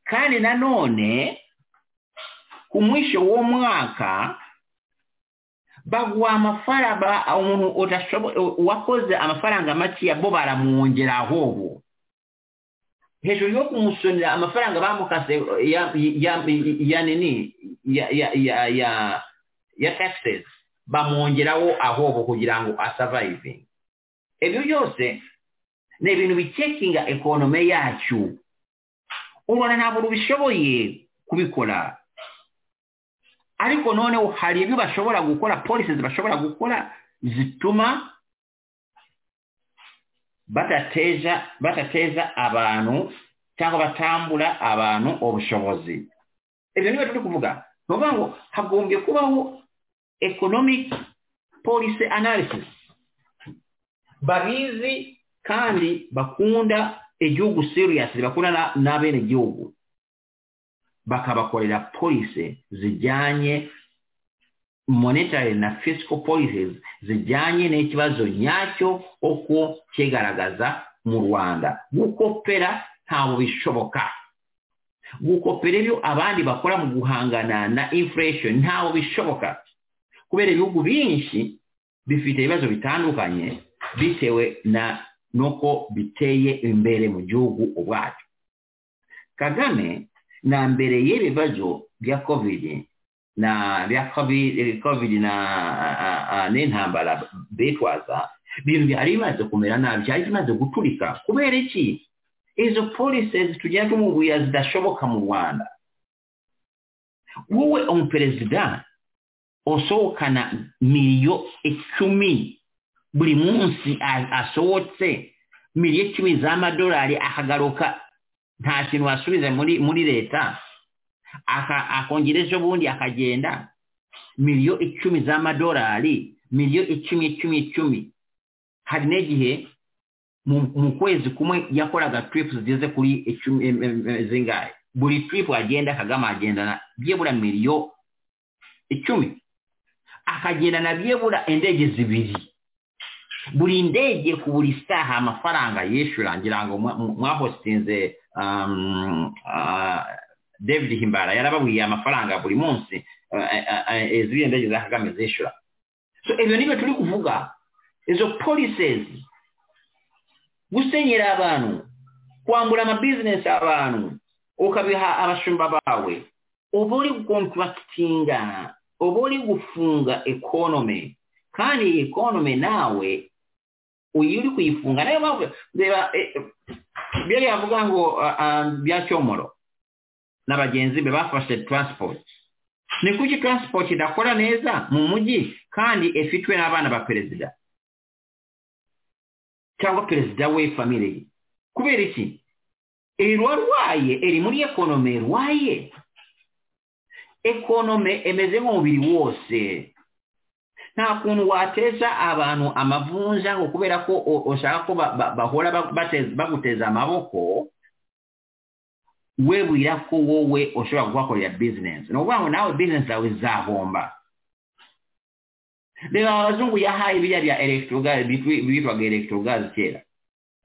kandi nanone ku mwisho w'uwo mwaka baguha amafaranga umuntu wakoze amafaranga makeya bo baramwongeraho ubu hejuru yo kumusonera amafaranga bamukase ya nini ya taxes bamwongeraho ahobo kugira ngo asavayive ibyo byose ni ibintu bikekinga ekonome yacu ubona ntabwo ubishoboye kubikora ariko noneho hari ibyo bashobora gukora polisi bashobora gukora zituma batateja batateza abantu cyangwa batambura abantu ubushobozi ibyo niba turi kuvuga ni ukuvuga ngo hagombye kubaho economic policy analysis babizi kandi bakunda igihugu serious bakunda na bene gihugu bakabakorera policy zijyanye monetary na fiscal policies zijyanye n'ikibazo nyacyo uko kigaragaza mu rwanda gukopera ntabwo bishoboka gukopera ibyo abandi bakora mu guhangana na inflation ntabwo bishoboka kubera ibihugu byinshi bifite ibibazo bitandukanye bitewe na nuko biteye imbere mu gihugu ubwacyo kagame na mbere y'ibibazo bya covid na bya covid na n'intambara bitwaza ibintu byari bimaze kumera nabi byari bimaze guturika kubera iki izo policies tugenda tumubwira zidashoboka mu rwanda wowe umuperezida usohokana miliyo icumi buri munsi asohotse miliyo icumi z'amadolari akagaruka nta kintu wasubiza muri muri leta akongera ejo bundi akagenda miliyo icumi z'amadolari miliyo icumi icumi icumi hari n'igihe mu kwezi kumwe yakoraga tiripu zigeze kuri icumi zingahe buri tiripu agenda kagame agendana byibura miliyo icumi akagendana byibura indege zibiri buri ndege ku buri saha amafaranga yishyura ngira ngo mwahosinze david himbara yarababwiye amafaranga buri munsi ziriya ndege za kagame zishyura so ibyo nibyo turi kuvuga izo polisezi gusenyera abantu kwambura amabizinesi abantu ukabiha abashumba bawe uba uri kontrakitinga uba uri gufunga ekonomi kandi iyi ekonomi nawe uyu uri kuyifunga nayo mpamvu reba ibyo yavuga ngo bya cyomoro na bagenzi be bafashe transport ni kuki transport idakora neza mu mujyi kandi ifitwe n'abana ba perezida cyangwa perezida we famire ye kubera iki iri ruba rwaye iri muri ekonome rwaye ekonome emeze nk'umubiri wose nta kuntu wateza abantu amavunja ngo kubera ko ushaka ko bahora baguteza amaboko we wira ko wowe ushobora kuhakorera bizinesi ni ukuvuga ngo nawe bizinesi zawe zahomba reba abazungu yahaye biriya bya elegitorogazi bitwaga elegitorogazi kera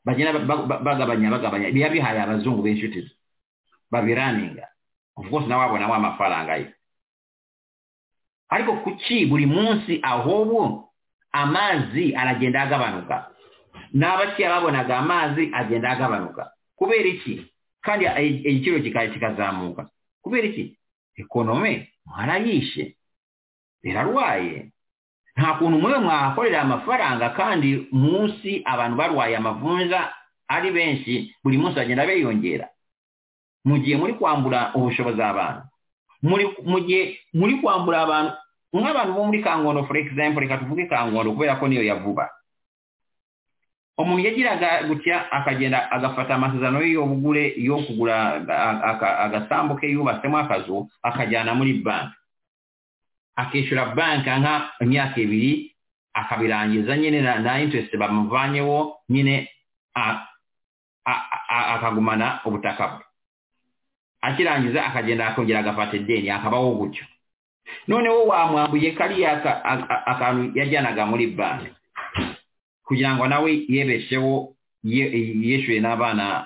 bagenda bagabanya bagabanya biba bihaye abazungu b'inshuti ze babiraninga of course nawe wabonaho amafaranga ye ariko kuki buri munsi ahubwo amazi aragenda agabanuka n'abakiriya babonaga amazi agenda agabanuka kubera iki kandi igiciro kikazamuka kubera iki ekonome mwarayishe irarwaye nta kuntu mube mwahakorera amafaranga kandi munsi abantu barwaye amavunja ari benshi buri munsi bagenda biyongera mu gihe muri kwambura ubushobozi abantu mu gihe muri kwambura abantu nk'abantu bo muri kangondo for example reka tuvuge kangondo kubera ko niyo yavuba umuntu yagiraga gutya akagenda agafata amasezerano ye y'ubugure yo kugura agasambu ke yubatsemo akazu akajyana muri banki akishyura banki nka imyaka ibiri akabirangiza nyine na interest bamuvanyeho nyine akagumana ubutaka bwe akirangiza akagenda akongera agafata ideni akabaho gutyo noneho wamwambuye kariya akantu yajyanaga muri banki kugira ngo nawe yebesheho yishyuye n'abana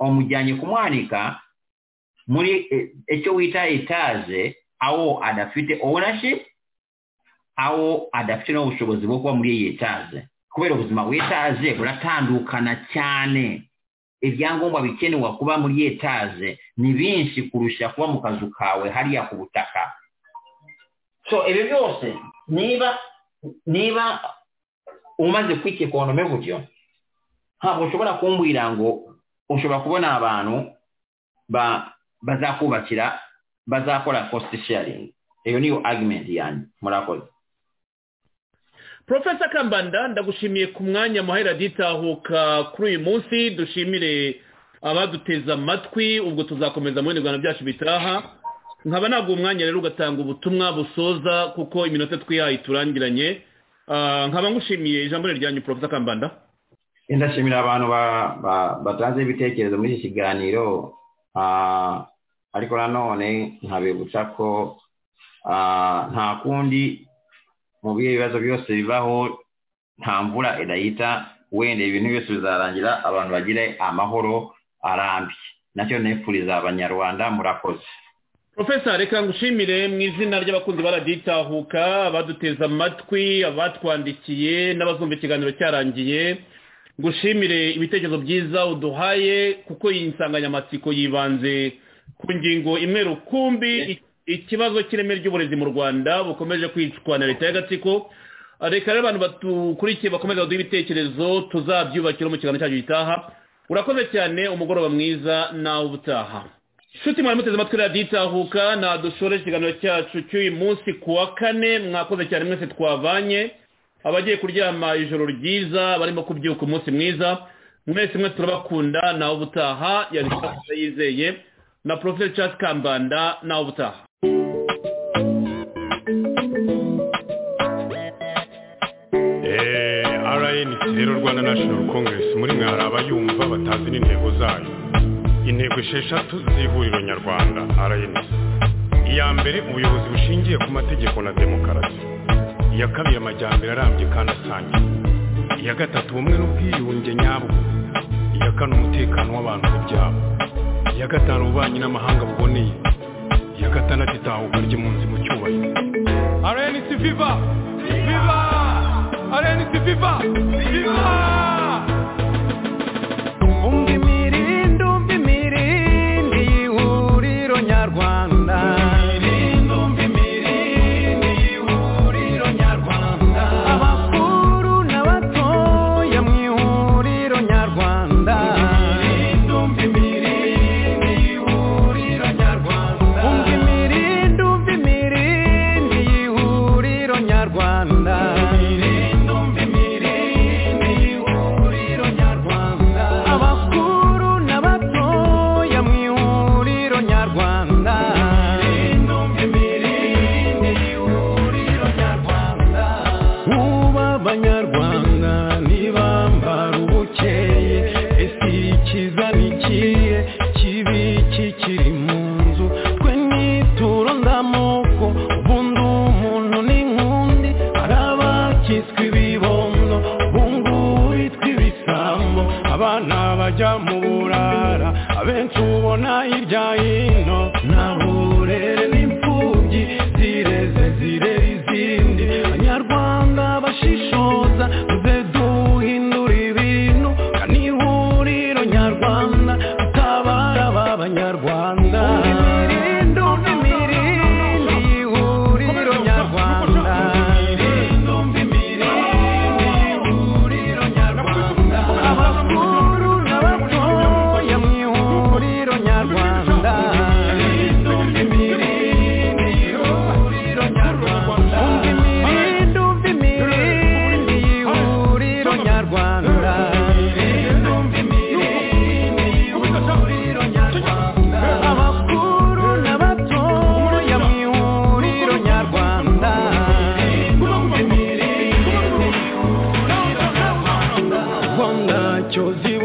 umujyanye kumwanika muri icyo wita etaje aho adafite ownership aho adafite n'ubushobozi bwo kuba muri iyi etaje kubera ubuzima bw'etaje buratandukana cyane ibyangombwa bikenewe kuba muri etaje ni binshi kurusha kuba mu kazu kawe hariya ku butaka so ibi byose niba niba umaze kwita ekonome gutyo ntabwo ushobora kumbwira ngo ushobora kubona abantu bazakubakira bazakora cost sharing iyo niyo argument yanjye murakoze profesa kambanda ndagushimiye ku mwanya muhera ditahuka kuri uyu munsi dushimire abaduteza amatwi ubwo tuzakomeza mu bindi rwanda byacu bitaha nkaba ntabwo umwanya rero ugatanga ubutumwa busoza kuko iminota twihaye turangiranye nkaba ngushimiye ijambo ryanyu profesa kambanda ndashimira abantu batanze ibitekerezo muri iki kiganiro ariko nanone nkabibutsa ko nta kundi mu bihe ibibazo byose bibaho nta mvura idahita wenda ibintu byose bizarangira abantu bagire amahoro arambye nacyo nifuriza abanyarwanda murakoze profesa reka ngushimire mu izina ry'abakunzi baraditahuka abaduteza amatwi abatwandikiye n'abazumva ikiganiro cyarangiye ngushimire ibitekerezo byiza uduhaye kuko iyi nsanganyamatsiko yibanze ku ngingo imwe rukumbi ikibazo cy'ireme ry'uburezi mu rwanda bukomeje kwicwa na leta y'agatsiko reka rero abantu batukurikiye bakomeze baduhe ibitekerezo tuzabyubakira mu kiganiro cyacu gitaha urakoze cyane umugoroba mwiza nawe ubutaha nshuti mwari muteze amatwi radiyo itahuka nadushore ikiganiro cyacu cy'uyu munsi ku wa kane mwakoze cyane mwese twavanye abagiye kuryama ijoro ryiza barimo kubyuka umunsi mwiza mwese mwe turabakunda nawe ubutaha yabishaka yizeye na Professor Charles Kambanda na ubutaha RNC rero Rwanda National Congress muri mwe hari abayumva batazi n'intego zayo intego esheshatu z'ihuriro nyarwanda RNC iya mbere ubuyobozi bushingiye ku mategeko na demokarasi iya kabiri amajyambere arambye kandi asangiye iya gatatu ubumwe n'ubwiyunge nyabwo iya kane umutekano w'abantu n'ibyabo iya gatanu ububanyi n'amahanga buboneye iya gatandatu itahuka ry'impunzi mu cyubahiro arenisi viva viva arenisi viva viva Ndumva imirindi, ndumva imirindi y'ihuriro nyarwanda. Abakuru n'abatoya mu ihuriro nyarwanda. Umva imirindi, ndumva imirindi y'ihuriro nyarwanda. abakuru n'abatoya mu ihuriro nyarwanda ubu abanyarwanda ntibambara ubukeye ese ikiza ni ikihe kibi kikiri mu nzu twe nituro ndamoko ubundi umuntu n'inkundi hari abakitswe ibibondo ubungubu bitwa ibisambo abana bajya mu burara abenshi ubona hirya hino nta burere n'imfubyi zireze zirera izindi abanyarwanda bashishoza muze duhindura ibintu kanihuriro nyarwanda dutabara aba banyarwanda ihuriro nyarwanda abakuru n'abatoya mu ihuriro nyarwanda umva imirindi umva imirindi y'ihuriro nyarwanda abakuru n'abatoya mu ihuriro nyarwanda Rwanda cyozi